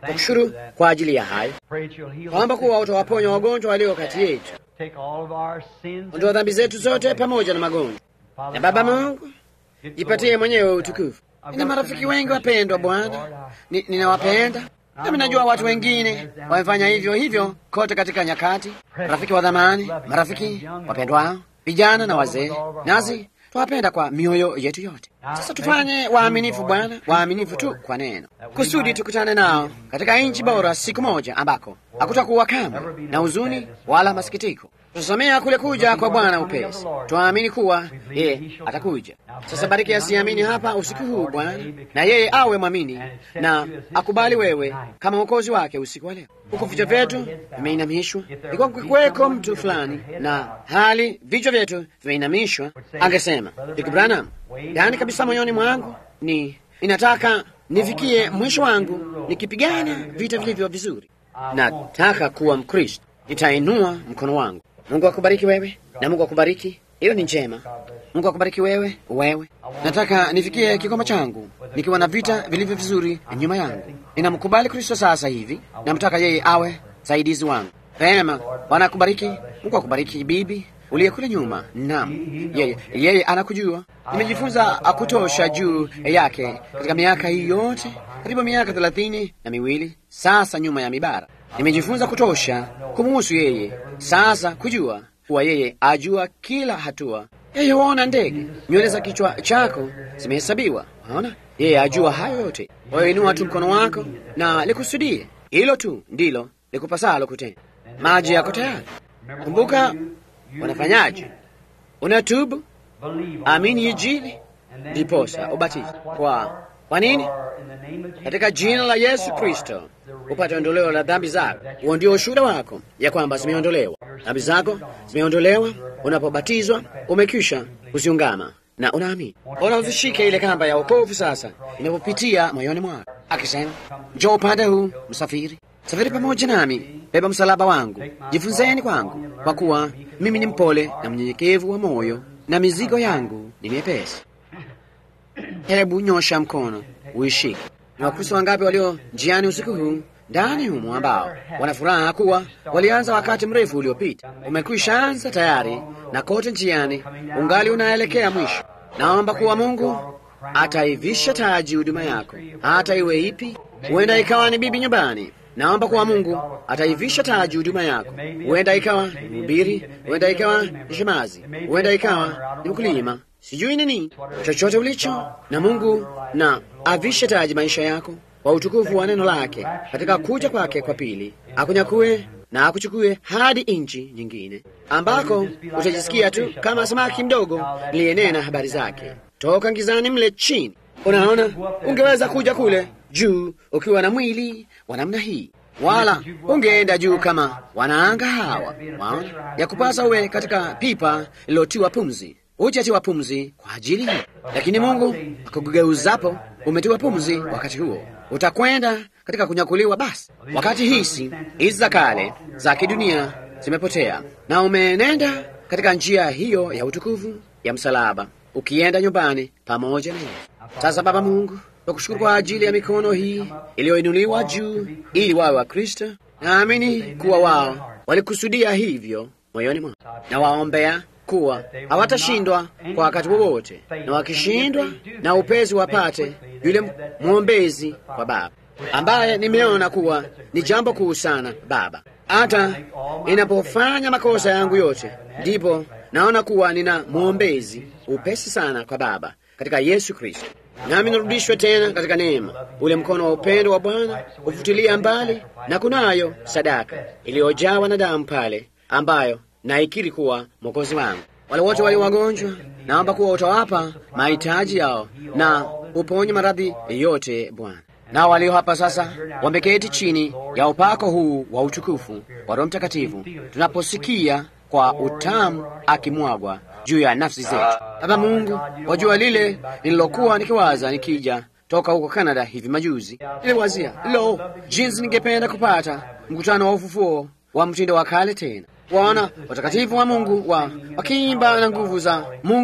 Speaker 1: Nakushukuru kwa ajili ya hayo, kwamba kuwa utawaponya wagonjwa walio kati yetu, ondoa dhambi zetu zote pamoja na magonjwa. Na Baba Mungu, jipatie mwenyewe utukufu. Nina marafiki wengi wapendwa, Bwana, Ni- ninawapenda nami najua watu wengine wamefanya hivyo hivyo kote katika nyakati, marafiki wa dhamani, marafiki wapendwao, vijana na wazee, nasi twawapenda kwa mioyo yetu yote. Sasa tufanye waaminifu, Bwana, waaminifu tu kwa neno, kusudi tukutane nao katika nchi bora siku moja, ambako hakutakuwa kamwe na huzuni wala masikitiko. Tutasomea kule kuja kwa Bwana upesi, twaamini kuwa yeye atakuja. Sasa bariki asiamini hapa usiku huu Bwana, na yeye awe mwamini na akubali wewe kama mwokozi wake usiku wa leo. Huku vichwa vyetu vimeinamishwa, ikuwa kukiweko mtu fulani na hali vichwa vyetu vimeinamishwa, angesema Ndugu Branham, yaani kabisa moyoni mwangu ni inataka nifikie mwisho wangu nikipigana vita vilivyo vizuri. Nataka kuwa Mkristo, nitainua mkono wangu. Mungu akubariki wewe na Mungu akubariki, hiyo ni njema. Mungu akubariki wewe, wewe. Nataka nifikie kikomo changu nikiwa na vita vilivyo vizuri nyuma yangu. Ninamkubali Kristo sasa hivi, namtaka yeye awe saidizi wangu. Rehema, Bwana akubariki. Mungu akubariki bibi uliye kule nyuma. Naam, yeye yeye anakujua. Nimejifunza kutosha juu yake katika miaka hii yote, karibu miaka thelathini na miwili sasa nyuma ya mibara. Nimejifunza kutosha kumuhusu yeye sasa kujua kuwa yeye ajua kila hatua. Yeye huona ndege, nywele za kichwa chako zimehesabiwa. Unaona, yeye ajua hayo yote. Kwa hiyo inua tu mkono wako na likusudie hilo tu, ndilo likupasalo kutenda. Maji yako tayari. Kumbuka wanafanyaje? Unatubu, amini Injili, ndiposa ubatizo. Kwa kwa nini? Katika jina la Yesu Kristo upate ondoleo la dhambi zako. Huo ndio ushuhuda wako ya kwamba zimeondolewa dhambi zako, zimeondolewa. Unapobatizwa umekwisha kuziungama na unaamini. Ona uzishike ile kamba ya wokovu sasa inapopitia moyoni mwako, akisema njoo upande huu, msafiri safiri pamoja nami, beba msalaba wangu, jifunzeni kwangu, kwa kuwa mimi ni mpole na mnyenyekevu wa moyo, na mizigo yangu ni miepesi. Hebu nyosha mkono uishike. Ni Wakristo wangapi walio njiani usiku huu ndani humo ambao wana furaha kuwa walianza wakati mrefu uliopita, umekwisha anza tayari, na kote njiani ungali unaelekea mwisho. Naomba kuwa Mungu ataivisha taji huduma yako, hata iwe ipi. Huenda ikawa ni bibi nyumbani. Naomba kuwa Mungu ataivisha taji huduma yako. Huenda ikawa ni mhubiri, huenda ikawa ni shemazi, huenda ikawa ni mkulima, sijui nini, chochote ulicho na Mungu na avishe taji maisha yako kwa utukufu wa neno lake katika kuja kwake kwa pili, akunyakue na akuchukue hadi nchi nyingine ambako utajisikia tu kama samaki mdogo niliyenena habari zake toka ngizani mle chini. Unaona, ungeweza kuja kule juu ukiwa na mwili wa namna hii, wala ungeenda juu kama wanaanga hawa. Waona, ya kupasa uwe katika pipa lilotiwa pumzi, hujatiwa pumzi kwa ajili hii, lakini Mungu akakugeuzapo umetiwa pumzi. Wakati huo utakwenda katika kunyakuliwa. Basi wakati hisi hizi za kale za kidunia zimepotea, na umeenenda katika njia hiyo ya utukufu ya msalaba, ukienda nyumbani pamoja na Yesu. Sasa Baba Mungu, nakushukuru kwa ajili ya mikono hii iliyoinuliwa juu ili wawe wa Kristo. Naamini kuwa wao walikusudia hivyo moyoni mwao, na waombea kuwa hawatashindwa kwa wakati wowote, na wakishindwa na upezi wapate yule mwombezi wa Baba ambaye nimeona kuwa ni jambo kuu sana Baba. Hata ninapofanya makosa yangu yote, ndipo naona kuwa nina mwombezi upesi sana kwa Baba katika Yesu Kristo, nami narudishwe tena katika neema. Ule mkono wa upendo wa Bwana ufutilia mbali, na kunayo sadaka iliyojawa na damu pale, ambayo naikiri kuwa mwokozi wangu. Wale wote walio wagonjwa, naomba kuwa utawapa mahitaji yao na uponye maradhi yote Bwana. Nao walio hapa sasa wameketi chini ya upako huu wa utukufu wa Roho Mtakatifu, tunaposikia kwa utamu akimwagwa juu ya nafsi zetu. Baba Mungu, wajua lile nililokuwa nikiwaza nikija toka huko Canada hivi majuzi. Niliwazia lo, jinsi ningependa kupata mkutano wa ufufuo wa mtindo wa kale tena, waona watakatifu wa Mungu wa wakiimba na nguvu za Mungu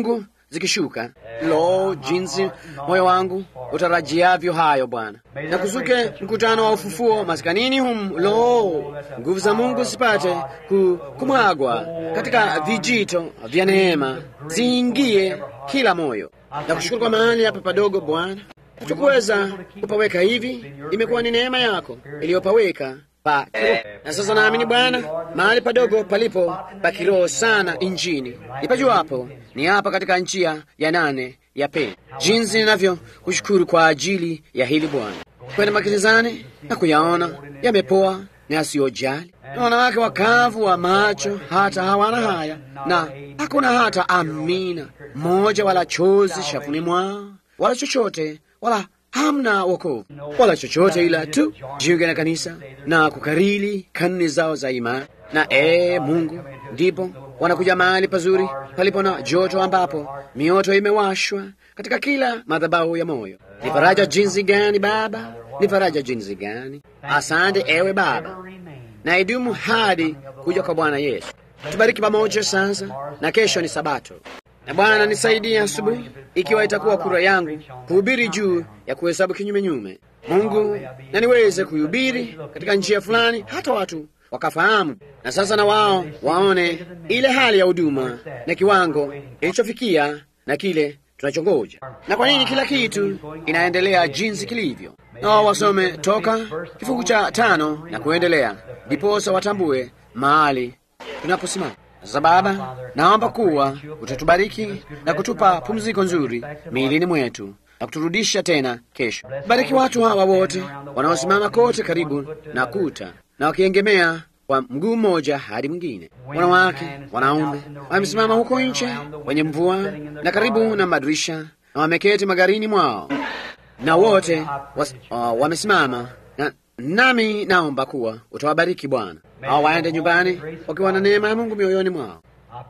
Speaker 1: zikishuka. Lo, jinsi moyo wangu utarajiavyo hayo Bwana! Na kuzuke mkutano wa ufufuo maskanini humu. Lo, nguvu za Mungu zipate ku, kumwagwa katika vijito vya neema, ziingie kila moyo. Na kushukuru kwa mahali hapa padogo Bwana, tukuweza kupaweka hivi, imekuwa ni neema yako iliyopaweka pa kiroho. Na sasa naamini Bwana, mahali padogo palipo pa kiroho sana injini nipajuapo ni hapa katika njia ya nane ya peni. Jinsi ninavyo kushukuru kwa ajili ya hili Bwana, kwenda magerezani na kuyaona yamepoa na yasiyojali, na wanawake wakavu wa macho hata hawana haya, na hakuna hata amina moja wala chozi shafuni mwao wala chochote wala hamna wokovu wala chochote, ila tu jiunge na kanisa na kukarili kanuni zao za imani. Na ee Mungu, ndipo wanakuja mahali pazuri palipo na joto, ambapo mioto imewashwa katika kila madhabahu ya moyo. Ni faraja jinsi gani Baba, ni faraja jinsi gani! Asante ewe Baba, na idumu hadi kuja kwa Bwana Yesu. Tubariki pamoja sasa, na kesho ni Sabato. Na Bwana nisaidie asubuhi, ikiwa itakuwa kura yangu kuhubiri juu ya kuhesabu kinyume nyume, Mungu, na niweze kuhubiri katika njia fulani, hata watu wakafahamu, na sasa na wao waone ile hali ya huduma na kiwango ilichofikia na kile tunachongoja, na kwa nini kila kitu inaendelea jinsi kilivyo. Na wao wasome toka kifungu cha tano na kuendelea, ndiposa watambue mahali tunaposimama. Sasa Baba, naomba kuwa utatubariki na kutupa pumziko nzuri miilini mwetu na kuturudisha tena kesho. Bariki watu hawa wote wanaosimama kote karibu na kuta na wakiegemea kwa mguu mmoja hadi mwingine, wanawake, wanaume wamesimama huko nje kwenye mvua na karibu na madirisha na wameketi magarini mwao na wote was, uh, wamesimama na, nami naomba kuwa utawabariki Bwana, hao waende nyumbani wakiwa na neema ya Mungu mioyoni mwao.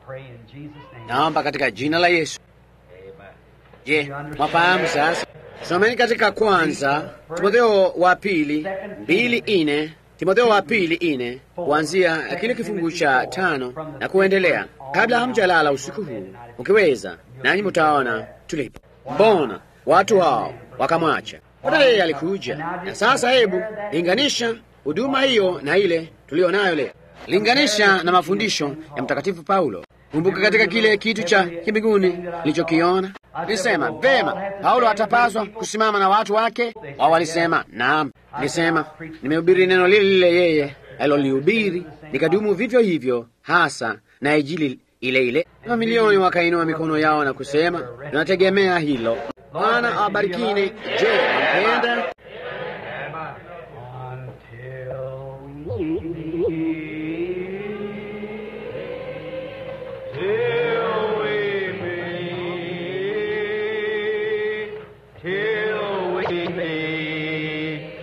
Speaker 1: Naomba katika jina la Yesu. Je, mwafahamu sasa? Someni katika kwanza Timotheo wa pili mbili ine Timotheo wa pili ine kuanzia kile kifungu cha tano na kuendelea, kabla hamjalala usiku huu, ukiweza, nanyi mutaona tulipo. Mbona watu hao wakamwacha? Mbona yeye alikuja? Na sasa hebu linganisha huduma hiyo na ile tuliyo nayo leo, linganisha na mafundisho ya Mtakatifu Paulo. Kumbuka katika kile kitu cha kimbinguni nilichokiona, nilisema vema, Paulo atapaswa kusimama na watu wake. Wao walisema naam. Nilisema nimehubiri neno lile lile yeye alilolihubiri, nikadumu vivyo hivyo hasa na Injili ile ile. Mamilioni wakainua mikono yao na kusema tunategemea hilo. Bwana awabarikini. Je, wampenda?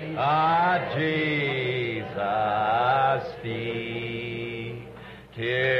Speaker 4: Jesus feet till